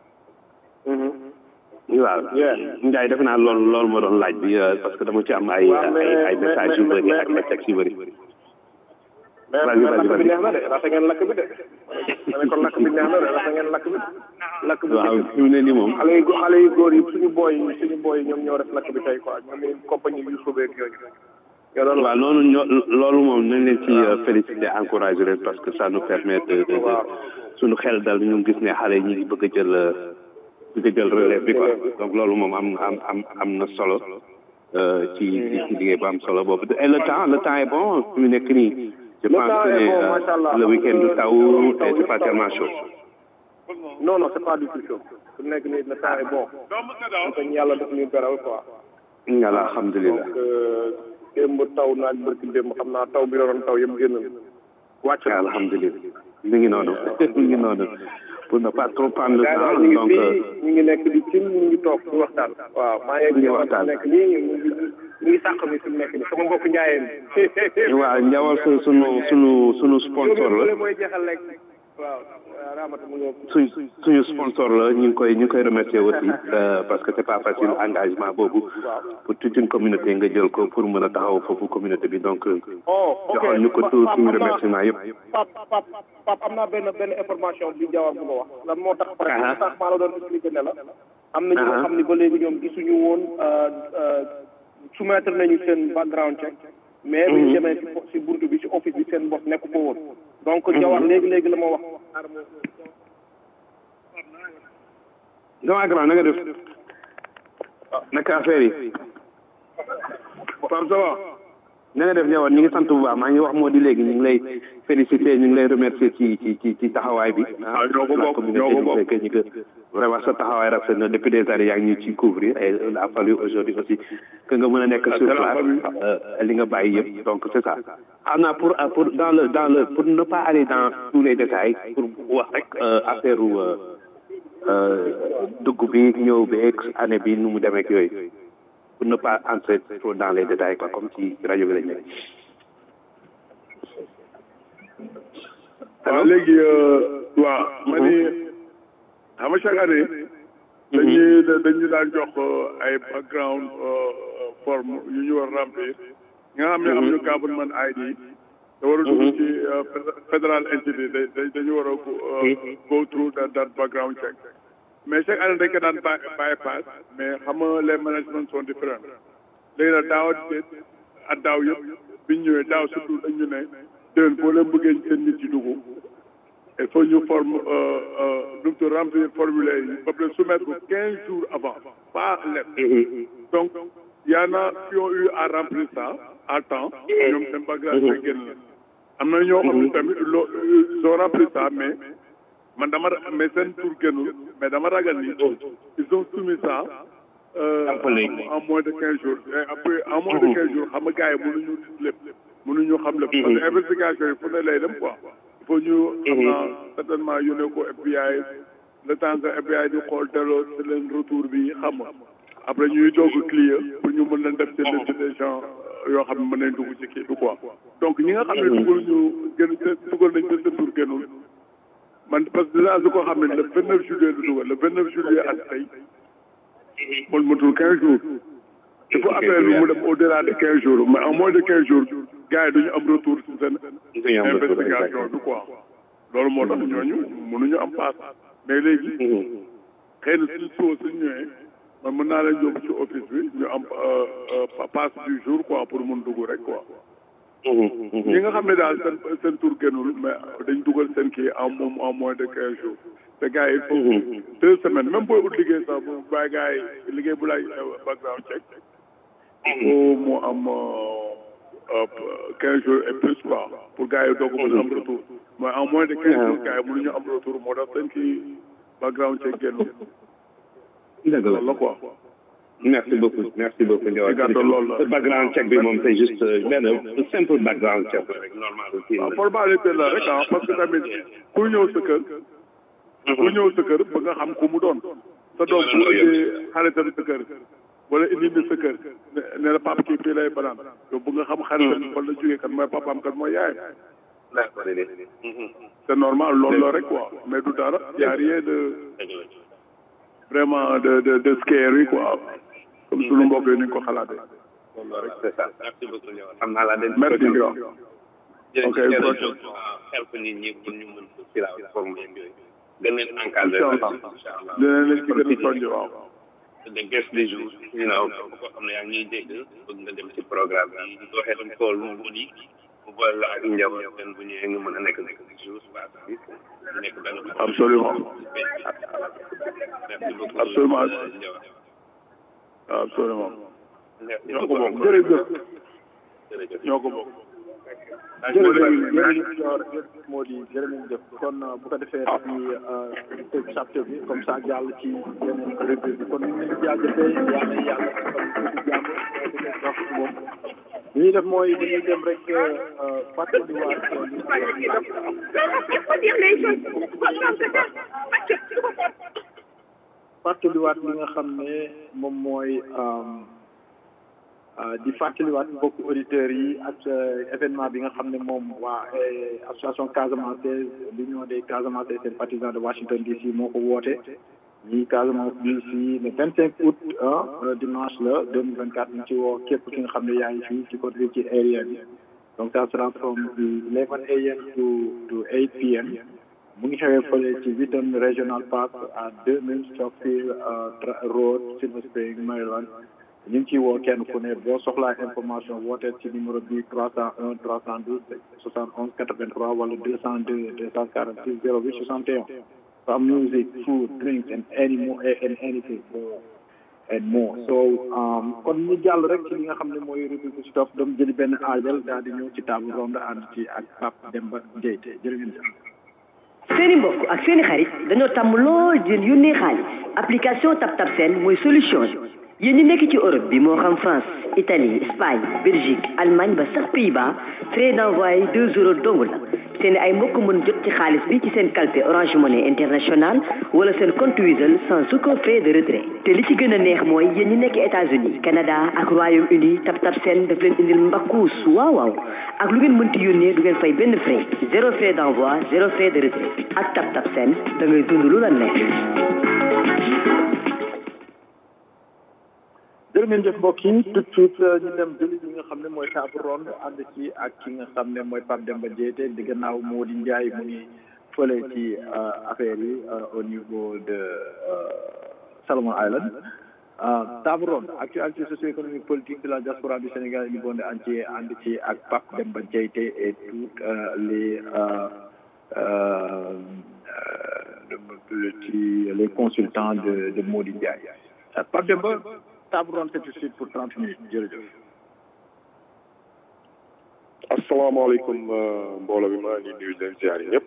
waaw Ndiaye defe naa loolu loolu ma doon laaj bi euh, parce que dama ci am ay Waaw, mais- ay ay mais- messages yu mais- bëri mais- ak ay textes yu bëri mais Vas-y, mais vas-y, lakk bi vas-y. neex na de rafet ngeen lakk bi de ma ne kon lakk bi neex na de rafet ngeen lakk bi lakk bi waaw fi mu ne nii moom xale yu go- xale yu góor yi suñu booy yi suñu booy yi ñoom ñoo def lakk bi tey quoi ñoom ñu compagnie yu subeeg yooyu ñoo doon waaw loolu ñoo loolu moom nañ leen ci euh, féliciter encourager leen parce que ça nous permet de de de suñu xel dal ñu gis ne xale yi ñu ngi bëgg a jël euh, bëgg a jël relève bi quoi donc loolu moom am am am am na solo euh, ci ci liggéey bu am solo boobu et le temps le temps est bon fi mu nekk nii je Le pense temps que est bon, euh, machallah. le week-end du taw et c'est pas tellement chaud non non c'est pas du tout chaud su nekk nii le temps est bon donc ñu yàlla def ñu beral quoi ngala alhamdulilah donc euh, démb taw naaj barki démb xam naa taw bi doon taw yëpp génn na wàcc na alhamdulilah mi ngi noonu mi ngi noonu pour ne pas trop prendre le gars yi temps ñu ngi donc fii euh, ñu ngi nekk di cin ñu ngi toog di waxtaan waaw maa ngi Ñu ngi waxtaan. nekk nii ñu ngi ñu ngi sàq mi fi mu nekk nii sama mbokk njaayeen waaw njawal su sunu sunu sunu sponsor la mooy jeexal lekk waaw waaw raamata mu ñëw suñ suñu sponsor la ñu ngi koy ñu ngi koy remercier aussi euh, parce que c'est pas facile engagement boobu pour toute une communauté nga jël ko pour mën a taxaw foofu communauté bi donc euh, oh ok joxoon ñu ko tout Pape, suñu am naa- remerciement yëpp Pape Pape Pape am naa benn benn information bi jawar bu ma wax lan moo tax par exemple sax maa la doon expliqué ne la am na ñoo Aha. xam ni ba léegi ñoom gisuñu woon euh, euh, soumettre nañu seen background check mais bi ñu demee si fo- si buntu bi si office bi seen bopp nekk ko woon donc jawar léegi léegi la ma wax dama grand na nga def naka affaire yi Pape ça va na nga def ñëwoon ñu ngi sant bu baax maa ngi wax moo di léegi ñu ngi lay féliciter ñu ngi lay remercier ci ci ci ci taxawaay bi ah ñoo ko la bokk, communauté ñoo ko du bokk. fekkee ñu que vraiment sa taxawaay rafet na depuis des années yaa ngi ñu ciy couvrir et il a fallu aujourd'hui aussi que nga mën a nekk sur c'est la place famille. euh, li nga bàyyi yëpp donc c'est ça xam naa pour pour dans le dans le pour ne pas aller dans tous les détails pour wax rek euh, affaire u euh, euh, dugg bi ñëw beeg année bi nu mu demee ak yooyu pour ne pas entrer trop dans les détails quoi comme ci rajo bi lañ nekk. waaw léegi waaw ma ni xam nga chaque année dañuy dañu daan jox ay background forme yu ñu war remplir nga xam ne am ñu government ID da war a dugg ci federal entity da da- dañu war a go- go through that that background check mais chaque année dañ ko daan by bypass mais xam nga les management sont différents léegi nag daaw at daaw yëpp biñ ñëwee daaw surtout dañ ñu ne déwén boo leen bëggee seen nit yi dugg il faut ñu forme nu mu tudd remplir formulaire yi ba pare soumettre ko quinze jours avant pas lettre donc y en a qui ont eu à remplir ça à temps ñoom seen bagage yi génn la am na ñoo xam ne tamit loo ils ont rempli ça mais man dama ra- mais seen tour génnul mais dama ragal ni ils ont soumis ça euh, en moins de quinze jours et après en moins de quinze jours xam nga gars yi mënuñu gis lépp mënuñu xam lépp parce que investigation yi fu ne lay dem quoi il faut ñu xam naa certainement yónnee ko FBI le temps que FBI di xool delloo si leen retour bi xam nga après ñuy doog a clear pour ñu mën leen def ci liste des gens yoo xam ne mën nañ dugg ci kii bi quoi donc ñi nga xam ne dugal ñu gën dugal nañ seen tour génnul man parce que dinaa su ko xam ne le vingt neuf juillet la dugal le vingt neuf juillet ak tey man matul quinze jours il faut affaire bi mu dem au delà de quinze jours mais en moins de quinze jours gars yi duñu am retour ci seen Duñu am retour, investigation bi quoi loolu moo tax ñooñu mënuñu am paas mais léegi xëy na suñ soo suñ ñëwee man mën naa leen yóbbu ci office bi ñu am euh, euh, passe du jour quoi pour mun dugg rek quoi ñi nga xam ne daal seen seen tour génnul mais dañ dugal seen kii en moom en moins de quinze jours te gars yi il faut deux semaines même booy ut liggéey sax bu bàyyi gars yi liggéey bu laaj background check il faut mu am quinze jours et plus quoi pour gars yi doog a mën a am retour mais en moins de quinze jours gars yi mënuñu am retour moo tax seen kii background check génnul dëgg la loolu la quoi merci beaucoup merci beaucoup Ndiaye. Ci gàttal loolu la. background check bi moom c'est juste euh, benn simple background check la rek normal aussi. waaw formalité la rek ah parce que tamit ku ñëw sa kër ku ñëw sa kër ba nga xam ku mu doon sa doom bu indee xaritam sa kër wala indi ni sa kër ne ne la papa kii fii lay banaan yow bu nga xam xaritam fan la jógee kan mooy papaam kan mooy yaayam c'est normal loolu la rek quoi mais du dara y a rien de vraiment de de de scary quoi comme sunu mbokk yi ni ñu ko xalaatee loolu la rek c'est ça merci beaucoup Ndiaye. xam naa la den. merci Ndiaye. jërëjëf ok jërëjëf help nit ñi pour ñu mën ko ci la forme yeeg yooyu. gën leen encadré. incha allah incha allah. dinañ leen ci gën a soññ waaw de guest des jours you know ko xam ne yaa ngi ñuy dégg bëgg nga dem ci programme bi ñu waxee tam tool mu mu di mu boole la ak njaboot leen bu ñëwee nga mën a nekk nekk des jours waa bi ñu nekk benn Absolument. merci beaucoup Absolument. Ndiaye. absolument ñoo ko bokk jërëjëf ñoo ko bokk jërëjëf jërëjëf Dior jërëjëf moo di jërëjëf kon bu ko defee dañuy tëj chapter bi comme ça jàll ci yeneen rubrique bi kon ñu ngi jaajëfee yàlla na yàlla defal ñu jàmm di leen wax ci moom li ñuy def mooy dañuy dem rek fàttaliwaat fàttaliwaat li nga xam ne moom mooy di fàttaliwaat mbokk auditeurs yi ak événement bi nga xam ne moom waa association Casamance l'union des Casamance et sympathisants de Washington DC moo ko woote ñi Casamance DC le vingt cinq août dimanche la deux mille vingt quatre ñu ci woo képp ki nga xam ne yaa ngi fii ci côté ci area bi donc ça sera from eleven am to to eight pm mu ngi xewee fële ci Wheaton Regional Park à deux mille Stockfield Road Silver Spring Maryland ñu ngi ciy woo kenn ku ne boo soxlaa information wooteel ci numéro bi trois cent un trois cent douze soixante onze quatre vingt trois wala deux cent deux deux cent quarante six zéro huit soixante et un for music food drinks and any more and anything and more so kon ñu jàll rek ci li nga xam ne mooy rubrique si topp dam jëli benn aajal daal di ñëw ci table ronde ànd ci ak Pape Demba Dieyte jërë ngeen jëf seeni mbokk ak seeni xarit dañoo tàmm lool di yónnee xaalis application TapTap Send mooy solution yéen ñi nekk ci Europe bi moo xam France Italie Espagne Belgique Allemagne ba sax Pays-Bas frais d'envoi deux euros dong la seen ay mbokk mën jot ci xaalis bi ci seen calpe Orange Money International wala seen compte Wizall sans aucun frais de retrait te li ci gën a neex mooy yéen ñi nekk États-Unis Canada ak Royaume-Uni TapTap Send daf leen indil mbakkuus waaw waaw ak lu ngeen mënti yónnee du ngeen fay benn frais zéro frais d'envoi zéro frais de retrait ak TapTap Send da ngay dund lu la neex jërë ngeen jëf mbokk yi tout de suite ñu dem jëli li nga xam ne mooy table ronde ànd ci ak ki nga xam ne mooy Pape Demba Diété di gannaaw moo di Ndiaye mu ngi fële ci affaire yi au niveau de Salomon Island table ronde actualité socio-économique politique de la diaspora du Sénégal et du monde entier ànd ci ak Pape Demba Diété et toutes les ci les consultants de de Mody Ndiaye Pape Demba table ronde c'est tout de suite pour trente minutes jërëjëf asalaamaaleykum mbooloo bi maa ngi nuyu leen ziar yi ñëpp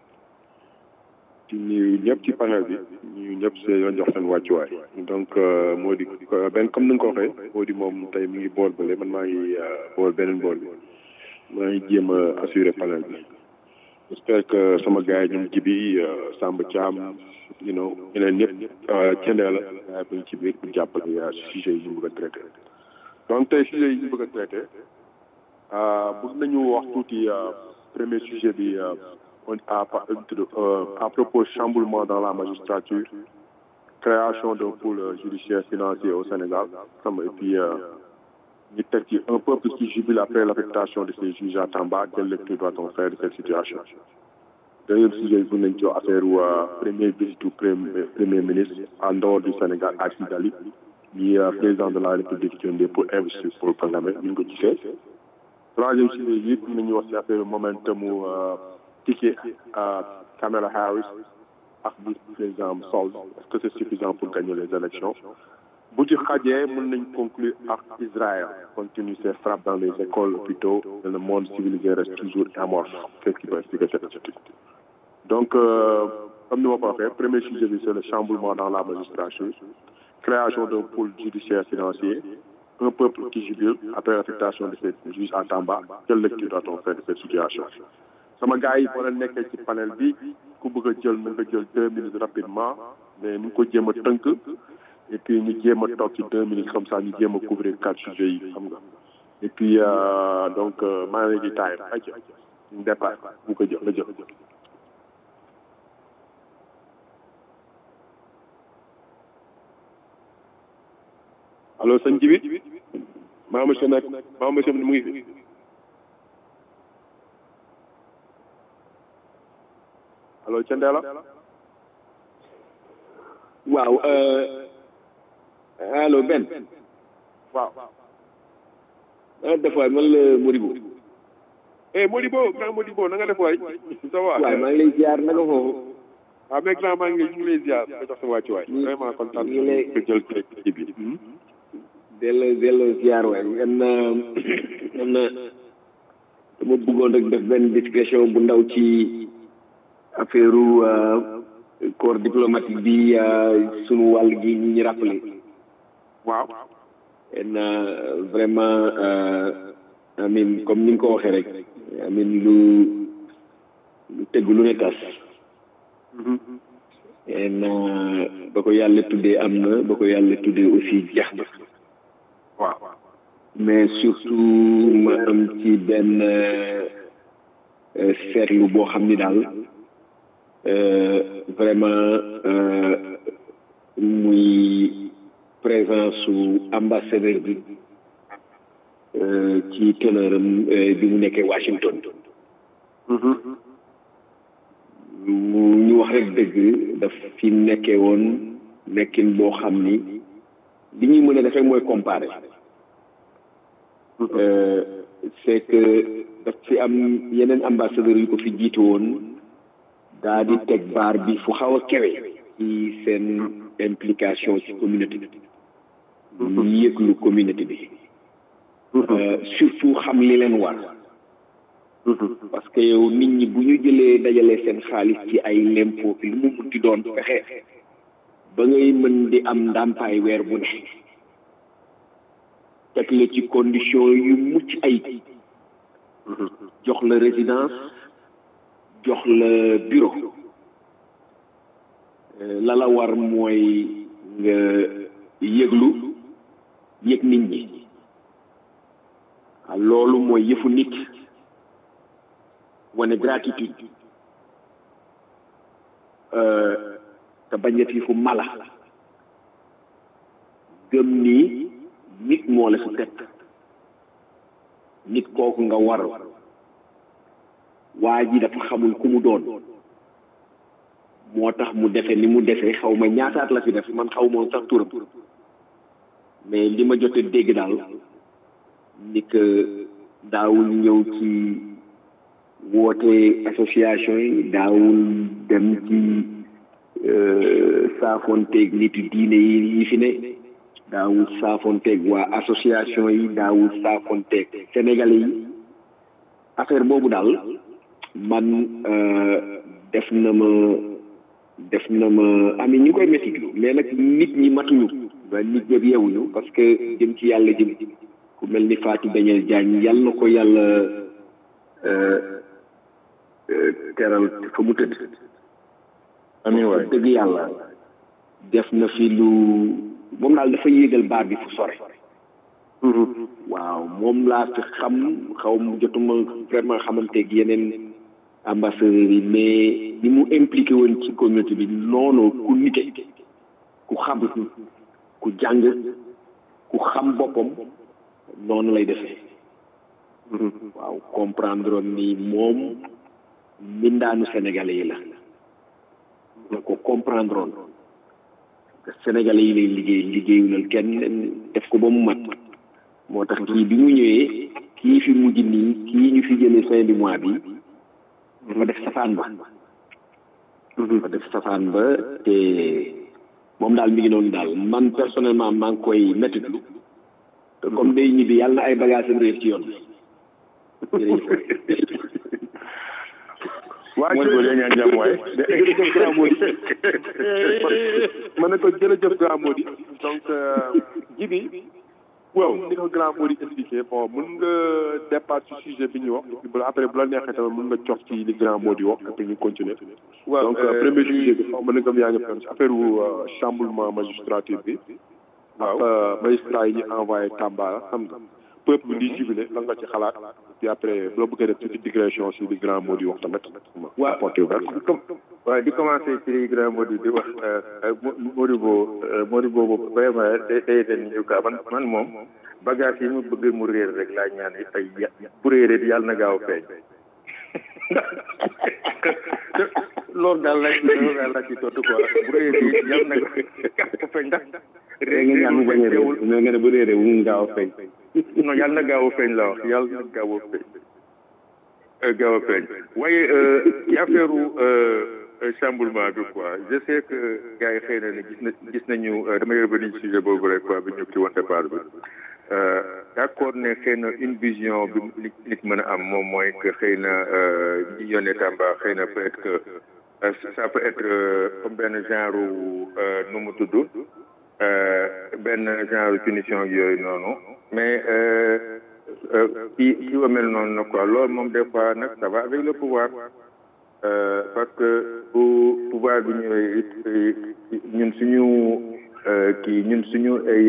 di nuyu ñëpp ci panel bi ñu ñëpp see yoon jox seen wàccuwaay donc moo di benn comme ni nga ko waxee moo di moom tey mi ngi bool bële man maa ngi bool beneen bool bi maa ngi jéem a assurer panel bi j'espère que sama gars yi ñoom jibi Samba Thiam you know ñeneen ñëpp cendee la gaa yi ci biir pour jàppale sujet yi ñu bëgg a traité donc tey sujet yi ñu bëgg a traité bëgg nañu wax tuuti premier sujet bi on à à propos chamboulement dans la magistrature création d'un pôle judiciaire financier au Sénégal xam et puis ñu teg ci un peuple qui jubile après l'affectation de ces juges à Tamba quelle lecture doit-on faire de cette situation deuxième sujet bu nañ ci affaire u premier visite premier ministre en dehors du Sénégal à Kigali ñi président de la République jëndee pour investir pour le programme ñu ngi ko gisee troisième sujet yi it nañu wax ci affaire momentum ticket Kamala Harris ak vice président Sall est-ce que c'est suffisant pour gagner les élections bu ci xajee mën nañ conclure ak Israël compte tenu ses frappes dans les écoles hôpitaux et le monde civilisé reste toujours amorphe qu'est-ce qui peut expliquer cette attitude donc euh, comme ni ma ko waxee premier sujet bi c'est le chamboulement dans la magistrature création d'un pôle judiciaire financier un peuple qui jubile après l'affectation de ces juges à Tamba quelle lecture doit-on faire de cette situation sama gars yi boo leen nekkee ci panel bi ku bëgg a jël na nga jël deux minutes rapidement mais ni nga ko jéem a tënk et puis ñu jéem a toog ci deux minutes comme ça ñu jéem a couvrir quatre sujets yi xam nga et puis euh, donc maa ngi leen di taay rek ayca ñu départ bu ko jël la jël. allo sëñ Jibi maa monsieur nekk maa monsieur mu ngi fi allo Thiendella waaw allo Ben waaw ah def waay man la Modibo eh Modibo grand Modibo na nga def waay ça va waaw maa ngi lay ziar na nga foofu waaw mais grand maa ngi lay ñu ngi lay ziar nga jox sa wàccuwaay vraiment kontaan ñu ngi lay nga jël ci bi delloo delloo ziar waay am na am na dama bëggoon rek def benn discrétion bu ndaw ci affaire corps diplomatique bi sunu wàll gi ñi ñu rappelé waaw en vraiment amin comme ni nga ko waxee rek amin lu lu tëgg lu ne tas en ba ko yàlla tuddee am na ba ko yàlla tuddee aussi jeex na waaw mais surtout ma am ci benn seetlu boo xam ni daal vraiment muy présence su ambassadeur bi ci teneuram bi mu nekkee Washington ñu wax rek dëgg daf fi nekkee woon nekkin boo xam ni li ñuy mën a def rek mooy comparer c'est que daf fi am yeneen ambassadeur yu ko fi jiitu woon daa di teg baar bi fu xaw a kewe ci seen implication ci communauté bi ñu yëglu communauté bi surtout xam li leen war parce que yow nit ñi bu ñu jëlee dajale seen xaalis ci ay lempo fi lu mu munti doon fexe ba ngay mën di am ndàmpaay weer bu ne teg la ci condition yu mucc ay jox la résidence jox la bureau la la war mooy nga yëglu yëg nit ñi loolu mooy yëfu nit wane gratitude te bañ a fu mala gëm ni nit moo la fi teg nit kooku nga war waa ji dafa xamul ku mu doon moo tax mu defe ni mu defee xaw ma ñaataat la fi def man xaw moon sax turam mais li ma jot a dégg daal ni que daawul ñëw ci woote association yi daawul dem ci saafonteeg nitu diine yi yi fi ne daawul saafonteeg waa association yi daawul saafonteeg sénégalais yi affaire boobu daal man def na ma def na ma ami ñu koy métitlu mais nag nit ñi matuñu ba nit ñëpp yeewuñu parce que jëm ci yàlla jëm ku mel ni Fatou Daniel Diagne yàlla na ko yàlla teral fa mu tëdd amiin waay dëgg yàlla def na fi lu moom daal dafa yéegal baar bi fu sore waaw moom laa fi xam xaw mu jotuma vraiment xamanteeg yeneen ambassadeurs yi mais ni mu impliqué woon ci communauté bi noonu ku nite ku xam ku jàng ku xam boppam noonu lay defee waaw comprendre ni moom mbindaanu sénégalais yi la na ko comprendre oon que sénégalais yi lay liggéey liggéeyulal kenn def ko ba mu mat moo tax kii bi mu ñëwee kii fi mujj nii kii ñu fi jëlee fin du mois bi dafa def safaan ba dafa def safaan ba te moom daal mi ngi noonu daal man personnellement maa ngi koy mettitlu te comme day ñibbi yàlla na ay bagages am réer ci yoon waa jërëjëf ñaan jàmm waay jërëjëf grand Mody ma ne ko jërëjëf grand Mody donc jibi waaw ni ko grand Mody expliqué bon mun nga départ ci sujet bi ñu wax bu la après bu la neexee tamit mun nga cof ci li grand Mody wax après ñu continuer waaw donc premier sujet bi xaw ma na ngam yaa ngi fenn ci affaire wu chamboulement magistrature bi waaw magistrat yi ñu envoyé Tamba xam nga peuple bi di jubilé lan nga ci xalaat puis après bu la bëggee def ci digression si li grand Mody wax tamit waaw porté ouvert waaw di commencé ci li grand Mody di wax Mody boo Mody boobu vraiment day day den ñu ka man man moom bagage yi mu bëgg mu réer rek laa ñaan ay bu réeree yàlla na gaaw a feeñ loolu daal la loolu daal la ci tontu quoi bu réeree yàlla na gaaw a feeñ ndax réer nga ñaan mu bañ a réer mais nga ne bu réeree bu mu gaaw a feeñ non yàlla na gaaw a feeñ la wax yàlla na gaaw a feeñ gaaw a feeñ waaye ci affaire chamboulement bi quoi je sais que gars yi xëy na ne gis na gis nañu damay revenir ci sujet boobu rek quoi bi ñu ci woon départ bi d'accord ne xëy na une vision bi nit nit mën a am moom mooy que xëy na ñi yónnee Tamba xëy na peut être que ça peut être comme benn genre nu mu tudd benn genre punition yooyu noonu mais kii kii wa mel noonu na quoi loolu moom des fois nag ça va avec le pouvoir parce que bu pouvoir bi ñëwee it ñun suñu kii ñun suñu ay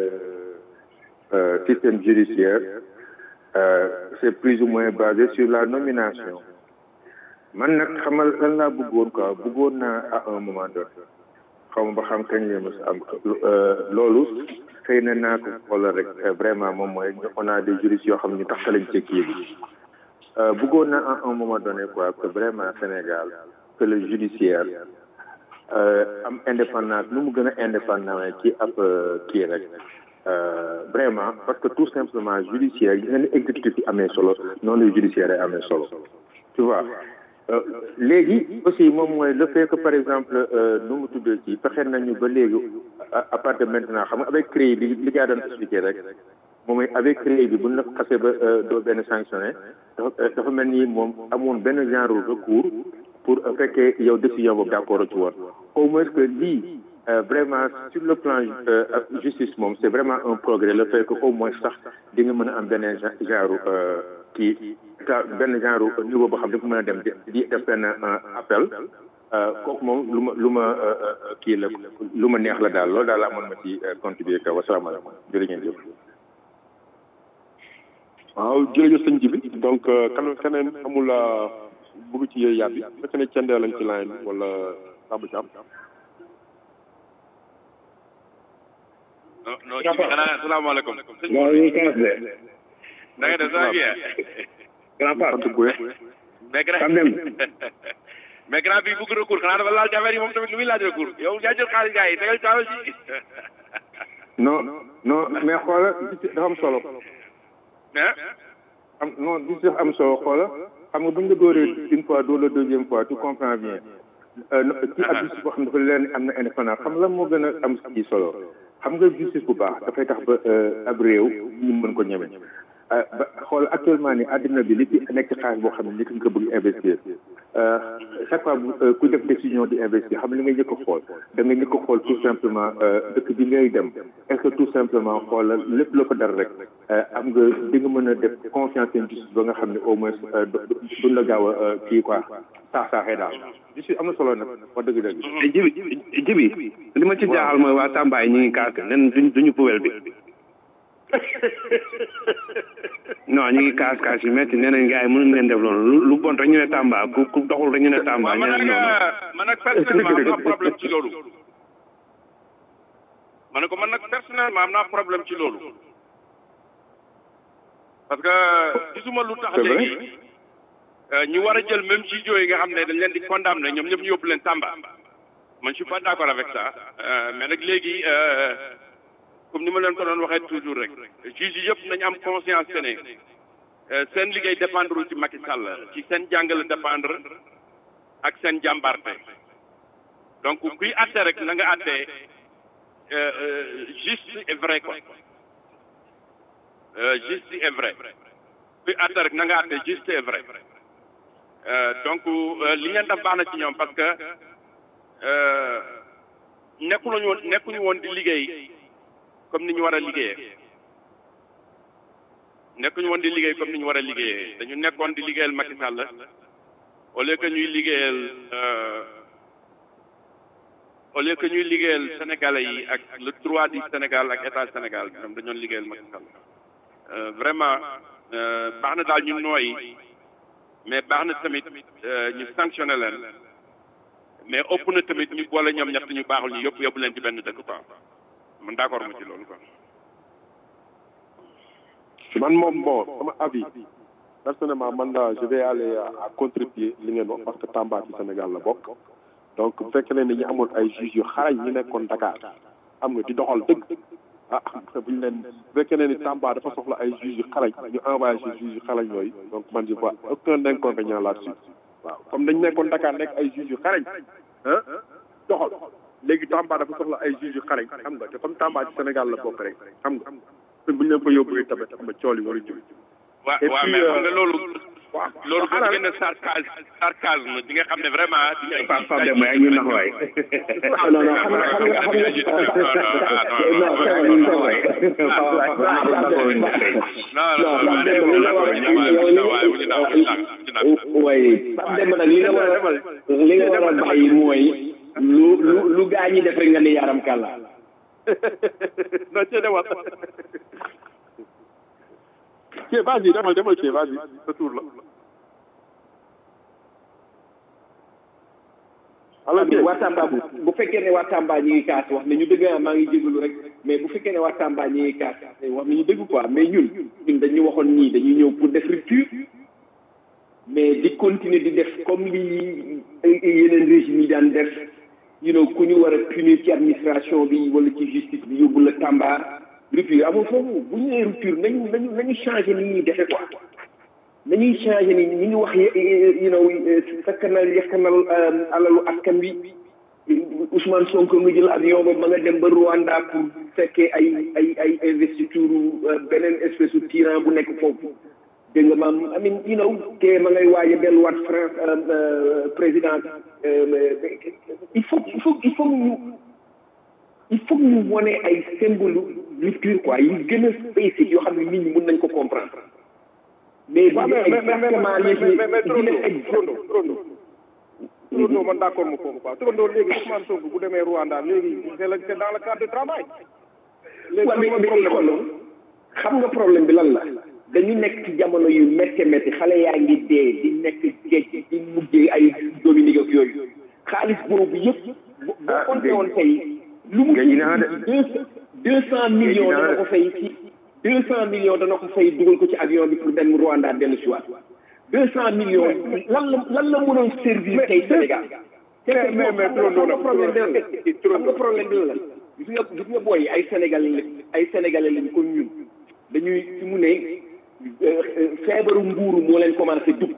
système judiciaire c'est plus ou moins basé sur la nomination man nag xamal lan laa bëggoon quoi bëggoon naa à un moment donné xaw ma ba xam kañ la mos am loolu xëy na naa ko xoolal rek vraiment moom mooy on a des juristes yoo xam ne ñu tax lañ ci kii bi bëggoon naa à un moment donné quoi que vraiment Sénégal que le judiciaire am indépendance nu mu gën a indépendant ci ab kii rek vraiment parce que tout simplement judiciaire yi nga ne exécutif yi amee solo noonu la judiciaire ay amee solo tu vois léegi aussi moom mooy le fait que par exemple nu mu tuddee ci fexe nañu ba léegi à partir de maintenant xam nga avec CREI bi li gaa doon expliqué rek moom mooy avec CREI bi bu ñu la xasee ba doo benn sanctionné dafa dafa mel ni moom amoon benn genre recours pour fekkee yow décision boobu d'accord ci woon au moins que lii vraiment sur le plan justice moom c'est vraiment un progrès le fait que au moins sax di nga mën a am benn genre kii benn genre niveau boo xam ne dafa mën a dem di def benn appel kooku moom lu ma lu ma kii la lu ma neex la daal loolu daal amoon ma ci contribuer kaw wasalaamaaleykum jërë ngeen jëf waaw jërëjëf sëñ Jibi donc kan keneen amul bëgg ci yooyu yàbbi fekk ne cendee lañ ci line wala Samba Thiam non non Jibi xanaa asalaamaaleykum non ñu kaas de da nga def ça va bien grand part mais grand mais grand bi bëgg recours xanaa dafa laal ci affaire yi moom tamit lu muy laaj recours yow yaa jël xaalis gars yi tegal taawal si non non mais xoola dafa am solo am non di si am solo xoola xam nga bu ñu la dóoree une fois doo la deuxième fois tu comprends bien ci ab justice boo xam ne dafa leen am na indépendance xam nga lan moo gën a am ci solo xam nga justice bu baax dafay tax ba ab réew ñu mën ko ñeme ba xool actuellement ni àddina bi li ci nekk ci xaalis boo xam ne nit ñi ko bëgg investir chaque fois ku def décision di investir xam li nga njëkk a xool da nga njëkk a xool tout simplement dëkk bi ngay dem est-ce que tout simplement xoolal lépp la ko dara rek am nga di nga mën a def confiance en justice ba nga xam ne au moins duñ la gaaw a kii quoi saax saaxee daal justice am na solo nag wax dëgg dëgg jibi jibi li ma ci jaaxal mooy waa Tamba yi ñu ngi kaas nen duñ duñu poubelle bi non ñu ngi kaas kaas yu métti nee nañ gars yi mënuñ leen def loolu lu bon rek ñu ne Tamba ku ku doxul rek ñu ne Tamba ñu man ne nag noonu man nag personnellement am naa problème ci loolu ma ne ko man nag personnellement am naa problème ci loolu parce que gisuma lu tax C'est vrai. léegi ñu war a jël même ci yi nga xam ne dañ leen di condamné ñoom ñëpp ñu yóbbu leen Tamba man je suis pas d'accord avec ça Euh, mais nag léegi euh, comme ni ma leen ko doon waxee toujours rek juge yi yëpp nañu am conscience que ne euh, seen liggéey dépendre ci Macky Sall ci seen jàngale dépendre ak seen jàmbarte donc kuy atte rek na nga atte euh, euh, juste et vrai quoi Euh, juste et vrai kuy atte rek na nga atte juste et vrai Euh, donc euh, li ngeen def baax na ci ñoom parce que euh, nekkuñu woon nekkuñu woon di liggéey comme ni ñu war a liggéeyee nekkuñu woon di liggéey comme ni ñu war a liggéeyee dañu nekkoon di liggéeyal Macky Sall au lieu que ñuy liggéeyal euh, au lieu que ñuy liggéeyal sénégalais yi ak le droit du Sénégal ak état Sénégal ñoom dañoon liggéeyal Macky Sall Euh, vraiment euh, baax na daal ñu nooyi mais baax na tamit euh, ñu sanctionné leen mais ëpp na tamit ñu boole ñoom ñett ñu baaxul ñu yëpp yóbbu leen ci benn dëkk quoi man d'accord ma ci loolu quoi. man moom bon sama avis personnellement man la je vais aller à, à contribuer li ngeen wax parce que Tamba ci Sénégal la bokk donc bu fekkee ne ñu amoon ay juges yu xarañ ñu nekkoon Dakar am nga di doxal dëgg ah bu ñu leen bu fekkee ne ni Tamba dafa soxla ay juges yu xarañ ñu envoyé ci juges yu xarañ yooyu donc man je vois aucun inconvénient là-dessus waaw comme dañ nekkoon Dakar nekk ay juges yu xarañ ah doxal léegi Tamba dafa soxla ay juges yu xarañ xam nga te comme Tamba ci Sénégal la bokk rek xam nga bu ñu leen fa yóbbu tamit xam nga cool yi war a jóg waaw Et waaw puis, mais xam euh, nga loolu waaw loolu boo ngeen ne sarcasme sarcasme di nga xam ne vraiment di nga Pape Pape Demba yaa ngi ñu nax waay. non non xam nga xam nga xam nga non c'est vrai c'est vrai waaye Pape Demba nag li nga war a li nga war a bàyyi mooy lu lu lu gaa ñi def rek nga ne yaram kàlla non ci demal ci vas-y demal demal ci vas-y sa tour la alors que waa Tamba bu bu fekkee ne waa Tamba ñi ngi kaas wax ne ñu dëgg ah maa ngi jégalu rek mais bu fekkee ne waa Tamba ñi ngi kaas wax ne ñu dëgg quoi mais ñun ñun dañu waxoon nii dañuy ñëw pour def rupture mais di continuer di def comme li yeneen régime yi daan def you know ku ñu war a punir ci administration bi wala ci justice bi yóbbu la Tamba rupture amul foofu bu ñu nee rupture nañu nañu nañu changé ni ñuy defe quoi nañuy changé ni ñu ngi wax you know sakkanal yakkanal alalu askan wi Ousmane Sonko nga jël avion ba ma nga dem ba Rwanda pour fekkee ay ay ay investiture beneen espèce de tyran bu nekk foofu dégg nga maam I mean you know te ma ngay waaj a delluwaat France président il faut il faut il faut ñu il faut ñu wone ay symbole rupture quoi yi gën a basic yoo xam ne nit ñi mën nañ ko comprendre mais waaw mais mais mais exactement mais léegi mais mais di leen Trondo Trondo Trondo man d'accord ma foofu quoi Trondo léegi Ousmane Sonko bu demee Rwanda léegi c'est le c'est dans le cadre de travail léegi waaw mais lan mooy mais problème xool xam nga problème bi lan la dañu nekk ci jamono yu métti métti xale yaa ngi dee di nekk géej di mujjee ay Dominique ak yooyu xaalis boobu yëpp boo boo compté woon tey lu mu deux deux cent millions dana ko fay ci deux cent millions dana ko fay dugal ko ci avion bi pour dem Rwanda dellu si waat deux cent millions lan la lan la mënoon servir tey Sénégal mais mais mais Trondo xam nga problème bi lan la xam nga problème bi lan la gis nga gis nga booy ay sénégalais lañ ay sénégalais lañ comme ñun dañuy fi mu ne euh, euh, feebaru nguuru moo leen commencé dugg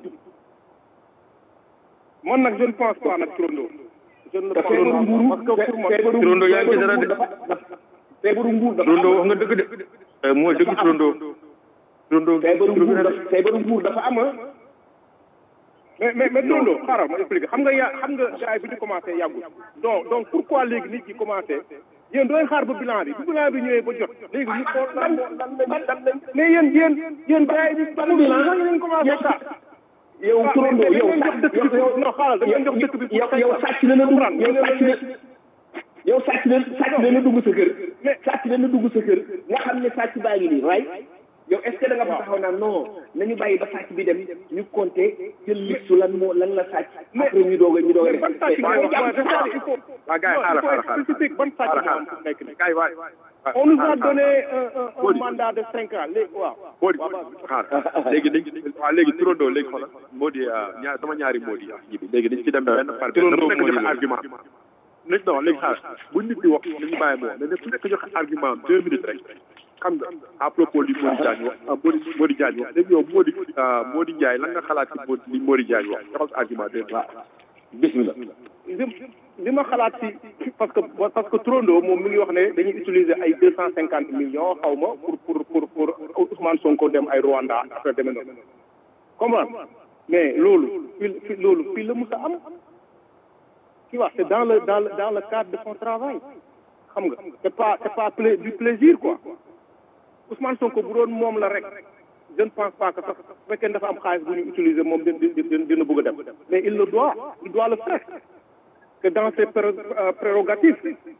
man nag je ne pense pas nag Trondo je ne le te pense feebaru pas nguuru parce que pour moi feebaru Trondo yaa ngi ci dara de. dafa dafa feebaru nguur dafa Trondo wax nga dëgg de. Eh, moo dëgg Trondo. Trondo feebaru nguur dafa feebaru nguur dafa am ah mais mais mais Trondo xaaral ma expliquer xam nga yaa xam nga gars yi bi ñu commencé yàggul donc donc pourquoi léegi nit ñi commencé yéen dooy xaar ba bilan bi bu bilan bi ñëwee ba jot léegi ñu xool lan moo lan lañ lan lañ mais yéen yéen yéen gars yi bi ban bilan ñooñu lañ commencé xaar yow Trondo yow dañ jox dëkk bi non xaaral dañ jox dëkk bi yow yow sàcc na la dugg yow sàcc na yow sàcc na sàcc na la dugg sa kër sàcc na la dugg sa kër nga xam ne sàcc baa ngi nii right yow est ce que da nga fa taxaw naan non nañu bàyyi ba sàcc bi dem ñu compter jël liste lan moo lan la sàcc après ñu doog a ñu doog a mais ban sàcc ngay wax waaye dafa il faut waa gars yi xaaral xaaral xaaral spécifique ban sàcc xaaral nga am xaaral fu nekk nii gars yi waay on nous a donné un un un mandat de cinq ans léegi waaw Modi xaar léegi dañ waaw léegi Trondo léegi xoolal Modi ñaar sama ñaari Modi ak ji bi léegi dañ ci dem benn par benn Trondo dafa nekk Modi joxe la. argument nañ non léegi xaar bu nit di wax nañu bàyyi mu wax mais ku nekk joxe argument deux minutes rek xam nga à propos li Modi Diagne wax ah Modi Modi Diagne wax léegi yow Modi ah Modi Ndiaye lan nga xalaat ci Modi li Modi Diagne wax joxal sa argument deux minutes bismillah li li ma xalaat ci parce que parce que Trondo moom mi ngi wax ne dañuy utiliser ay deux cent cinquante millions xaw ma pour pour pour pour Ousmane Sonko dem ay Rwanda après demee noonu comprendre mais loolu fii fii loolu fii la musa am tu vois c'est dans le dans le dans le cadre de son travail xam nga c'est pas c'est pas pla- du plaisir quoi Ousmane Sonko bu doon moom la rek je ne pense pas que sax su fekkee dafa am xaalis bu ñu utiliser moom dina dina dina bëgg a dem mais il le doit il doit le faire que dans ses pré- euh, prérogatives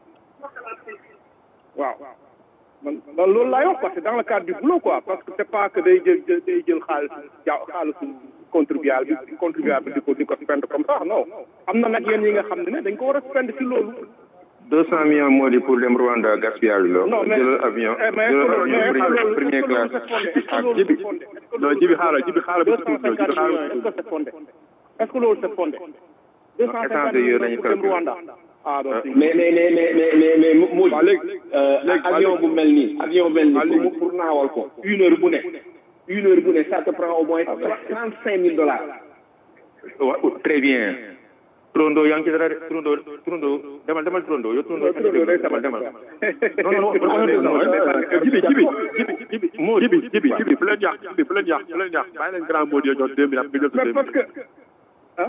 waaw man man loolu laay wax quoi c'est dans le cadre du boulot quoi parce que c'est pas que day jël jël day jël xaalis ja xaalisu contribuable bi contribuable bi di ko di ko spend comme ça non am na nag yéen yi nga xam ne ne dañ ko war a spend ci loolu deux cent millions moo di pour dem Rwanda gaspillage la Non, mais- jëlal avion eh, mais jëlal est-ce que avion loolu- première première classe ak jibi non jibi xaaral jibi xaaral deux bi cent cinquante millions est-ce que c'est fondé est-ce que loolu c'est fondé deux cent cinquante échange yooyu millions lañu pour dem calculer. Rwanda ah donc mais mais mais mais mais mais mais moo avion bu mel nii avion bu mel nii pour mu- pour naawal ko une heure bu ne une heure bu ne ça te prend au moins trente cinq mille dollars wa très bien Trondo yaa ngi ci dara de Trondo Trondo demal demal Trondo yow Trondo demal demal non non non jibi jibi jibi moo jibi jibi jibi bu leen yàq jibi bu leen yàq bu leen yàq bàyyi leen grand mot yo jox deux minutes nga jël sa deux parce que ah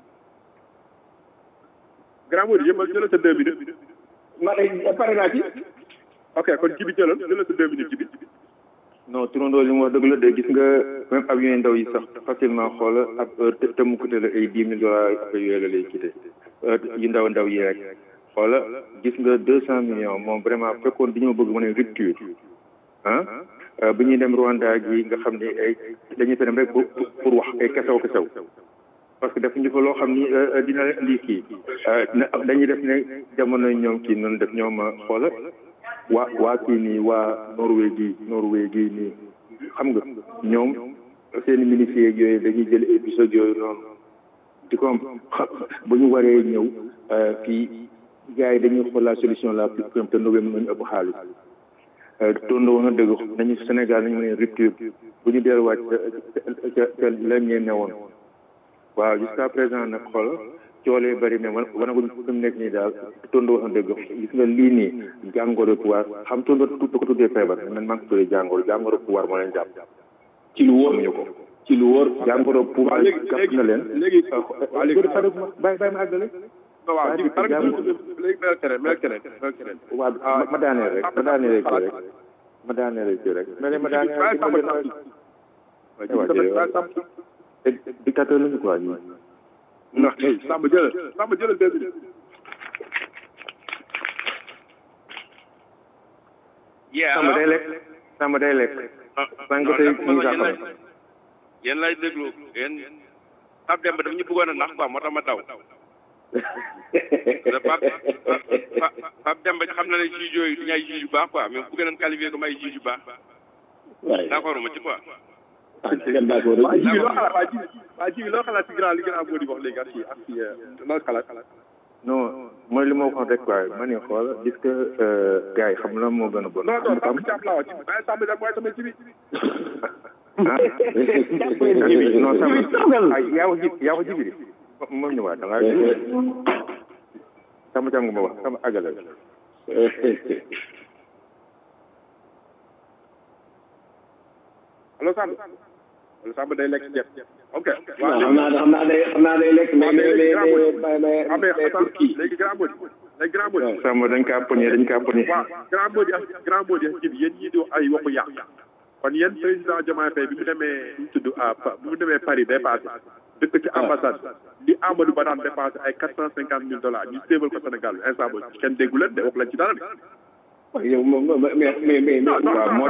grand mot yëpp jëlal sa deux minutes ma pare naa ci ok kon jibi jëlal jëlal sa deux minutes jibi non turandoo li mu wax dëgg la de gis nga même avion yu ndaw yi sax facilement xool ab heure te te mu coûté la ay dix mille dollars ak yooyu la lay quitté yu ndaw ndaw yi rek xoola gis nga deux cent millions moom vraiment fekkoon dañoo bëgg mën a rupture ah bi ñuy dem Rwanda gi nga xam ne ay dañuy fa dem rek pour pour wax ay kesew kesew parce que def ñu fa loo xam ni dina lii kii dañuy def ne jamono ñoom kii noonu def ñoom xoola waa waa kii nii waa Norvège gii Norvège gii nii xam nga ñoom seen ministres yeeg yooyu dañuy jël épisode yooyu noonu di ko am bu ñu waree ñëw fii gars yi dañuy xool la solution la plus simple te Norvège mën nañu ëpp xaalis tondo woon na dëgg nañu Sénégal nañu mën a rupture bu ñu delluwaat ca ca ca la ñeen ne woon waaw jusqu'à présent nag xool coolee bari mais wan wanaguñ fi mu nekk nii daal tondo wax na dëgg gis nga lii nii jàngoro pouvoir xam tondo tu ko tuddee feebar man maa ngi ko tuddee jàngoro jàngoro pouvoir moo leen jàpp ci lu wóor ñu ko ci lu wóor jàngoro pouvoir jàpp na leen léegi léegi bàyyi bàyyi ma àggale waaw jibi par exemple léegi mel keneen mel keneen mel keneen waaw ma daaneel rek ma daaneel rek rek ma daaneel rek rek mais ma daaneel rek dictateur lañu quoi ñii ndax hey Samba jëlal Samba jëlal deux minutes. yeah Samba day lekk Samba day lekk. sànq tey ñu ngi sax yéen lay déglu yéen Pape Demba dafa ñu bëggoon a nax quoi moo tax ma daw. Pape Pape Demba xam na ne juge yooyu du ñu ay juge yu baax quoi mais bëgg nañ qualifier comme ay juge yu baax. waaye d'accord ma ci quoi. ah ngeen d'accord waa jibi loo xalaat waa jibi waa jibi loo xalaat ci grand li grand moo di wax léegi ak ci ak ci loo xalaat non mooy li ma waxoon rek quoi ma ne xool gis que gars yi xam na moo gën a bon. non non Samba Thiam laa wax jibi bàyyi Samba Thiam mooy sama jibi ah non Samba ay yaa ko ji yaa ko jibi de moom ñëwaat da ngaa Samba Thiam nga ma wax sama àggale allo Samba allo Samba day lekk ceeb ok waaw xam naa xam naa day xam naa day lekk mais mais mais mais mais mais Turquie léegi grand mot léegi grand mot Samba dañ kaa poñe dañ kaa poñe waaw grand mot ak grand mot ak jibi yéen ñii di wax ay waxu yàq kon yéen président Diomaye Faye bi mu demee ñu tudd à bi mu demee Paris dépassé dëkk ci ambassade li Amadou Ba daan dépassé ay quatre cent cinquante mille dollars ñu séebal ko Sénégal bi instant boobu kenn déggu leen de wax leen ci dara de yow moom mais mais mais mais waaw moo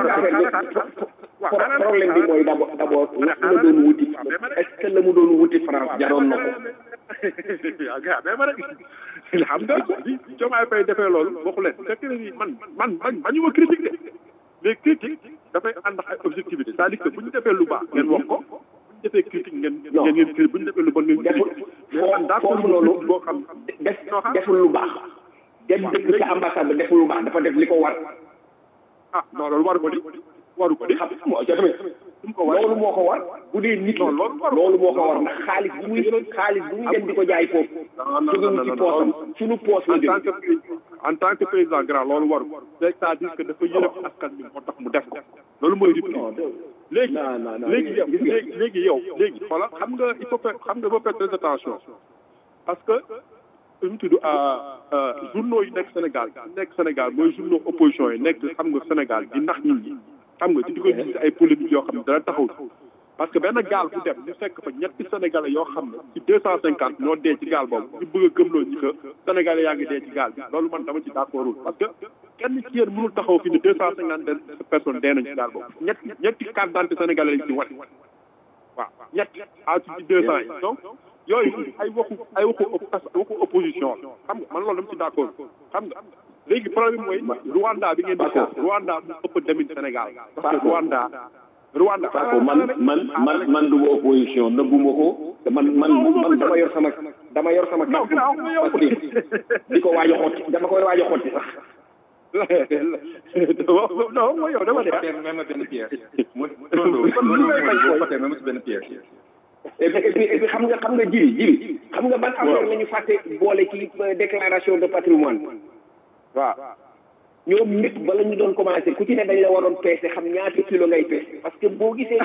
tax problème bi mooy d'abord d'abord la la doon wuti est-ce que la mu doon wuti France jaroon na ko waaw gars mais ma rek xam nga bi Diomaye Faye defee loolu waxu leen fekk na ni man man man ma ñu ma critique de mais critique dafay ànd ak ay objectivité c'est-à-dire que bu ñu defee lu baax ngeen wax ko bu ñu defee critique ngeen ngeen ngeen critique bu ñu defee lu bon ngeen critique mais man d'accord foofu loolu boo xam def deful lu baax dem dëkk ca ambassade ba deful lu baax dafa def li ko war ah non loolu waru ko di waru ko di xam moo ca tamit loolu moo ko war bu dee nit la loolu moo ko war ndax xaalis bu muy xaalis bu muy dem di ko jaay foofu jógewul ci poosam suñu poos la en tant que en tant que président grand loolu waru ko c'est-à-dire que dafa yërëm askan bi moo tax mu def ko loolu mooy rupture léegi léegi yow léegi léegi yow léegi xoolal xam nga il faut faire xam nga il faut faire très attention parce que lu mu tudd journaux yi nekk Sénégal nekk Sénégal mooy journaux opposition yi nekk xam nga Sénégal di nax nit ñi xam nga di ko gis ay polémique yoo xam ne dara taxaw parce que benn gaal bu dem ñu fekk fa ñetti sénégalais yoo xam ne ci deux cent cinquante ñoo dee ci gaal boobu ñu bëgg a gëmloo ñi que sénégalais yaa ngi dee ci gaal bi loolu man dama ci d'accordul parce que kenn ci yéen mënul taxaw fi ne deux cent cinquante personnes dee nañ ci gaal boobu ñetti ñetti carte d'identité sénégalais lañ ci wane waaw ñetti à ci deux cent yi donc yooyu ay waxu ay waxu waxu opposition la xam nga man loolu dama ci d'accord xam nga léegi problème mooy Rwanda bi ngeen di ko Rwanda bu ëpp demin Sénégal parce que Rwanda Rwanda Paco man man man man du ma opposition nëbbuma ko te man man man dama yor sama dama yor sama carte parce que di ko waaj a xotti dama koy waaj a xotti sax non mooy yow dama de même benn pièce mu tondo tondo même si benn pièce et puis et puis et puis xam nga xam nga jiri jiri xam nga ban affaire la ñu fàtte boole ci déclaration de patrimoine waaw ñoom ñëpp bala ñu doon commencé ku ci ne dañ la waroon peese xam ñaata kilo ngay peese parce que boo gisee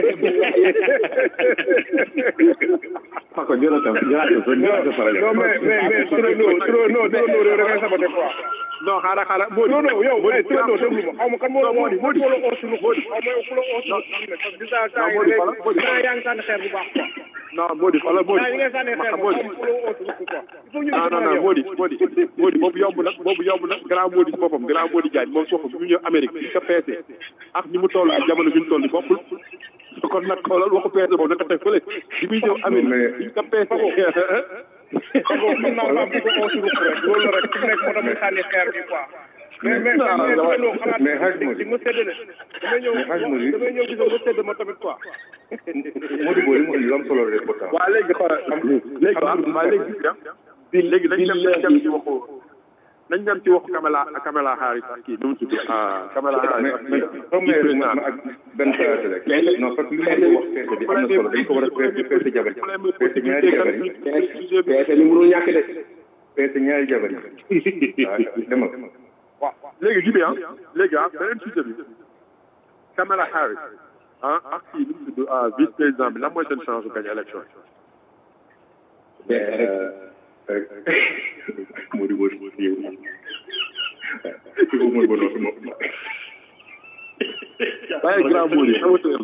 Pako Jonathan Jonathan Jonathan non mais mais mais turandoo turandoo turandoo réew da ngay saboté quoi non xaaral xaaral moo non non yow eh turandoo déglu ma xaw ma kan moo la moo di moo di la oo suñu xóot xaw ma yow ku la oo suñu parce que gis naa temps yi léegi temps yaa ngi sànni xeer bu baax quoi non Mody xoolal Mody temps yi ngay sànni xeer bu Mody baax ku la oo suñu quoi il faut ñu non non non Mody Mody Mody boobu yomb na boobu yomb na grand Mody ci boppam grand Mody Diagne moom foofu bu ñu ñëw Amérique bi ko peese ak ni mu toll ak jamono bi ñu toll bokkul kon nag xoolal waxu peese boobu naka teg fële bi muy ñëw Amérique bi ko peese Pago mën naa maa bëgg oo suñu rek loolu la rek fi mu nekk moo tax muy sànni xeer bi quoi mais mais mais turandoo xalaat mais Hadj Mody di ma séddale damay ñëw mais Hadj Mody damay ñëw gis nga sédd ma tamit quoi Mody boobu li mu indi lu am solo la pourtant waaw léegi xoolal léegi waaw waaw léegi léegi dañ dem dañ dem ci waxu nañ dem ci waxu Kamala Kamala Harris ak kii nu mu tudd ah Kamala Harris ak mais xam nga ma ma ak benn phrase rek non parce que li ma wax peese bi am na solo dañ ko war a peese peese jabar yi peese ñaari jabar yi peese li mënul ñàkk de peese ñaari jabar yi waaw demal waaw léegi jibi ah léegi ah beneen sujet bi Kamala Harris ah ak kii nu mu tudd ah vice président bi lan mooy seen chance de gagner élection Mody Mody yow yow mooy bon wax moom waaye grand Mody xamatu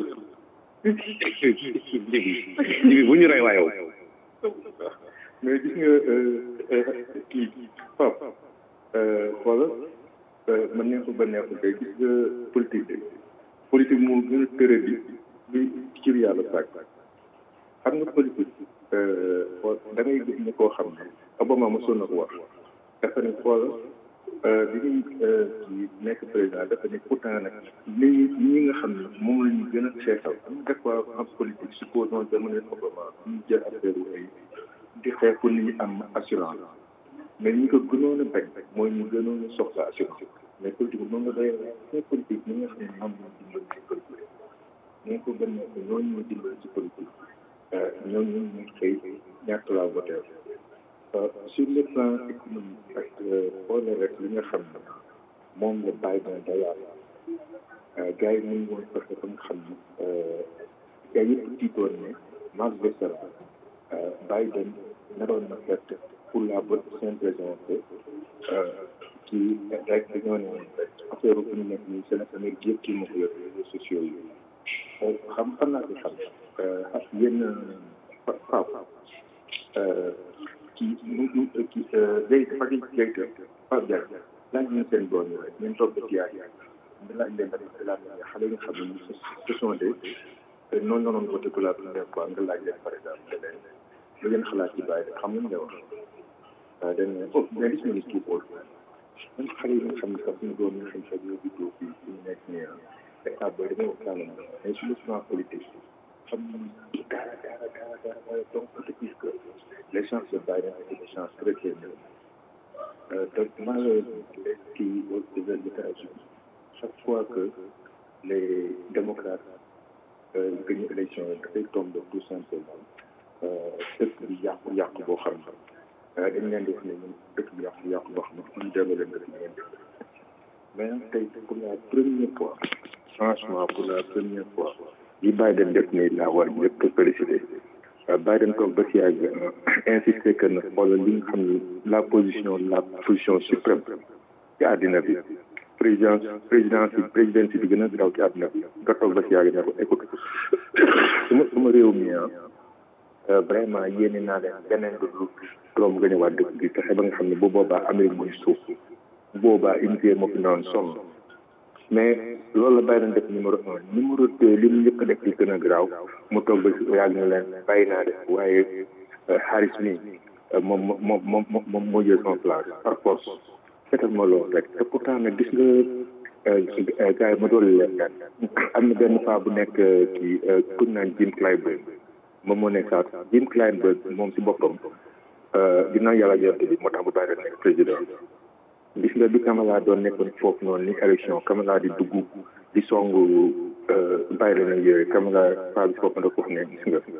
jibi bu ñu rey waa yow mais gis nga kii Pape xoola man neexul ba neexul day gis nga politique de politique moo gën a tëre bi bi cir yàlla sàkk xam nga politique da ngay gis ne koo xam ne Obama mosoon na ko wax dafa ne xoola bi ñuy kii nekk président dafa ne pourtant nag ni ñi nga xam ne moom la ñu gën a xeexal xam nga des fois en politique supposons jamono Obama ñu jël affaire wu ay di xeex pour nit ñi am assurance mais ñi ko gënoon a bañ mooy ñu gënoon a soxla assurance mais politique moom la doy mais politique ñi nga xam ne am na dimbali ci politique ñi ko gën a ñooñu ñu dimbali ci politique ñooñu ñu xëy ñàkk laa voté sur le plan économique ak xoole rek li nga xam ne moom la Biden dayaat gars yi mun woon fexe ba nga xam ne gars yëpp tiitoon ne Max Verstappen Biden naroon na fett pour la bonne simple raison que kii rek dañoo ne affaire bu ñu nekk nii Sénégal Amérique yëpp kii moo ko yor réseaux sociaux yi xam xam naa ko xam yéen Pape kii mu mu kii day dafa di jayte Pape Diagne laaj ñu seen doom yi rek ngeen toog ba ci yaay nga laaj leen rek laaj leen xale yi nga xam ne ce sont des noonu noonu voté pour la première fois nga laaj leen par exemple nga leen lu ngeen xalaat ci bàyyi xam nga nga wax waaw dañ ne oh mais gis nga ni kii bool même xale yi nga xam ne sax suñu doom yi nga xam ne sax ñoo juddoo fii suñu nekk nii état booy damay waxtaan ak mais sur le plan politique xam nañu dara dara dara dara donc peut dire que les chances de Biden étaient des chances très très nulles donc malheureusement les kii aux États-Unis chaque fois que les démocrates gagnent élection yi dafay tombe tout simplement dëkk bi yàqu yàqu boo xam ne dañ leen def ne ñun dëkk bi yàqu yàqu boo xam ne ñu delloo leen dëkk bi ngeen def mais nag tey pour la première fois franchement pour la première fois li Biden def nii laa war ñëpp félicité Biden toog ba si yàgg insister que na xoolal li nga xam ne la position la position suprême ci àddina bi président président si président bi gën a graw ci àddina bi nga toog ba si yàgg ne ko écoute suma suma réew mi ah vraiment yéene naa leen beneen lu dul Trump nga ñëwaat dëkk bi fexe ba nga xam ne bu boobaa Amérique mooy suuf bu boobaa unité moo fi noonu sonn mais loolu la bàyyi leen def numéro un numéro deux li mu njëkk a def li gën a garaaw mu toog ba si yàgg na leen bàyyi naa def waaye Harris mi moom moom moom moom moo jël son place par force seetal ma loolu rek te pourtant nag gis nga gars yi ma doon leen gan am na benn paa bu nekk kii ku naan Jim Clyburn moom moo nekk saat Jim Clyburn moom si boppam ginnaaw yàlla yonte bi moo tax bu bàyyi nekk président gis nga bi Kamala doon nekkoon foofu noonu ni élection Kamala di dugg di songu bàyyi leen ak yooyu Kamala paa bi si boppam da ko wax ne gis nga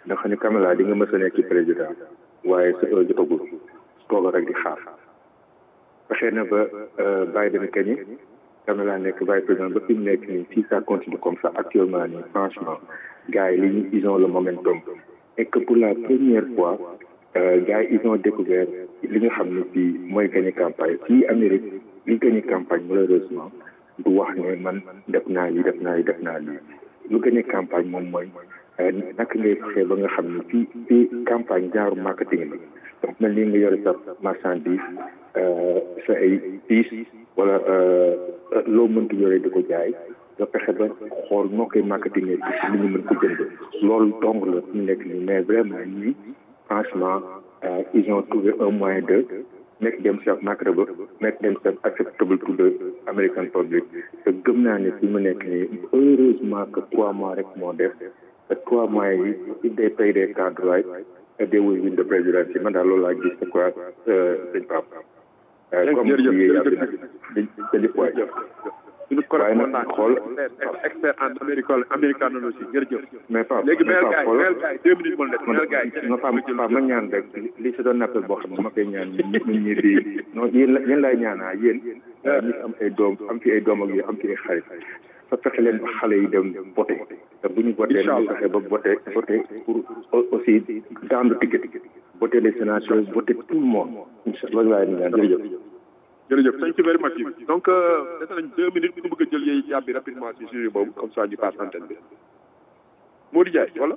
dafa ne Kamala di nga mës a nekk ci président waaye sa heure jotagul toogal rek di xaar fexe na ba Biden kañi Kamala nekk vice président ba fi mu nekk nii si ça continue comme ça actuellement nii franchement gars yi li ñu ils ont le momentum et que pour la première fois gars yi ils ont découvert li nga xam ne fii mooy gagné campagne fii Amérique li gagné campagne malheureusement du wax ne man def naa lii def naa lii def naa lii lu gagné campagne moom mooy naka ngay fexee ba nga xam ne fii fii campagne genre marketing la donc mel ni nga yore sa marchandise sa ay piis wala loo mënti yore di ko jaay nga fexe ba xool noo koy marketing ci li ñu mën ko jënd loolu dong la ñu nekk nii mais vraiment ñii franchement ils ont trouvé un moyen de make themselves marketable make themselves acceptable to the American public te gëm naa ne fi mu nekk nii heureusement que trois mois rek moo def te trois mois yi if they pay their card right they will win the presidency man daal loolu laa gis c'est quoi sëñ Pape comme jërëjëf jërëjëf waay suñu correspondant xool expert en américo américanologie jërëjëf mais Pape léegi mais mel Pape gaay xool mel gaay deux minutes moo des mel gaay non Pape Pape ma ñaan rek li si doon appel boo xam ne ma koy ñaan ñun ñi di non yéen la yéen laay ñaanaa yéen ñi am ay doom am fi ay doom ak yi am fi ay xarit fa fexe leen ba xale yi dem voté te bu ñu voté nañu fexe ba voté voté pour aussi dans le ticket voté les sénateurs voté tout le monde incha allah loolu laay ñaan jërëjëf jërëjëf thank you very much donc dese nañ deux minutes ku bëgg a jël yéey yàbbi rapidement ci sujet boobu comme ça ñu passe antenne bi Modou Ndiaye wala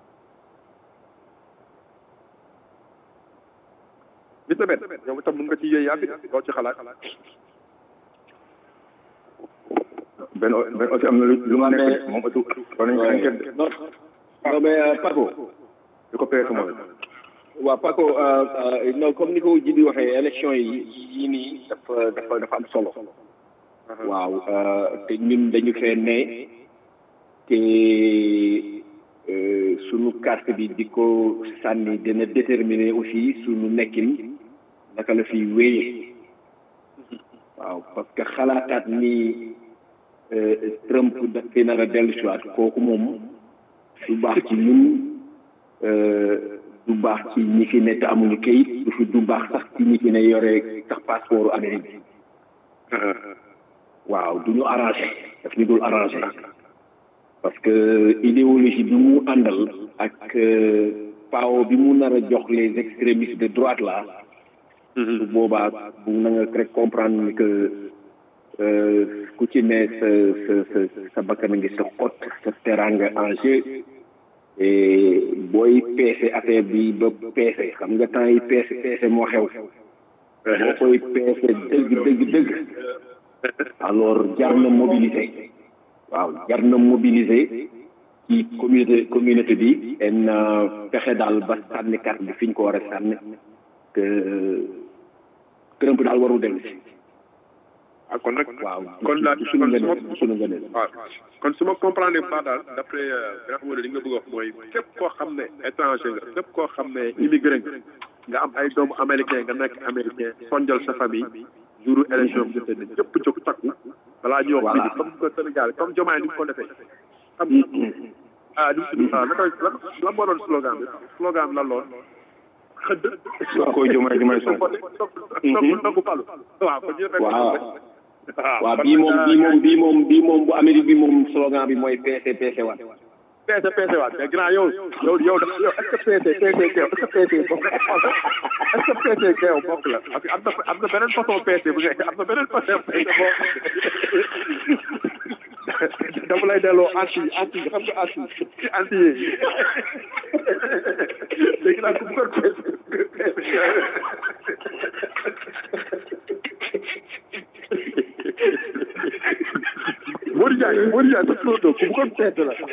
Mr Ben yow itam mën nga ci yéey yàbbi loo ci xalaat benn benn aussi am na lu lu mu nekk moom aussi war nañu ko enquête non non mais euh, Paco di ko peese moom waaw Paco euh, euh, non comme ni ko ji bi waxee élection yi yii nii dafa dafa dafa am solo waaw euh, te ñun dañu fee ne te euh, sunu carte bi di ko sànni dina déterminer aussi sunu nekkin naka la fiy wéyee waaw parce que xalaataat ni euh, Trump daf fi nar a dellu si waat kooku moom du baax ci ñun euh, du baax ci ñi fi ne te amuñu kayit du fi du baax sax ci ñi fi ne yore sax passeport Amérique bi waaw du ñu arrangé daf ñu dul arrangé parce que idéologie bi mu àndal ak euh, pao bi mu nar a jox les extrémistes de droite là su boobaa bu na nga rek comprendre ni que euh, ku ci ne sa sa sa sa bakkan a ngi sa xot sa teranga en jeu et booy peese affaire bi ba peese xam nga temps yi peese peese moo xew boo koy peese dëgg dëgg dëgg alors jar na mobiliser waaw jar na mobiliser ci communauté communauté bi en fexe daal ba sànni carte bi fi ñu ko war a sànni que Trump daal warul dellu si ah kon nag waaw kon la du suñu kon su ma ngëneel du suñu ngëneel waaw kon su ma comprendre pas daal d' après nga xam ne li nga bëgg a wax mooy képp koo xam ne étranger nga képp koo xam ne immigré nga nga am ay doomu américain nga nekk américain sonjal sa famille jouru élection bi jotee ne ñëpp jóg takku balaa ñuy wax Voilà. bii comme que Sénégal comme Diomaye ni mu ko defee xam nga ah du ah naka lan lan moo doon slogan bi slogan bi lan loon xëdd koy Diomaye Diomaye Sonko. ndogu ndogu palu waaw kon ñu rek waaw waaw bii moom bii moom bii moom bii moom bu Amérique bi moom slogan bi mooy PC PC waat peese peese waat mais grand yow yow yow dafa yow est ce que peese peese keew est ce que peese bokk est ce que peese keew bokk la parce que am na am na beneen façon peese bu nekk am na beneen façon peese boo dama lay delloo anti anti xam nga anti anti yi léegi nag ku bëggoon peese Modou Ndiaye Modou Ndiaye sa turandoo ku bëggoon peese la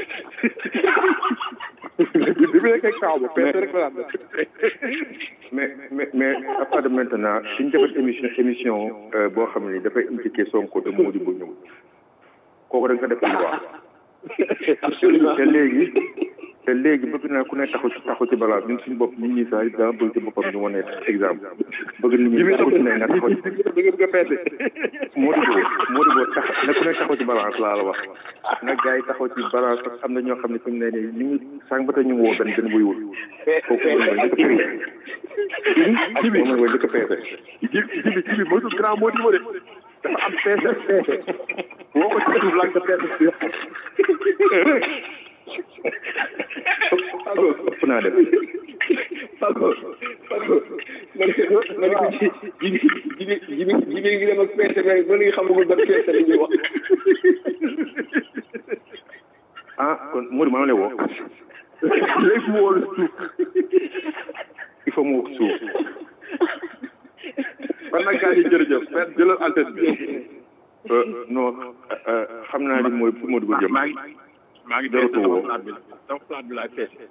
bi mu nekkee kaaw ba peese rek la daan def mais mais mais à part de maintenant suñ defat émission émission euh, boo xam ne dafay impliqué Sonko te Mody bu ñëw kooku da nga ko def lu baax absolument te léegi te léegi bëgg naa ku ne taxaw ci taxaw ci balance ñun suñu bopp nit ñi sax daa bëgg ci boppam ñu wane exemple bëgg nit ñi taxaw ci ne nga taxaw ci moo di boo moo di boo tax na ku ne taxaw ci balance laa la wax nag gars yi taxaw ci balance parce que am na ñoo xam ne fi mu ne nii ñu ngi sànq ba tey ñu ngi woo benn benn buy wul kooku moom mooy njëkk a peese moom mooy njëkk a peese jibi jibi moytu grand moo di ma de dafa am peese peese woo ko ci suuf laaj ko peese si ëpp naa def Paco Paco man man ko ci jibi jibi jibi jibi ngi dem ak peese rek ba léegi xamagul ban peese la ñuy wax ah kon Modou maa ngi lay woo léegi mu woo la suuf il faut mu wax suuf kon nag gars yi jërëjëf fet jëlal antenne bi non xam naa ni mooy fu Modou ko jëm maa ngi maa ngi jaratu woo sama bi sama plat bi laay fees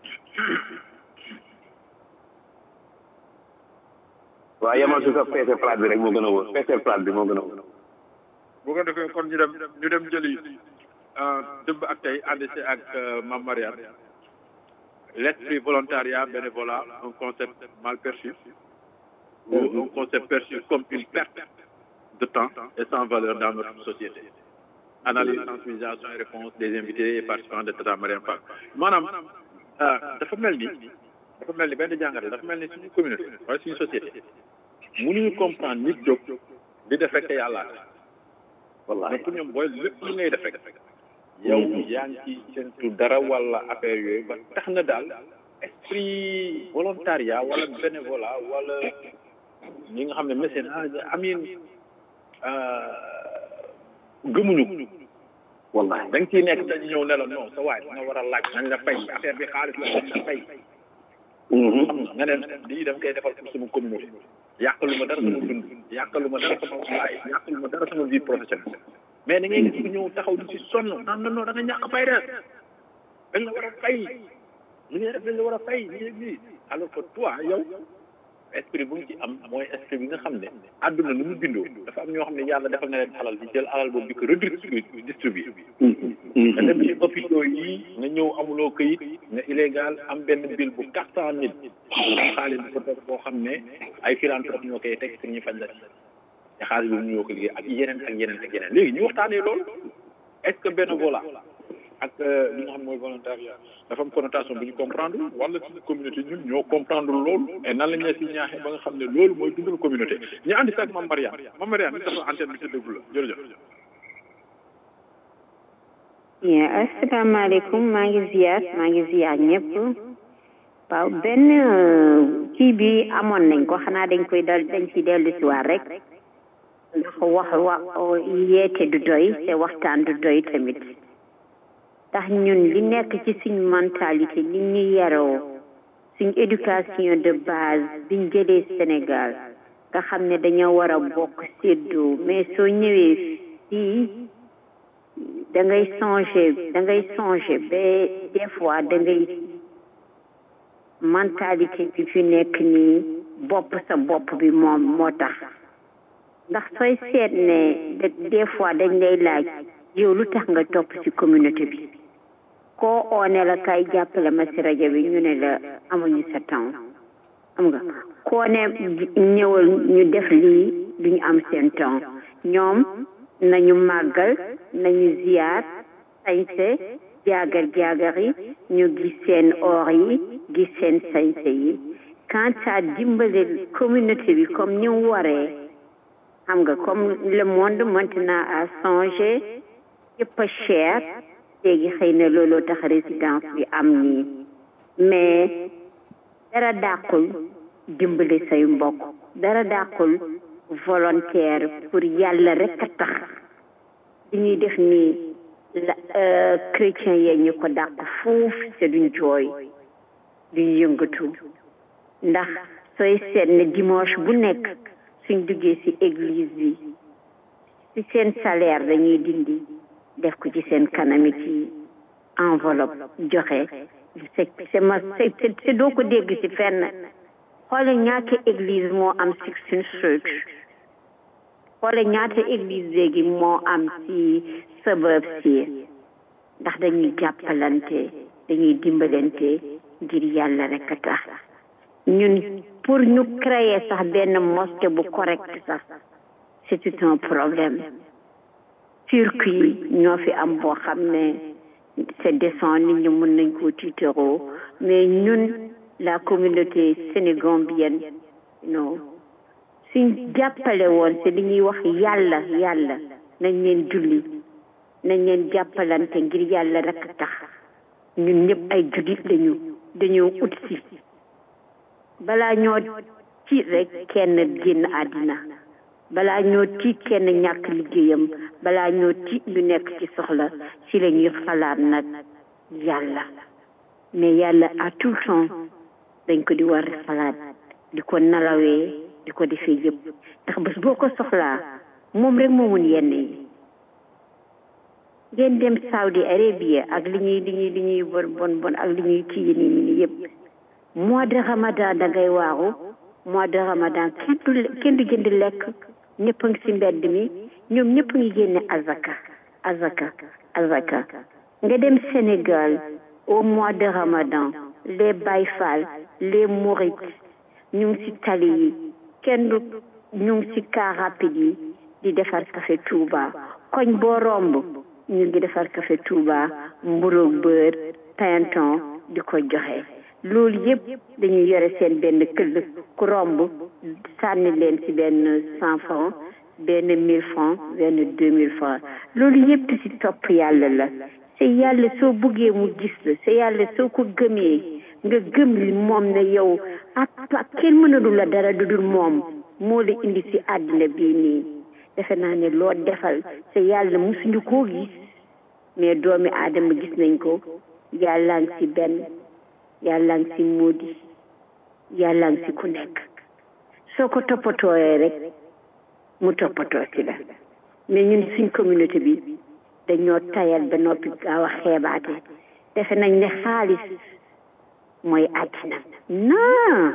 waaw yemal si sa peese plate bi rek moo gën a wóor peese plate bi moo gën a wóor bu ko defee kon ñu dem ñu dem jëli dëmb ak tey ànd si ak Mame Mariane l'esprit volontariat bénévolat un concept mal perçu ou un concept perçu comme une perte de temps et sans valeur dans notre société analyse sensibilisation et réponse des invités et participants de Tata Mariane Fall maanaam dafa mel ni dafa mel ni benn jàngate dafa mel ni suñu communauté wala suñu société mënuñu comprendre nit jóg di def rek te yàlla wallaahi mais pour ñoom booy lépp lu ngay def rek yow yaa ngi ci sentu dara wala affaire yooyu ba tax na daal esprit volontariat wala bénévolat wala ñi nga xam ne mécénat amin gëmuñu wallahi da nga ciy nekk dañu ñëw ne la non sa waay nga war a laaj nañ la fay affaire bi xaalis la dañ la fay nga ne lii dama koy defal pour sama communauté yàqalu ma dara sama dund yàqalu ma dara sama waay yàqalu ma dara sama vie professionnelle mais da ngay gis ku ñëw taxaw di ci sonn naan non non da nga ñàkk fay de dañ la war a fay li ngay def dañ la war a fay lii lii alors que toi yow esprit bu mu ci am mooy esprit bi nga xam ne àdduna nu mu bindoo dafa am ñoo xam ne yàlla defal na leen alal di jël alal boobu di ko redistribuer distribuer nga dem ci hôpitaux yi nga ñëw amuloo këyit nga illégal am benn bill bu quatre cent mille xaalis bu ko toog boo xam ne ay philanthrope ñoo koy teg pour ñu faj la ci te xaalis bi mu ñoo ko liggéey ak yeneen ak yeneen ak yeneen léegi ñu waxtaanee loolu est-ce que bénévolat ak li nga xam mooy volontariat dafa am connotation bu ñu comprendre wala suñu communauté ñun ñoo comprendre loolu et nan la ñu si ñaaxee ba nga xam ne loolu mooy dundal communauté ñu àndi si ak Mame Mariane Mame Mariane ni dafa antenne bi te déglu la jërëjëf bien asalaamaaleykum maa ngi ziar maa ngi ziar ñëpp waaw benn kii bi amoon nañ ko xanaa dañ koy dal dañ ci dellu si waat rek ndax wax wax yeete du doy te waxtaan du doy tamit ndax ñun li nekk ci suñ mentalité li ñu yaroo suñ éducation de base biñ jëlee Sénégal nga xam ne dañoo war a bokk séddoo mais soo ñëwee fii da ngay changer da ngay changer ba des fois da ngay mentalité bi fi nekk nii bopp sa bopp bi moom moo tax ndax sooy seet ne des fois dañ lay laaj yow lu tax nga topp ci communauté bi koo oone la kay jàppale ma si rajo bi ñu ne la amuñu sa temps xam nga koo ne ñëwal ñu def lii duñu am seen temps ñoom nañu màggal nañu ziyaar sañse jaagar jaagar yi ñu gis seen or yi gis seen sañse yi quant à dimbale communauté bi comme ni mu waree xam nga comme le monde maintenant a changé yëpp a cher léegi xëy na looloo tax résidence bi am nii mais dara dàqul dimbali say mbokk dara dàqul volontaire pour yàlla rek a tax li ñuy def nii la chrétien yee ñu ko dàq foofu te duñ jooy duñ yëngatu ndax sooy seet ne dimanche bu nekk suñ duggee ci église bi ci seen salaire dañuy dindi def ko ci seen kanami ci enveloppe joxe c'est c'est ma c'est doo ko dégg ci fenn xoole ñaata église moo am Sixteen Street xoole ñaata église léegi moo am ci suburb si ndax dañuy jàppalante dañuy dimbalante ngir yàlla rek a tax ñun pour ñu créer sax benn mosquée bu correct sax c'est tout un problème circuit ñoo fi am boo xam ne c'est décent nit ñi mën nañ koo tiitaroo mais ñun la communauté sénégambienne non suñ jàppale woon c'est li ñuy wax yàlla yàlla nañ leen julli nañ leen jàppalante ngir yàlla rek a tax ñun ñëpp ay jullit lañu dañoo ut si balaa ñoo tiit rek kenn génn àddina balaa ñoo tiit kenn ñàkk liggéeyam balaa ñoo tiit ñu nekk ci soxla ci la ñuy xalaat nag yàlla mais yàlla à tout temps dañ ko di war a xalaat di ko nalawee di ko defee yëpp ndax bés boo ko soxlaa moom rek moo mun yenn yi ngeen dem Saudi Arabia ak li ñuy li ñuy li ñuy bon bon bon ak li ñuy kii nii nii yëpp mois de ramadan da ngay waaru mois de ramadan kenn du kenn du jënd lekk ñëpp a ngi si mbedd mi ñoom ñëpp ngi génne azaka azaka azaka nga dem Sénégal au mois de ramadan les bayfal les mourides ñu ngi si tali yi kenn du ñu ngi si car rapide yi di defar café Touba koñ boo romb ñu ngi defar café Touba mburoog beurre pinton di ko joxe loolu yëpp dañuy yore seen benn këll ku romb sànni leen ci benn cent francs benn mille francs benn deux mille francs loolu yëpp ci topp yàlla la c'est yàlla soo buggee mu gis la c'est yàlla soo ko gëmee nga gëm li moom ne yow ak ak kenn mënalu la dara du dul moom moo la indi ci àddina bii nii defe naa ne loo defal c'est yàlla musuñu koo gis mais doomi aadama gis nañ ko yàlla ngi ci benn yàlla ngi ci móodi yàlla ngi ci ku nekk soo ko toppatooyee rek mu toppatoo ci la mais ñun suñ communauté bi dañoo tayal ba noppi gaaw a xeebaate defe nañ ne xaalis mooy àddina non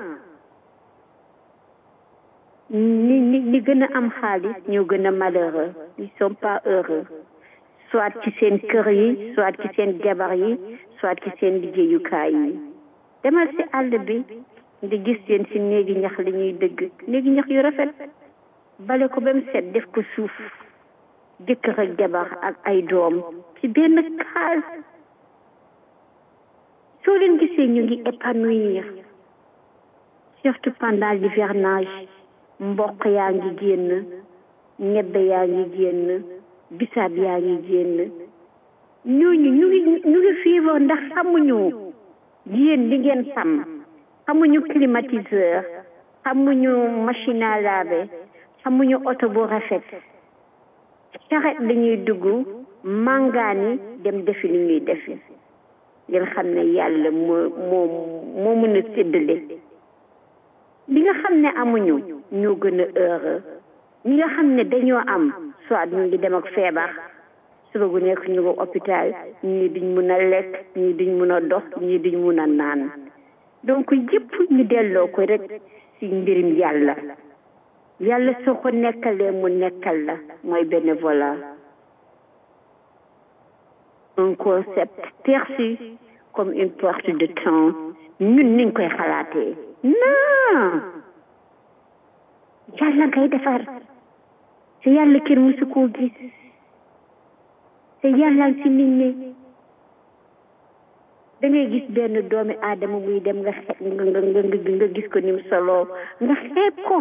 ñi ñi ñi gën a am xaalis ñoo gën a malheureux ils sont pas heureux soit ci seen kër yi soit ci seen jabar yi soit ci seen liggéeyukaay yi demal ci àll bi nga gis leen ci néegi ñax li ñuy dëgg néegi ñax yu rafet bale ko ba mu set def ko suuf jëkkër ak jabar ak ay doom ci benn kaas soo leen gisee ñu ngi épanouir surtout pendant l'hivernage mboq yaa ngi génn ñebbe yaa ngi génn bisaab yaa ngi génn ñooñu ñu ngi ñu ngi fiivre ndax xamuñu yéen li ngeen xam xamuñu climatiseur xamuñu machine à laver xamuñu oto bu rafet charrette la ñuy dugg màngaani dem defi li ñuy defi ngeen xam ne yàlla moo moo moo mën a séddale li nga xam ne amuñu ñoo gën a heureux ñi nga xam ne dañoo am soit ñu ngi dem ak feebar suba gu nekk ñu ko hôpital ñii duñ mun a lekk ñii duñ mun a dox ñii duñ mun a naan donc yëpp ñu delloo ko rek ci mbirim yàlla yàlla soo ko nekkalee mu nekkal la mooy bénévolat un concept perçu comme une perte de temps ñun niñ koy xalaatee non yàlla ngay defar te yàlla kenn musu koo gis te yàlla ci nit ñi da ngay gis benn doomi aadama muy dem nga xe nga nga nga nga gis ko ni mu solo nga xeeb ko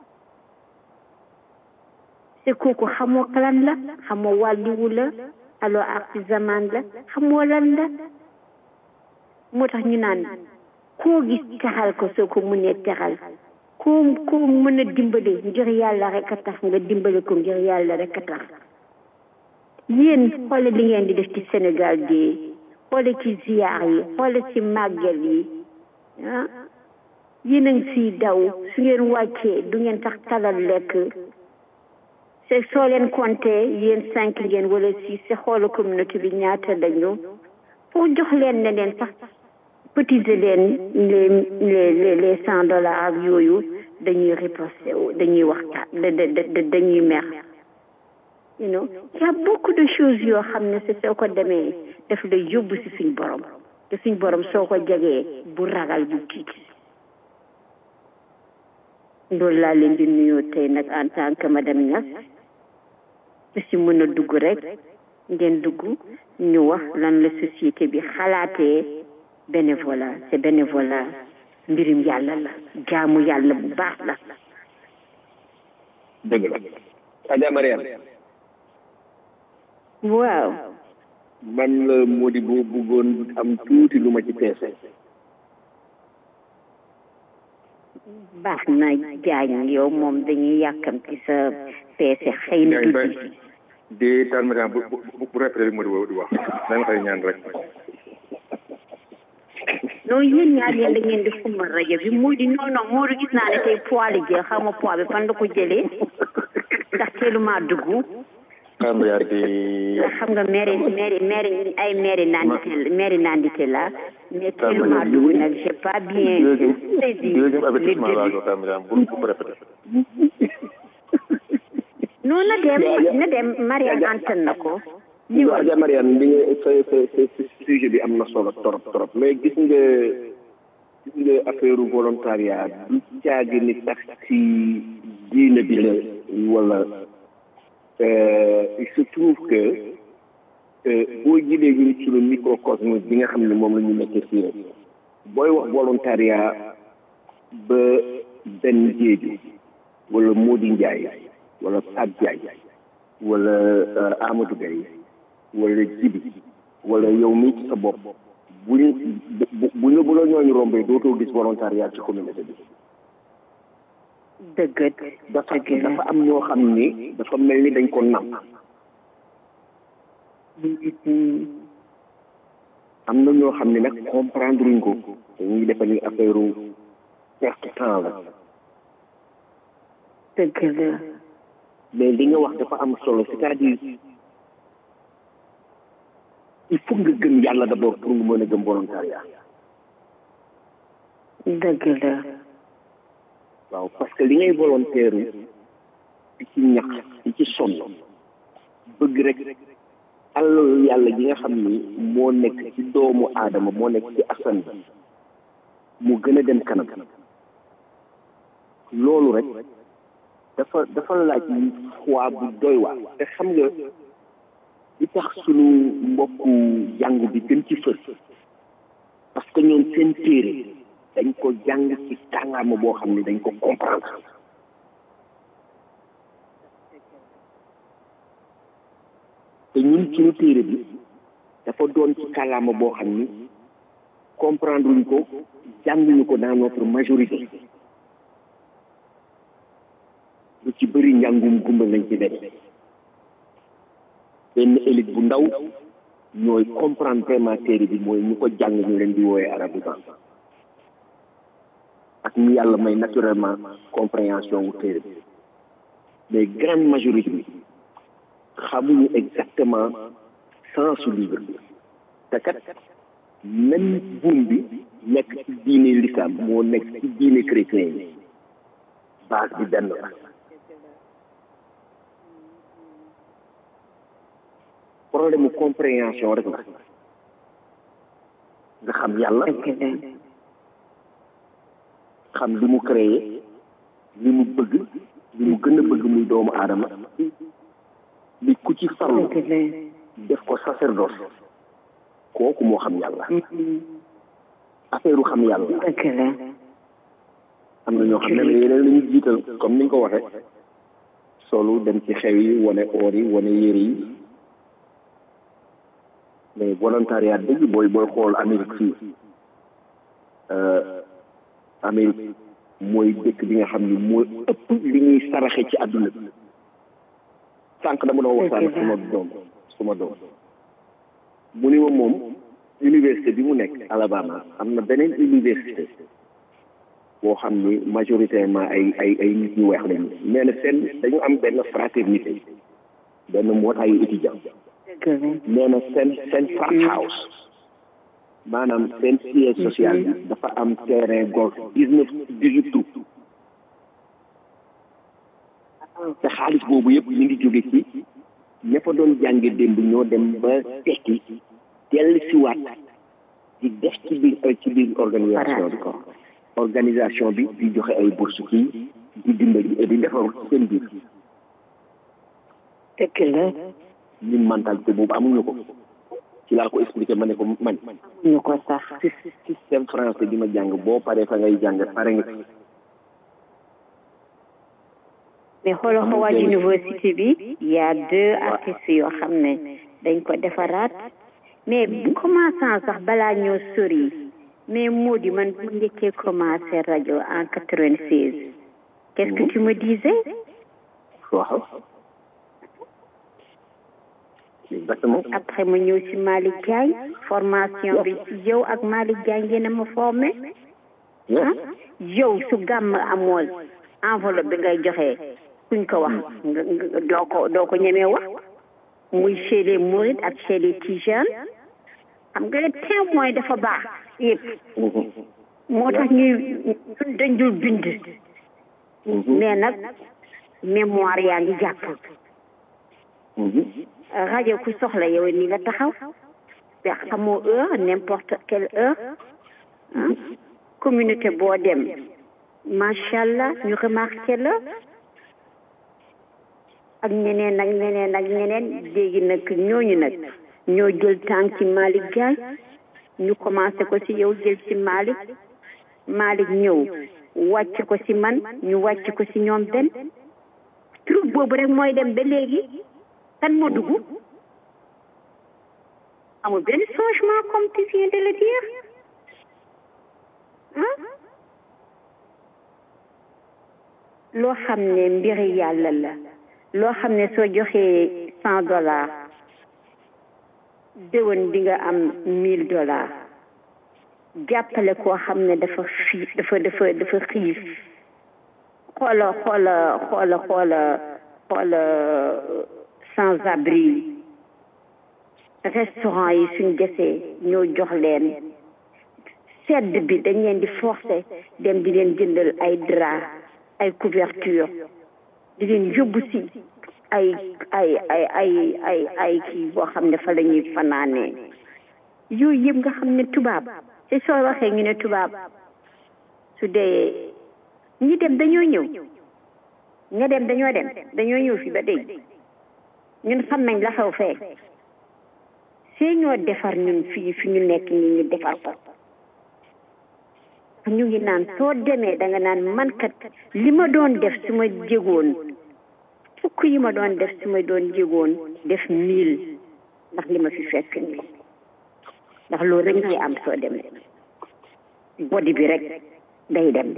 te kooku xamoo kalan la xamoo wàlliwu la alors artisan la xamoo lan la moo tax ñu naan koo gis texal ko soo ko mënee texal koo koo mën a dimbale ngir yàlla rek a tax nga dimbale ko ngir yàlla rek a tax yéen xoole li ngeen di def ci Sénégal gi xoole ci ziyaar yi xoole ci màggal yi ah yéen a ngi siy daw su ngeen wàccee du ngeen tax talal lekk c'est soo leen compté yéen cinq ngeen wala six c'est xoolu communauté bi ñaata lañu pour jox leen ne leen sax cotiser leen les les les cent dollars ak yooyu dañuy riposté dañuy waxtaan dañuy mer you know y a beaucoup de choses yoo xam ne c'est soo ko demee daf lay yóbbu si suñ borom te suñ borom soo ko jegee bu ragal bu tiit loolu laa leen di nuyoo tey nag en tant que madame Niass su si mën a dugg rek ngeen dugg ñu wax lan la société bi xalaatee bénévolat c'est bénévolat mbirum yàlla la jaamu yàlla bu baax la dëgg la Adja Mariam waaw man la moo di boo bëggoon am tuuti lu ma ci peese baax na jaañ yow moom dañuy yàkkamti sa peese xëy na du di taal ma bu bu bu répété li moo di wax dañ koy ñaan rek non yéen ñaar yéen da ngeen di xumbal rajo bi moo di non non moo di gis naa ne tey poids li jël xaw ma poids bi fan la ko jëlee ndax teeluma dugg Kamba di ndax xam nga maire maire maire ay maire nandite maire nandite la mais teeluma dugg nag j'ai pas bien saisi deuxième le avertissement laa début jox Kamba bu bu répété non na dem na dem Mariane antan na ko li wax Adja Mariam bi nga sa sa sa sa sujet bi am na solo trop trop mais gis nga gis nga affaire volontariat du caagi ni tax ci diine bi la wala euh, il se trouve que euh, boo jëlee ñun suñu microcosme bi nga xam ne moom la ñu nekkee fii rek booy wax volontariat ba benn jéeju wala Mody Ndiaye wala Pape Diagne wala euh, Amadou Gaye wala Jibi wala yow mii ci sa bopp bu ñu bu bu ñu bu la ñooñu rombee dootoo gis volontariat ci communauté bi dëgg dafa dafa am ñoo xam ni dafa mel ni dañ ko nam am na ñoo xam ne nag comprendre uñ ko dañuy defe ni affaire perte temps la dëgg la mais li nga wax dafa am solo c'est-à-dire il faut nga gëm yàlla d'abord pour nga mën a gëm volontariat dëgg la waaw parce que li ngay volontaire di ci ñax di ci sonn bëgg rek alalu yàlla gi nga xam ni moo nekk ci doomu aadama moo nekk ci asan bi mu gën a dem kanam loolu rek dafa dafa laaj foi bu doy waar te xam nga li tax sunu mbokku jàng bi gën ci fës parce que ñoom seen téere dañ ko jàng ci kàllaama boo xam ne dañ ko comprendre te ñun suñu téere bi dafa doon ci kàllaama boo xam ni comprendre luñ ko jànguñu ko dans notre majorité lu ci bëri njàngum gumba lañ ci def benn élite bu ndaw ñooy comprendre vraiment téere bi mooy ñu ko jàng ñu leen di wooyee arabisant ak ñu yàlla may naturellement compréhension wu téere bi mais grande majorité bi xamuñu exactement sens su livre bi te kat même buum bi nekk ci diine l'islam moo nekk ci diine chrétien yi base bi benn la problème mu compréhension rek la nga xam yàlla xam li mu créé li mu bëgg li mu gën a bëgg muy doomu aadama li ku ci farlu def ko sacerdoce kooku moo xam yàlla affaire u xam yàlla am na ñoo xam ne yeneen la ñu jiital comme ni nga ko waxee solu dem ci xew yi wane oor yi wane yére yi mais volontariat dëgg booy booy xool Amérique fii Amérique mooy dëkk bi nga xam ni mooy ëpp li ñuy saraxe ci àdduna bi sànq dama doon waxtaan ak suma doom suma doom mu ni ma moom université bi mu nekk Alabama am na beneen université boo xam ni majoritairement ay ay ay nit ñu weex lañu nee na seen dañu am benn fraternité benn mbootaayu étudiant nee na seen seen frat house maanaam seen siège social bi dafa am terrain golf dix neuf dix huit trous te xaalis boobu yëpp ñu ngi jóge ci ña fa doon jànge démb ñoo dem ba tekki dellu siwaat di def ci biir ci biir organisation bi organisation bi di joxe ay bourse kii di dimbali di defar ci seen biir fekk na ñun mentalité boobu amuñu ko ci laa ko expliqué ma ne ko man ñu ko sax système français bi ma jàng boo paree fa ngay jàng pare nga mais xoolal Howard University bi y a deux artistes yoo xam ne dañ ko defaraat mais commençant sax balaa ñoo sori mais moo di man bu njëkkee commencé rajo en quatre-vingt-seize qu'est-ce que tu me disais waaw exactement après ma ñëw ci Malick Diagne formation bi ci yow ak Malick Diagne ngeen a ma formé ah yow su gàmm amoon enveloppe bi ngay joxe kuñ ko wax nga doo ko doo ko ñemee wax muy chez les Mourides ak chez les Tijanes xam nga ne témoin dafa baax yëpp moo tax ñuy ñun dañ dul bind mais nag mémoire yaa ngi jàpp rajo ku soxla yow ni nga taxaw te xamoo heure n'importe quelle heure communauté boo dem macha allah ñu remarqué la ak ñeneen ak ñeneen ak ñeneen léegi nag ñooñu nag ñoo jël tànk ci Malick Diagne ñu commencé ko ci yow jël ci Malick Malick ñëw wàcc ko ci man ñu wàcc ko ci ñoom benn troupe boobu rek mooy dem ba léegi kan moo dugg amul benn changement comme tu viens de le dire ah loo xam ne mbiri yàlla la loo xam ne soo joxee cent dollars déwén di nga am mille dollars jàppale koo xam ne dafa fii dafa dafa dafa xiif xoola xoola xoola xoola xoola sans abri restaurant yi suñ desee ñoo jox leen sedd bi dañ leen di forcer dem di leen jëndal ay drap ay couverture di leen yóbbu si ay ay ay ay ay ay kii boo xam ne fa la ñuy fanaanee yooyu yëpp nga xam ne tubaab te soo waxee ñu ne tubaab su dee ñi dem dañoo ñëw ña dem dañoo dem dañoo ñëw fi ba tey ñun xam nañ la xew fee see ñoo defar ñun fii fi ñu nekk ni ñu defar ko ñu ngi naan soo demee da nga naan man kat li ma doon def su ma jégoon fukk yi ma doon def su ma doon jégoon def mille ndax li ma fi fekk nii ndax loolu rek ngay am soo demee body bi rek day dem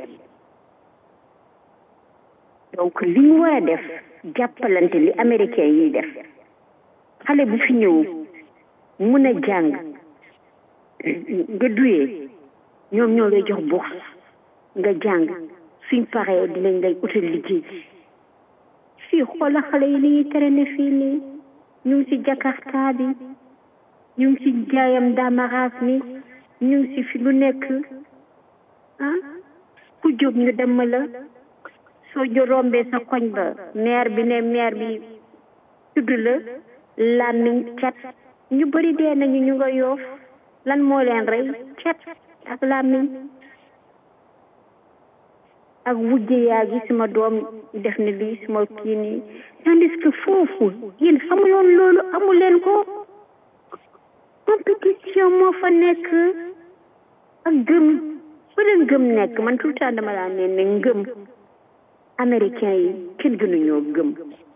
donc li ñu war a def jàppalante li américain yi def xale bu fi ñëw mun a jàng nga duyee ñoom ñoo lay jox bourse nga jàng suñ paree dinañ lay utal liggéey fii xoola xale yi li ñuy tere ne fii nii ñu ngi ci jakarta bi ñu ngi ci jaayam damaraas mi ñu ngi ci fi lu nekk ah ku jóg ñu dem la soo jo rombee sa koñ ba maire bi ne maire bi tudd la làmmiñ cat ñu bëri dee nañu ñu nga yoof lan moo leen rey cat ak làmmiñ ak wujje yaa gi sama doom def na lii sama kii nii tandis que foofu yéen xamuloon loolu amu leen ko compétition moo fa nekk ak gëm fa la ngëm nekk man tout le temps dama laa ne ne ngëm américain yi kenn gënuñoo gëm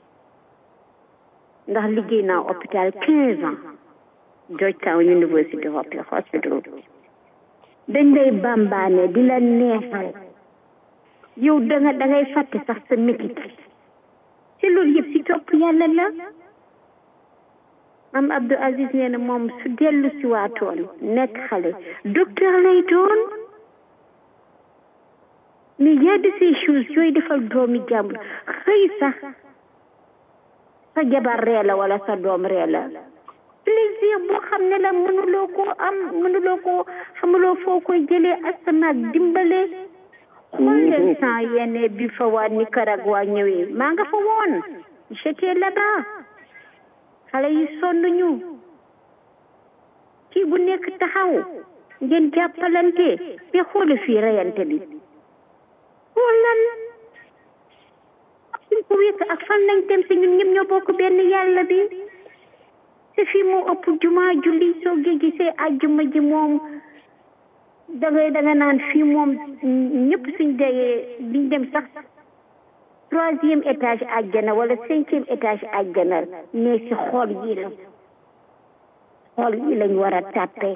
ndax liggéey naa hôpital quinze ans Georgetown University Hospital dañ lay bambaane di la neexal yow da nga da ngay fàtte sax sa métit ci loolu yëpp si topp yàlla la am Abdou Aziz nee na moom su dellu si waatoon nekk xale docteur lay doon mais y a de ces choses yooyu defal doomi jàmbur xëy sax sa jabar ree la wala sa doom ree la plaisir boo xam ne la mënuloo koo am mënuloo koo xamuloo foo koy jëlee asamaak dimbale xool leen sans yene bi fa waa Nicaragua ñëwee maa nga fa woon j'étais là-bas xale yi sonn ñu kii bu nekk taxaw ngeen jàppalante mais xoole fii reyante bi xoolal suñ ko wékk ak fan lañ dem si ñun ñëpp ñoo bokk benn yàlla bi te fii moo ëpp jumaa julli soo gi gisee àjjuma ji moom da ngay da nga naan fii moom ñëpp suñ dee liñ dem sax troisième étage àjjana wala cinquième étage àjjana mais si xool yi la xool yi lañ war a tàppee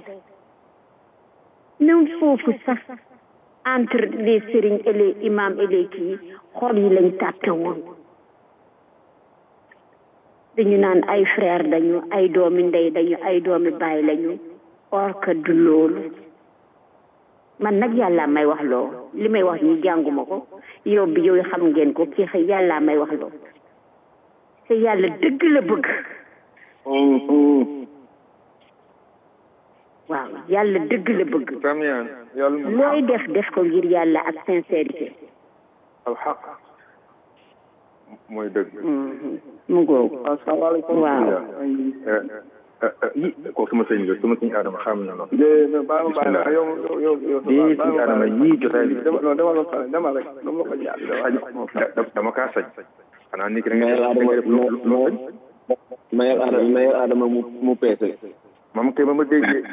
même foofu sax entre les sëriñ et les imams et les kii xool yi lañ tàppe woon dañu naan ay frère dañu ay doomi ndey dañu ay doomi baay lañu or que du loolu man nag yàlla may wax loo li may wax nii jànguma ko yow bi yow xam ngeen ko kii xëy yàlla may wax loo te yàlla dëgg la bëgg waaw yàlla dëgg la bëgg Samian yàlla looy def def ko ngir yàlla ak sincérité alxaq mooy dëgg mu ngoogu asalaamaaleykum waaw yi kooku sama sëñ la sama sëñ Adama xam na loolu de baal ma baal ma yow yow yow yow lii sëñ Adama yii jotaay bi dama non dama la fa dama rek dama la ko ñaan dama dama kaa sañ xanaa nit ki da mayel adama mayel adama mayel adama mu mu peese mam kay ma ma déggee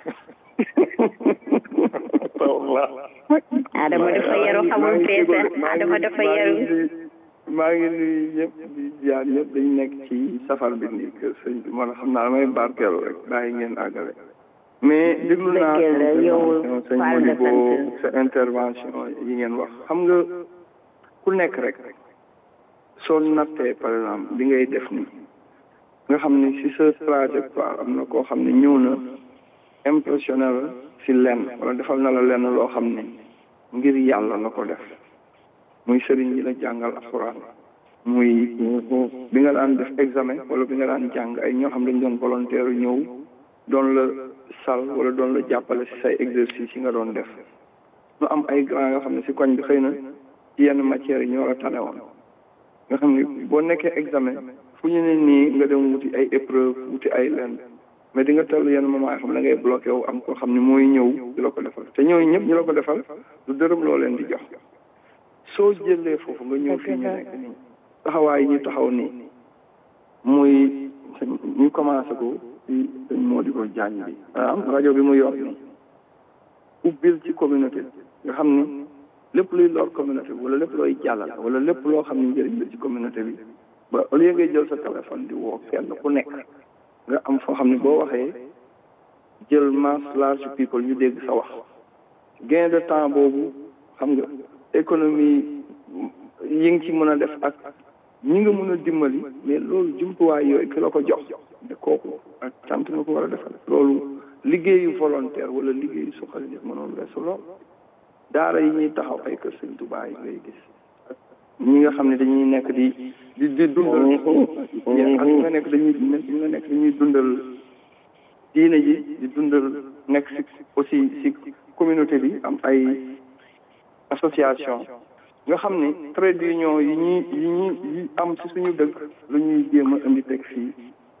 Adama dafa yaru xamul peese Adama dafa yaru maa ngi nuyu ñëpp di jaar ñëpp dañu nekk ci safar bi nii kër sëñ bi moo tax xam naa damay barkeelu rek bàyyi ngeen àggale mais déglu naa Dëgg la, yow intervention sëñ Fall nga Modibo sant. sa intervention yi ngeen wax xam nga ku nekk rek soo nattee par exemple li ngay def nii nga xam ni si sa trajectoire am na koo xam ne ñëw na impressionné la si lenn wala defal na la lenn loo xam ne ngir yàlla la ko def muy sëriñ yi la jàngal alxuraan muy bi nga daan def examen wala bi nga daan jàng ay ñoo xam dañ doon volontaire ñëw doon la sal wala doon la jàppale si say exercice yi nga doon def ñu am ay grand yoo xam ne si koñ bi xëy na ci yenn matières yi ñoo la tane woon nga xam ne boo nekkee examen fu ñu ne nii nga dem wuti ay épreuve wuti ay lenn mais di nga toll yenn moment yoo xam ne da ngay bloqué wu am koo xam ne mooy ñëw di la ko defal te ñooñu ñëpp ñu la ko defal du dërëm loo leen di jox soo jëlee foofu nga ñëw fii ñu nekk nii taxawaay yi ñu taxaw nii muy ñu commencé ko ci sëñ Modibo Diagne bi maanaam rajo bi mu yor nii ubbil ci communauté nga xam ni lépp luy lor communauté bi wala lépp looy jàllal wala lépp loo xam ne njëriñ la ci communauté bi ba au lieu ngay jël sa téléphone di woo kenn ku nekk nga am foo xam ne boo waxee jël masse large people ñu dégg sa wax gain de temps boobu xam nga économie yi nga ci mën a def ak ñi nga mën a dimbali mais loolu jumtuwaay yooyu ki la ko jox te kooku ak sant nga ko war a defal loolu liggéeyu volontaire wala liggéeyu suqali nit mënoon weesu lool daara yi ñuy taxaw ay kër sëñ Tuubaa yi ngay gis ñi nga xam ne dañuy nekk di di di dundal yéen ak ñi nga nekk dañuy ñi nga nekk dañuy dundal diine ji di dundal nekk si aussi si communauté bi am ay association nga xam ne trade union yi ñuy yi ñuy yi am si suñu dëkk lu ñuy jéem a indi teg fii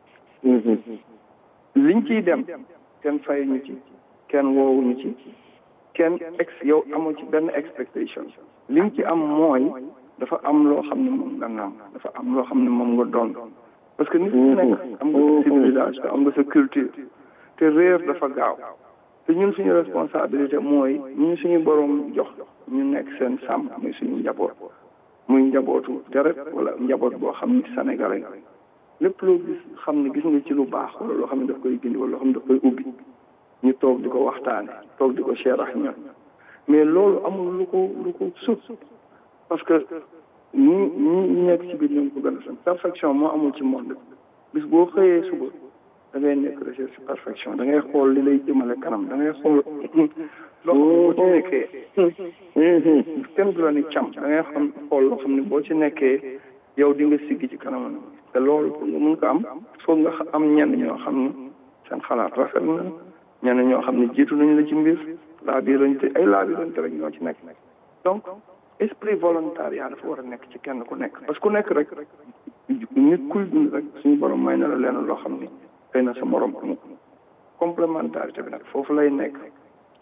liñ ciy dem kenn fayuñu ci kenn woowuñu ci kenn ex yow amoo ci benn expectation liñ ci am mooy dafa am loo xam ne moom nga naam dafa am loo xam ne moom nga doon parce que nit ku nekk am nga sa civilisation am nga sa culture te réer dafa gaaw te ñun suñu responsabilité mooy ñun suñu borom jox ñu nekk seen sàmm muy suñu njaboot muy njabootu deret wala njaboot boo xam ni sénégalais lépp loo gis xam ne gis nga ci lu baax wala loo xam ne daf koy gindi wala loo xam ne daf koy ubbi ñu toog di ko waxtaane toog di ko share ak ñoom mais loolu amul lu ko lu ko sut parce que ñi ñi ñi nekk ci biir ñoom ko gën a san perfection moo amul ci monde bis boo xëyee suba da ngay nekk recherche perfection da ngay xool li lay jëmale kanam da ngay xool loo xam ne boo ci nekkee kenn du la ni cam da ngay xam xool loo xam ne boo ci nekkee yow di nga siggi ci kanam te loolu pour nga mun ko am foog nga am ñenn ñoo xam ne seen xalaat rafet na ñenn ñoo xam ne jiitu nañu la ci mbir laa biir lañ te ay laa biir lañ te rek ñoo ci nekk donc esprit volontariat dafa war a nekk ci kenn ku nekk parce que ku nekk rek nit kuy dund rek suñu borom may na la leen loo xam ni xëy na sa morom amu ko complémentarité bi nag foofu lay nekk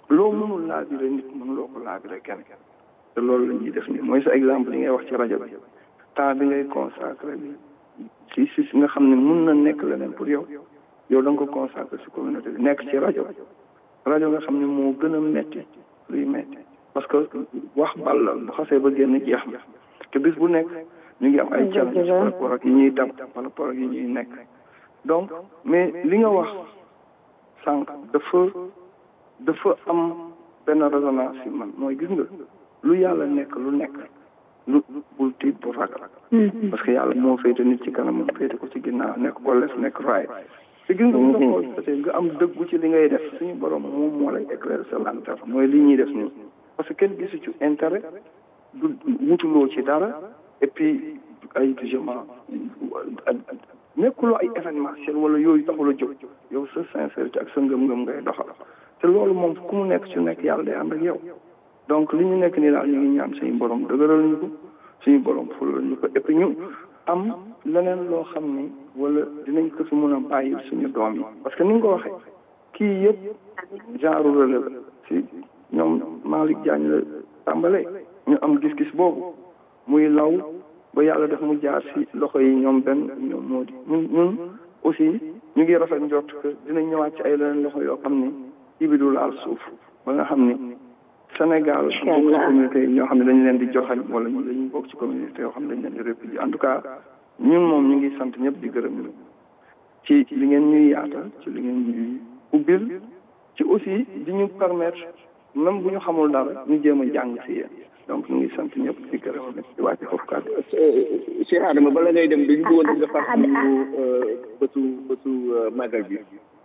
loo mënul laabire nit mën loo ko laabire kenn te loolu la ñuy def nii mooy sa exemple li ngay wax ci rajo bi temps bi ngay consacré bi si si si nga xam ne mun na nekk leneen pour yow yow da nga ko consacré si communauté bi nekk ci rajo rajo nga xam ne moo gën a metti luy metti parce que wax bal la bu xasee ba génn jeex na te bis bu nekk ñu ngi am ay challenge par rapport ak yi ñuy dab par rapport ak yi ñuy nekk donc mais li nga wax sànq dafa dafa am benn résonance si man mooy gis nga lu yàlla nekk lu nekk lu bul tiit bu ragal parce que yàlla moo féete nit ci kanam moom féete ko ci ginnaaw nekk ko lef nekk raay te gis nga bu nga xool parce que nga am dëggu ci li ngay def suñu borom moom moo lay éclairer sa lanterne mooy li ñuy def nii parce que kenn gisu ci intérêt du wutuloo ci dara et puis ay jugement nekkuloo ay événementiel wala yooyu taxul a jóg yow sa sincérité ak sa ngëm-ngëm ngay doxal te loolu moom ku mu nekk ci nekk yàlla day ànd ak yow donc li ñu nekk nii daal ñu ngi ñaan suñu borom dëgëral ñu ko suñu borom fulal ñu ko et puis ñu am leneen loo xam ni wala dinañ ko fi mun a bàyyi suñu doom yi parce que ni nga ko waxee kii yëpp genre relais la si ñoom Malick Diagne la tàmbalee ñu am gis-gis boobu muy law ba yàlla def mu jaar si loxo yi ñoom benn ñoom moo di ñun ñun aussi ñu ngi rafet njort que dinañ ñëwaat ci ay leneen loxo yoo xam ni kii bi du laal suuf ba nga xam ni Sénégal bokk ci communauté yi ñoo xam ne dañu leen di joxañ wala ñu dañuy bokk ci communauté yoo xam ne dañu leen di répudier en tout cas ñun moom ñu ngi sant ñëpp di gërëm ñu ci li ngeen ñuy yaatal ci li ngeen ñuy ubbil ci aussi di ñu permettre même bu ñu xamul dara ñu jéem a jàng si yéen donc ñu ngi sant ñëpp di gërëm ñëpp di wàcce foofu kàddu Cheikh Adama bala ngay dem dañu bëggoon nga fàttali ñu bëtu bëtu màggal bi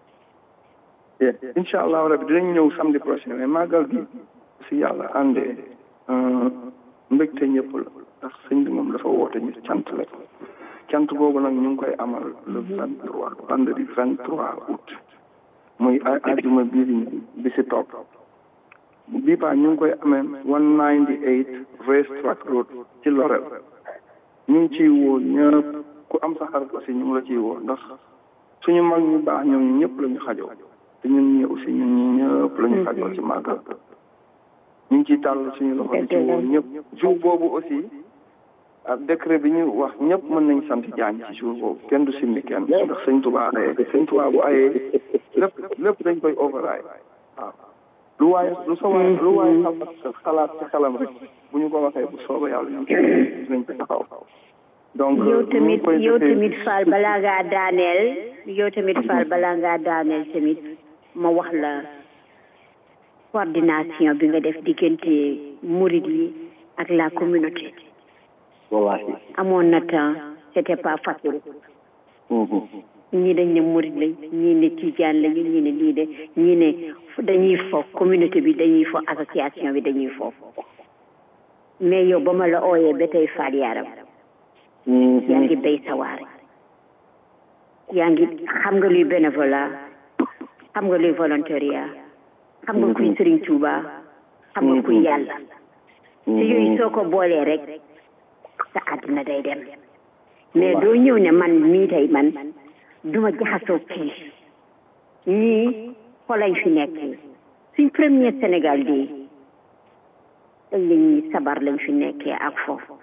incha allah rabbi dinañ ñëw samedi prochain mais màggal gi si yàlla àndee mbégte ñëpp la ndax sëñ bi moom dafa woote ñu cant la cant googu nag ñu ngi koy amal le vingt trois vendredi vingt trois août muy àjjuma bii di bi si topp bii paa ñu ngi koy amee one ninety eight Race Track Road ci Lorel ñu ngi ciy woo ñëpp ku am sa xarit aussi ñu ngi la ciy woo ndax suñu mag ñu baax ñoom ñëpp la ñu xajoo te ñun ñi aussi ñun ñi ñëpp la ñu xajoo ci màggal ñu ngi ciy tàll suñu loxo di ci woo ñëpp jour boobu aussi ak décret bi ñu wax ñëpp mën nañ sant jaañ ci jour boobu kenn du simmi kenn ndax sëñ Tuubaa ayee te sëñ Tuubaa bu ayee lépp lépp dañ koy overraay waaw lu waaye lu sa waaye lu waaye xalaat ci xelam rek bu ñu ko waxee bu sooba yàlla ñu dinañ ko taxaw donc yow tamit yow tamit Fall balaa ngaa daaneel yow tamit Fall balaa ngaa daaneel tamit ma wax la coordination bi nga def diggante murid yi ak la communauté wallahi amoon na temps c'était pas facile ñii dañ ne murid lañ ñii ne tijaan lañu ñii ne lii de ñii ne dañuy fo communauté bi dañuy fo association bi dañuy fo mais yow ba ma la ooyee ba tey faal yaram yaa ngi béy sa waar yaa ngi xam nga luy bénévolat xam nga luy volontariat xam nga kuy Sëriñ Tuuba xam nga kuy yàlla te yooyu soo ko boolee rek sa àddina day dem mais doo ñëw ne man mii tey man duma jaxasoo kii ñii xolañ fi nekk suñ premier Sénégal di dañ lañ ñi sabar lañ fi nekkee ak foofu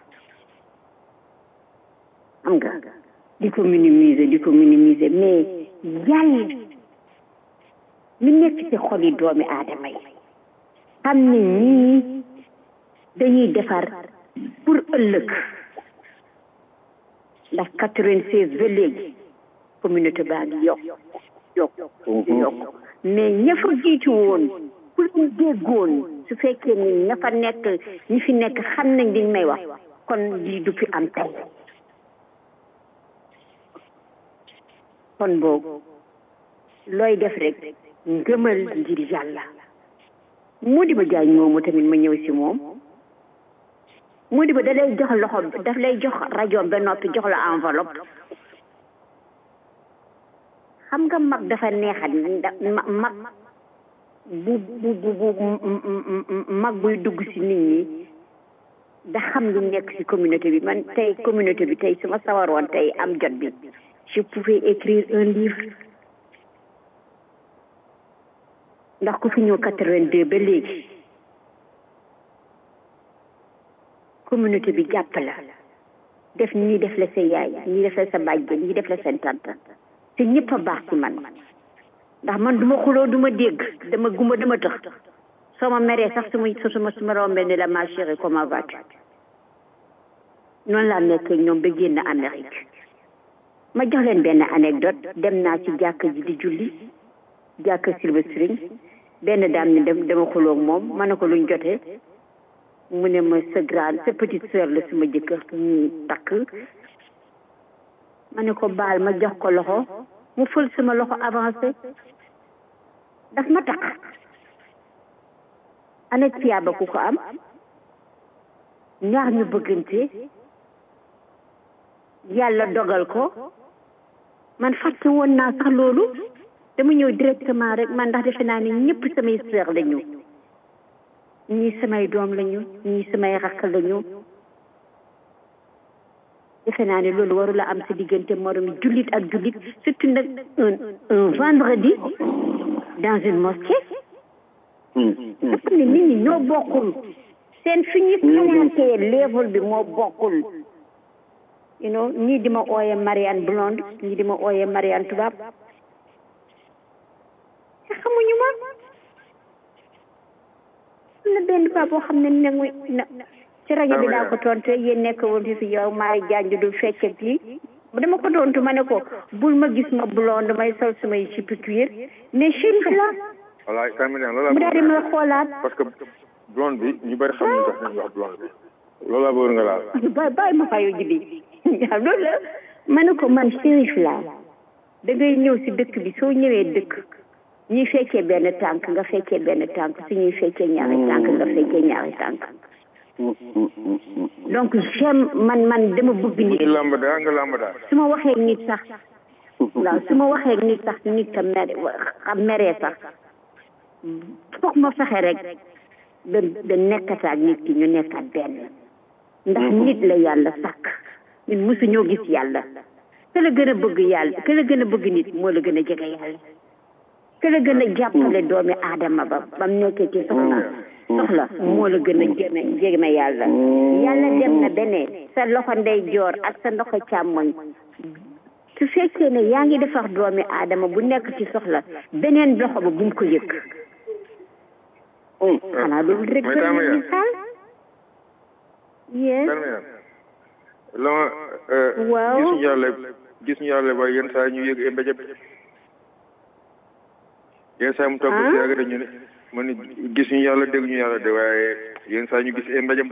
xam nga di ko minimiser di ko minimiser mais yàlla li nekk ci xoli doomi aadama yi xam ne ñii dañuy defar pour ëllëg ndax quatre-vingt-seize ba léegi communauté baa ngi yokk yokk yokk mais ña fa jiitu woon pour ñu déggoon su fekkee ni ña fa nekk ñi fi nekk xam nañ liñ may wax kon lii du fi am tey kon boobu looy def rek ngëmal ngir yàlla moo di ba jaañ moomu tamit ma ñëw si moom moo di ba da lay jox loxo daf lay jox rajo ba noppi jox la enveloppe xam nga mag dafa neexat mag bu bu bu bu mag buy dugg si nit ñi da xam lu nekk si communauté bi man tey communauté bi tey su ma sawaroon tey am jot bi je pouvais écrire un livre ndax ku fi ñëw quatre-vingt-deux ba léegi communauté bi jàpp la def ñii def la sa yaay ñii def la sa bàjjen ñii def la seen tante te ñëpp a baax ci man ndax man duma xuloo duma dégg dama gumba dama tëx soo ma meree sax su ma su ma su ma rombee ne la ma chérie comment vas-tu noonu laa nekk ñoom ba génn Amérique ma jox leen benn anecdote dem naa ci jàkk ji di julli jàkk Silver Spring benn daam ni dem dama xuloo moom ma ne ko luñ jotee mu ne ma sa grande sa petite sœur la suma jëkkër ñu takk ma ne ko baal ma jox ko loxo mu fël sama loxo avancé daf ma takk ana tiyaaba ku ko am ñaar ñu bëggante yàlla dogal ko man fàtte woon naa sax loolu dama ñëw directement rek man ndax defe naa ne ñëpp samay sœur lañu ñii samay doom lañu ñii samay rakk lañu defe naa ne loolu warula am sa diggante moromi jullit ak jullit surtout nag un un vendredi dans une mosquée nga xam ne nit ñi ñoo bokkul seen fi ñuy xalaatee level bi moo bokkul you know ñii di ma ooye Marianne Blonde ñii di ma ooye Marianne tubaab te xamuñu ma am na benn paa boo xam ne nangu na ci rajo bi daa ko tontu yéen nekk woon fi fi yow maay janj du fecc ak lii dama ko tontu ma ne ko bul ma gis ma blonde may sol sumay sipi cuir mais chérif la voilà terminé loolu mu daal di ma xoolaat parce que blonde bi ñu bëri xamuñu sax nañ wax blonde bi loolu laa bëggoon nga laal bàyyi bàyyi ma fayu ji bi waaw loolu la ma ne ko man chérif la da ngay ñëw si dëkk bi soo ñëwee dëkk ñuy fekkee benn tànk nga fekkee benn tànk su ñuy fekkee ñaari tànk nga fekkee ñaari tànk donc j'aime man man dama bëgg nit lamb daa nga lamb daa su ma waxee nit sax waaw su ma waxee nit sax nit ka mere xam meree sax foog ma fexe rek da da nekkataak nit ki ñu nekkaat benn ndax nit la yàlla sàkk ñun mosuñoo gis yàlla ke la gën a bëgg yàlla ke la gën a bëgg nit moo la gën a jege yàlla ke la gën a jàppale doomi aadama ba bam nekkee ci soxla soxla moo la gën a jeme jeme yàlla yàlla dem na beneen sa loxo ndey joor ak sa loxo càmmoñ su fekkee ne yaa ngi defar doomi aadama bu nekk ci soxla beneen loxo ba bu mu ko yëg xanaa loolu rek mooy taama yaa misaal yes la ma waaw gis ñu yàlla gis ñu yàlla ba yenn saa ñu yëg e mbéjab yenn saa mu toog si yàgg dañu ne ma ni gis ñu yàlla dégg ñu yàlla de waaye yenn saa ñu gis e mbéjam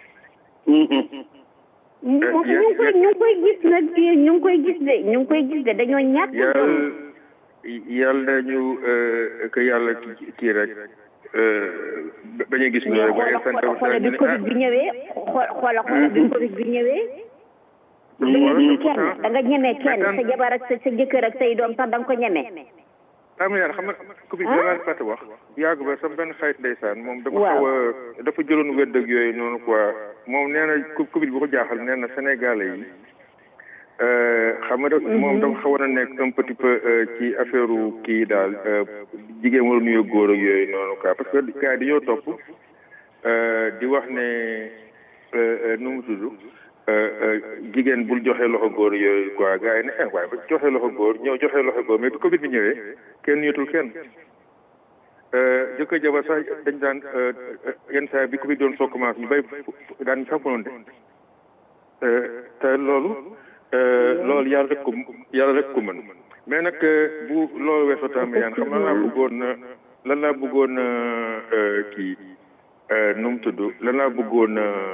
ñu ngi koy ñu ngi koy gis nag ñu ngi koy gis de ñu ngi koy gis de dañoo ñàkk yàlla yàlla ñu que yàlla kii rek bañ a gis ñu rek waaye sant xoola bi covid bi ñëwee xoola xoola bi covid bi ñëwee da nga ñeme kenn da nga ñeme kenn sa jabar ak sa sa jëkkër ak say doom sax da nga ko ñeme am na xam nga covid bi laa fàtte wax yàgg ba sama benn xarit ndeysaan moom dafa xaw a dafa jëloon wedd ak yooyu noonu quoi moom nee na covid bi ko jaaxal nee na sénégalais yi xam nga moom dafa xawoon a nekk un petit peu ci affaire kii daal jigéen wala nuyoo góor ak yooyu noonu quoi parce que gars yi dañoo topp di wax ne nu mu tudd jigéen bul joxe loxo góor yooyu quoi gars yi ne eh waaye ba joxe loxo góor ñëw joxe loxo góor mais bi Covid bi ñëwee kenn nuyatul kenn jëkkër jabar sax dañ daan yenn saa bi Covid doon soo commencé ñu bay daan sàmpononte te loolu loolu yàlla rek ko yàlla rek ko mën mais nag bu loolu weesoo tamit yaan xam lan laa bëggoon lan laa bëggoon kii nu mu tudd lan laa bëggoon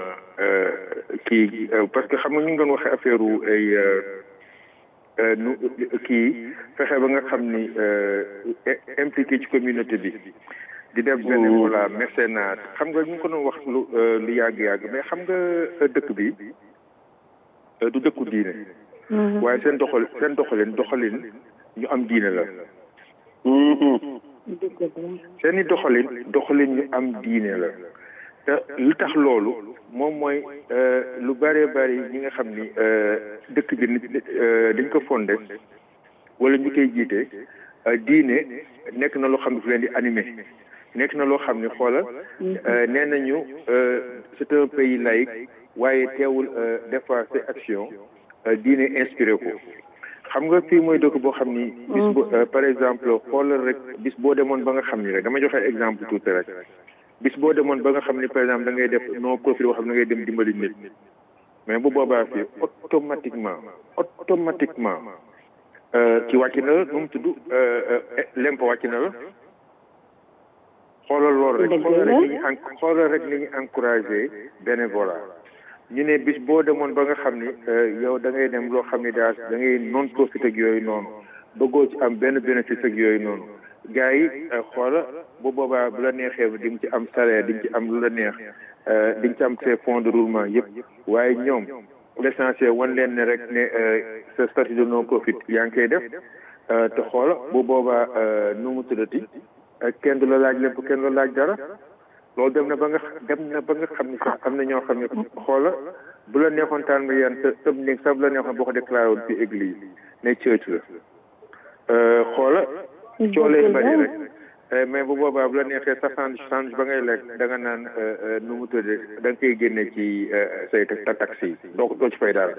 kii parce que xam nga ñu ngi doon waxee affaire ay nu kii fexe ba nga xam ni impliqué ci communauté bi di def bénévolat mécénat xam nga ñu ngi ko doon wax lu lu yàgg-yàgg mais xam nga dëkk bi du dëkku diine waaye seen doxal seen doxalin doxalin ñu am diine la seen i doxalin doxalin ñu am diine la te lu tax loolu moom mooy lu bëree bëri ñi nga xam ni dëkk bi dañ ko fondé wala ñu koy jiite diine nekk na loo xam ne fu leen di animé nekk na loo xam ne xoolal nee nañu c'est un pays laïque waaye teewul des fois ces actions diine inspiré ko xam nga fii mooy dëkk boo xam ni bis bo par exemple xoolal rek bis boo demoon ba nga xam ni rek dama joxe exemple tuuti rek bis boo demoon ba nga xam ni par exemple da ngay def non profit boo xam ne da ngay dem dimbali nit mais bu boobaa fii automatiquement automatiquement ci wàcc na la nu mu tudd lempo wàcc na la xoolal loolu rek xoolal rek ni ñu xoolal rek ni ñu encouragé bénévolat ñu ne bis boo demoon ba nga xam ni yow da ngay dem loo xam ni daal da ngay non profit ak yooyu noonu bëggoo ci am benn bénéfice ak yooyu noonu gars yi xoola bu boobaa bu la neexee di nga ci am salaire di nga ci am lu la neex di nga ci am ses fonds de roulement yëpp waaye ñoom l'essentiel wan leen ne rek ne sa statut de non profit yaa ngi koy def te xoola bu boobaa nu mu tuddati kenn du la laaj lépp kenn du la laaj dara loolu dem na ba nga dem na ba nga xam ni sax am na ñoo xam ne xoola bu la neexoon taan nga yan të tëb néeg sax bu la neexoon boo ko déclaré woon ci église ne church la xoola coo lay bari rek mais bu boobaa bu la neexee sa change change ba ngay lekk da nga naan nu mu tuddee da nga koy génne ci say ta taxi yi doo doo ci fay dara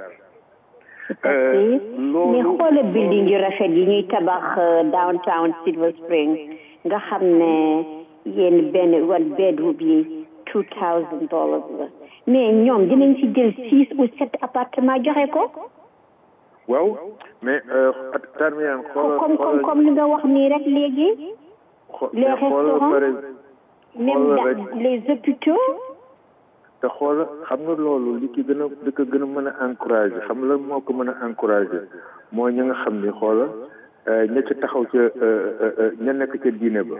mais xoola building yu rafet yi ñuy tabax downtown Silver Spring nga xam ne yéen benn one bedroom yi two thousand dollars la mais ñoom dinañ ci jël six ou sept appartement joxe ko waaw mais tarmiyaan xoolal comme comme comme li nga wax nii rek léegi les restaurants même les hôpitaux te xoola xam nga loolu li ki gën a li ko gën a mën a encouragé xam nga lan moo ko mën a encouragé mooy ñi nga xam ni xoola ña ca taxaw ca ña nekk ca diine ba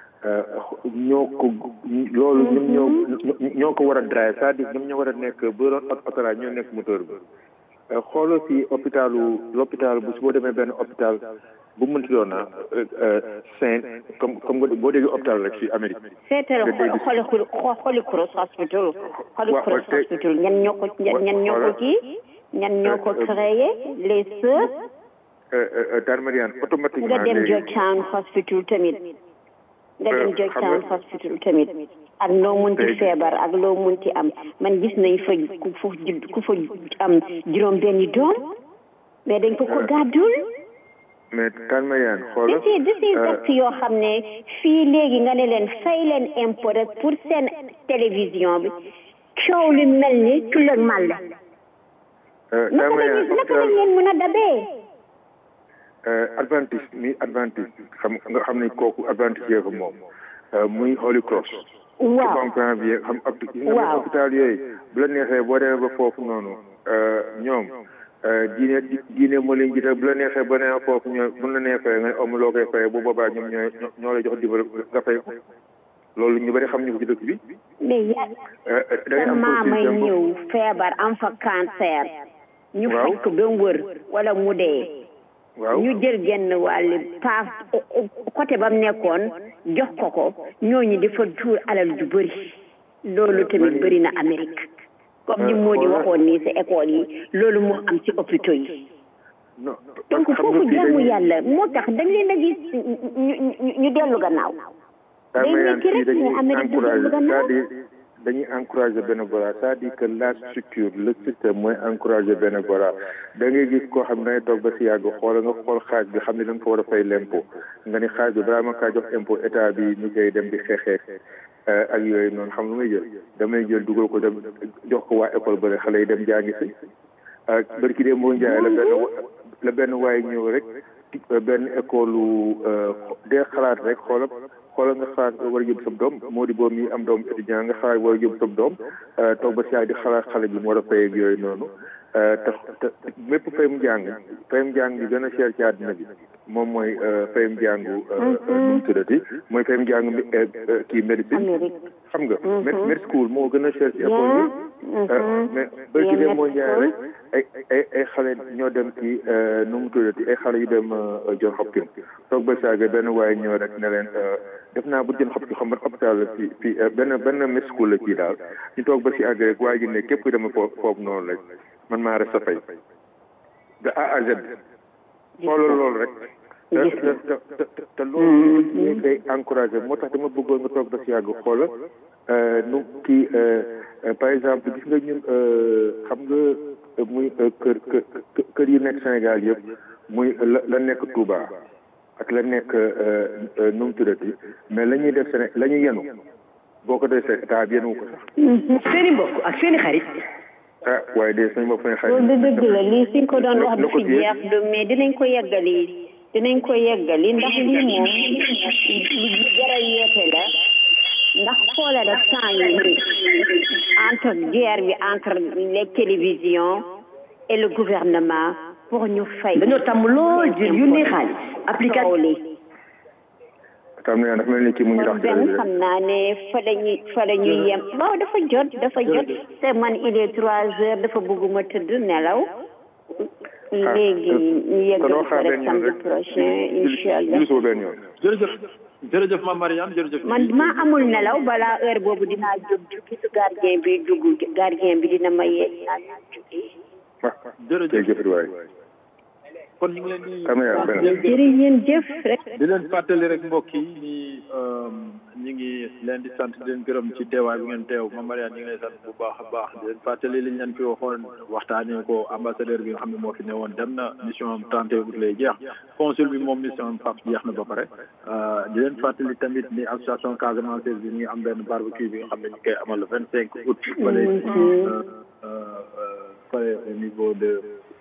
ñoo ko loolu ñoom ñoo ñoo ko war a drive c'est-à-dire ñoom ñoo war a nekk bu doon autorail ñoo nekk moteur bi xoolal fii hôpitalu l'hôpital bu si boo demee benn hôpital bu mënti doon na Saint comme comme nga boo déggee hôpital rek fii Amérique. seetal xoli xoli Cross hospital xoli Cross hospital ñan ñoo ko ñan ñoo ko kii ñan ñoo ko créé les sœurs. Darmariane automatiquement nga dem Georgetown hospital tamit. nga dem Georgetown hospital tamit. ak loo munti feebar ak loo munti am man gis nañ fa ku fa ku fa am juróom benni doom mais dañ ko ko gàddul mais Darmariane xoolal disi disi dëkk yoo xam ne fii léegi nga ne leen fay leen impôt rek pour seen télévision bi coow li mel ni tulak màlle naka lañ naka lañ leen mën a dabee adventiste mi adventiste xam nga xam ne kooku adventiste yee ko moom muy Holy Cross waaw comprend bien xam ab nga hôpital yooyu bu la neexee boo demee ba foofu noonu ñoom diine diine moo leen jiital bu la neexee ba nee foofu ñoo bu la neexee nga am loo koy fayee bu boobaa ñoom ñooy ñoo lay jox dimbal nga fay ko loolu ñu bëri xam ñu ko ci dëkk bi mais ya sa maamay ñëw feebar am fa cancer ñu faj ko ba wër wala mu dee waaw ñu jël genn wàll paas côté ba mu nekkoon jox ko ko ñooñu dafa tuur alal ju bëri loolu tamit bëri na Amérique comme ni moo di waxoon nii sa école yi loolu moo am ci hôpitaux yi donc foofu jaamu yàlla moo tax dañ leen a gis ñu ñu dellu gannaaw day nekk rek ne Amérique du dellu gannaaw dañuy encourager bénévolat c'est-à-dire que la structure le système mooy encourager bénévolat da ngay gis koo xam ne dangay toog ba si yàgg xool nga xool xaaj bi xam ne da nga ko war a fay l'impôt nga ni xaaj bi balaa ma kaa jox impôt état bi ñu koy dem di xeexeek ak yooyu noonu xam lu may jël damay jël dugal ko dem jox ko waa école ba xale yi dem jàngi si bari ki dee moo njaay la benn la benn waaye ñëw rek benn école dee xalaat rek xoolal xoolal nga xalaat war a yóbbu sab doom moo di boobu mi am doom étudiant nga xalaat war a yóbbu sab doom toog ba si di xalaat xale bi mu war a fay ak yooyu noonu te te mépp fayum jàng fayum jàng bi gën a cher ci àddina bi moom mooy fayum jàngu nu mu tuddati mooy fayum jàngu kii médecine xam nga med school moo gën a cher ci école yi mais bërki dem moo njaay rek ay ay ay xale ñoo dem ci nu mu tuddati ay xale yu dem John Hopkins toog ba saaga benn waaye ñëw rek ne leen def naa bu John Hopkins xam nga hôpital la fii fii benn benn med school la kii daal ñu toog ba si àgg rek waa ji ne képp ku dem foofu foofu noonu rek man maa rek sa fay de A à Z xoolal loolu rek te te te te loolu ñu koy encouragé moo tax dama bëggoon nga toog ba si yàgg xoola nu kii par exemple gis nga ñun xam nga muy kër kër kër yi nekk Sénégal yëpp muy la la nekk Touba ak la nekk nu mu tuddati mais la ñuy def Séné la ñuy yenu boo ko defee état bi yenu ko sax. seeni mbokk ak seeni xarit. ah waaye de suñu mbokk suñu xarit. loolu dëgg la lii suñ ko doon wax du fi jeex du mais dinañ ko yeggali dinañ ko yeggali ndax lii moom lu jara yeete la ndax xoole rek temps yi entre guerre bi entre les télévisions et le gouvernement pour ñu fay dañoo tàmm lool jël yónnee xaalis application tam ne dafa mel ni kii mu ngi dox benn xam naa ne fa la ñuy fa la ñuy yem waaw dafa jot dafa jot te man il est trois heures dafa bëgguma tëdd nelaw léegi ñu yeggal ko rek samedi prochain incha allah jërëjëf jërëjëf ma Mariane jërëjëf man maa amul nelaw balaa heure boobu dinaa jóg jukki su gardien bi dugg gardien bi dina ma yee dinaa jukki jërëjëf waay kon ñu ngi leen di jërëjëf rek di leen fàttali rek mbokk yi ni ñu ngi leen di sant di leen gërëm ci teewaay bi ngeen teew Mame Mariane ñu ngi lay sant bu baax a baax di leen fàttali li ñu leen fi waxoon waxtaanee ko ambassadeur bi nga xam ne moo fi newoon dem na mission am 31 août lay jeex consul bi moom mission am faf jeex na ba pare di leen fàttali tamit ni association Casamance bi ñu ngi am benn barbecue bi nga xam ne ñu koy amal le 25 août fële fële au niveau de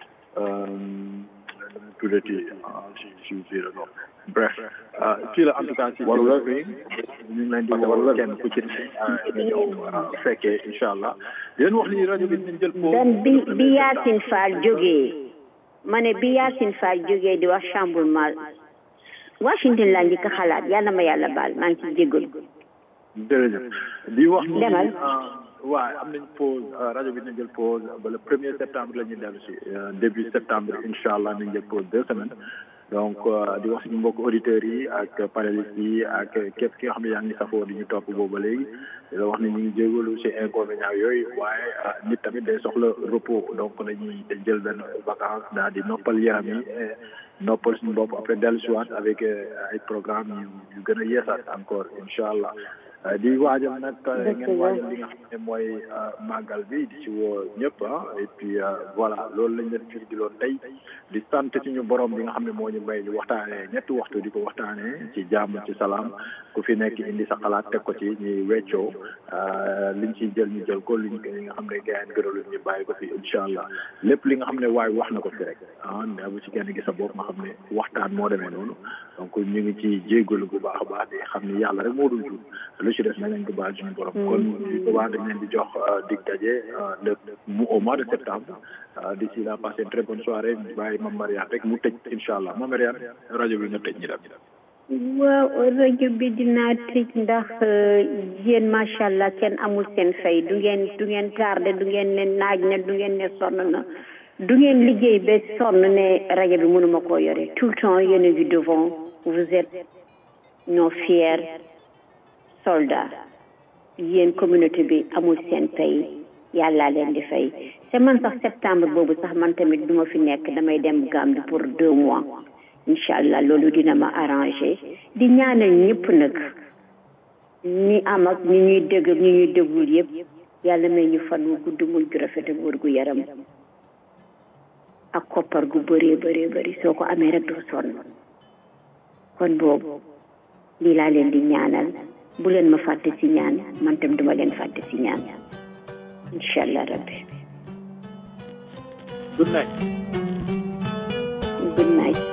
tuddati si si si la non bref fii la en tout cas si wala ñu ngi leen di woo kenn ku ci ne ñëw fekkee incha allah yéen wax ni rajo bi ñu jël po dan bi bi Yacine Fall jógee ma ne bi Yacine Fall jógee di wax chamboulement Washington laa njëkk a xalaat yal na ma yàlla baal maa ngi ci jégalu jërëjëf di wax ni demal waaw am nañ pause rajo bi nañ jël pause ba le premier septembre la ñuy dellu si début septembre incha allah nañ jël pause deux semaines donc di wax suñu mbokk auditeurs yi ak panélistes yi ak képp ki nga xam ne yaa ngi safoo di ñu topp boobu ba léegi di la wax ne ñu ngi jégalu si inconvénients yooyu waaye nit tamit day soxla repos donc dañuy jël benn vacance daal di noppal yaram yi noppal suñu bopp après dellu si waat avec ay programme yu yu gën a yeesaat encore incha allah di waajal nag ngeen waajal li nga xam ne mooy màggal bi di ci woo ñëpp ah et puis voilà loolu lañ leen fii di loon tey di sant suñu borom bi nga xam ne moo ñu may ñu waxtaanee ñetti waxtu di ko waxtaanee ci jàmm ci salaam ku fi nekk indi sa xalaat teg ko ci ñuy weccoo liñ ciy jël ñu jël ko liñ li nga xam ne gars yi gënaluñ ñu bàyyi ko fi incha allah lépp li nga xam ne waaye wax na ko fi rek ah nda bu ci kenn gi sa bopp nga xam ne waxtaan moo demee noonu donc ñu ngi ci jéggalu bu baax a baax di xam ne yàlla rek moo dul jur lu ci des na nañ ko baal suñu borom kon boobaa dañ leen di jox dig daje le mu au mois de septembre d'ici là passez une très bonne soirée bàyyi Mame Mariane rek mu tëj incha allah Mame Mariane rajo bi nga tëj ñi dem waaw rajo bi dinaa tëj ndax yéen macha allah kenn amul seen fay du ngeen du ngeen tardé du ngeen ne naaj na du ngeen ne sonn na du ngeen liggéey ba sonn ne rajo bi mënuma koo yore tout le temps yéen a ngi devant vous êtes nos fiers soldats yéen communauté bi amul seen fay yàllaa leen di fay te man sax septembre boobu sax man tamit duma fi nekk damay dem Gambie pour deux mois incha allah loolu dina ma arrangé di ñaanal ñëpp nag ñi am ak ñi ñuy dégg ak ñi ñuy déggul yëpp yàlla may ñu fan wu gudd muy gu rafet ak wër gu yaram ak koppar gu bëree bëree bëri soo ko amee rek doo sonn kon boobu lii laa leen di ñaanal bu leen ma fàtte ci ñaan man tam duma leen fàtte ci ñaan incha allah rabbi good night good night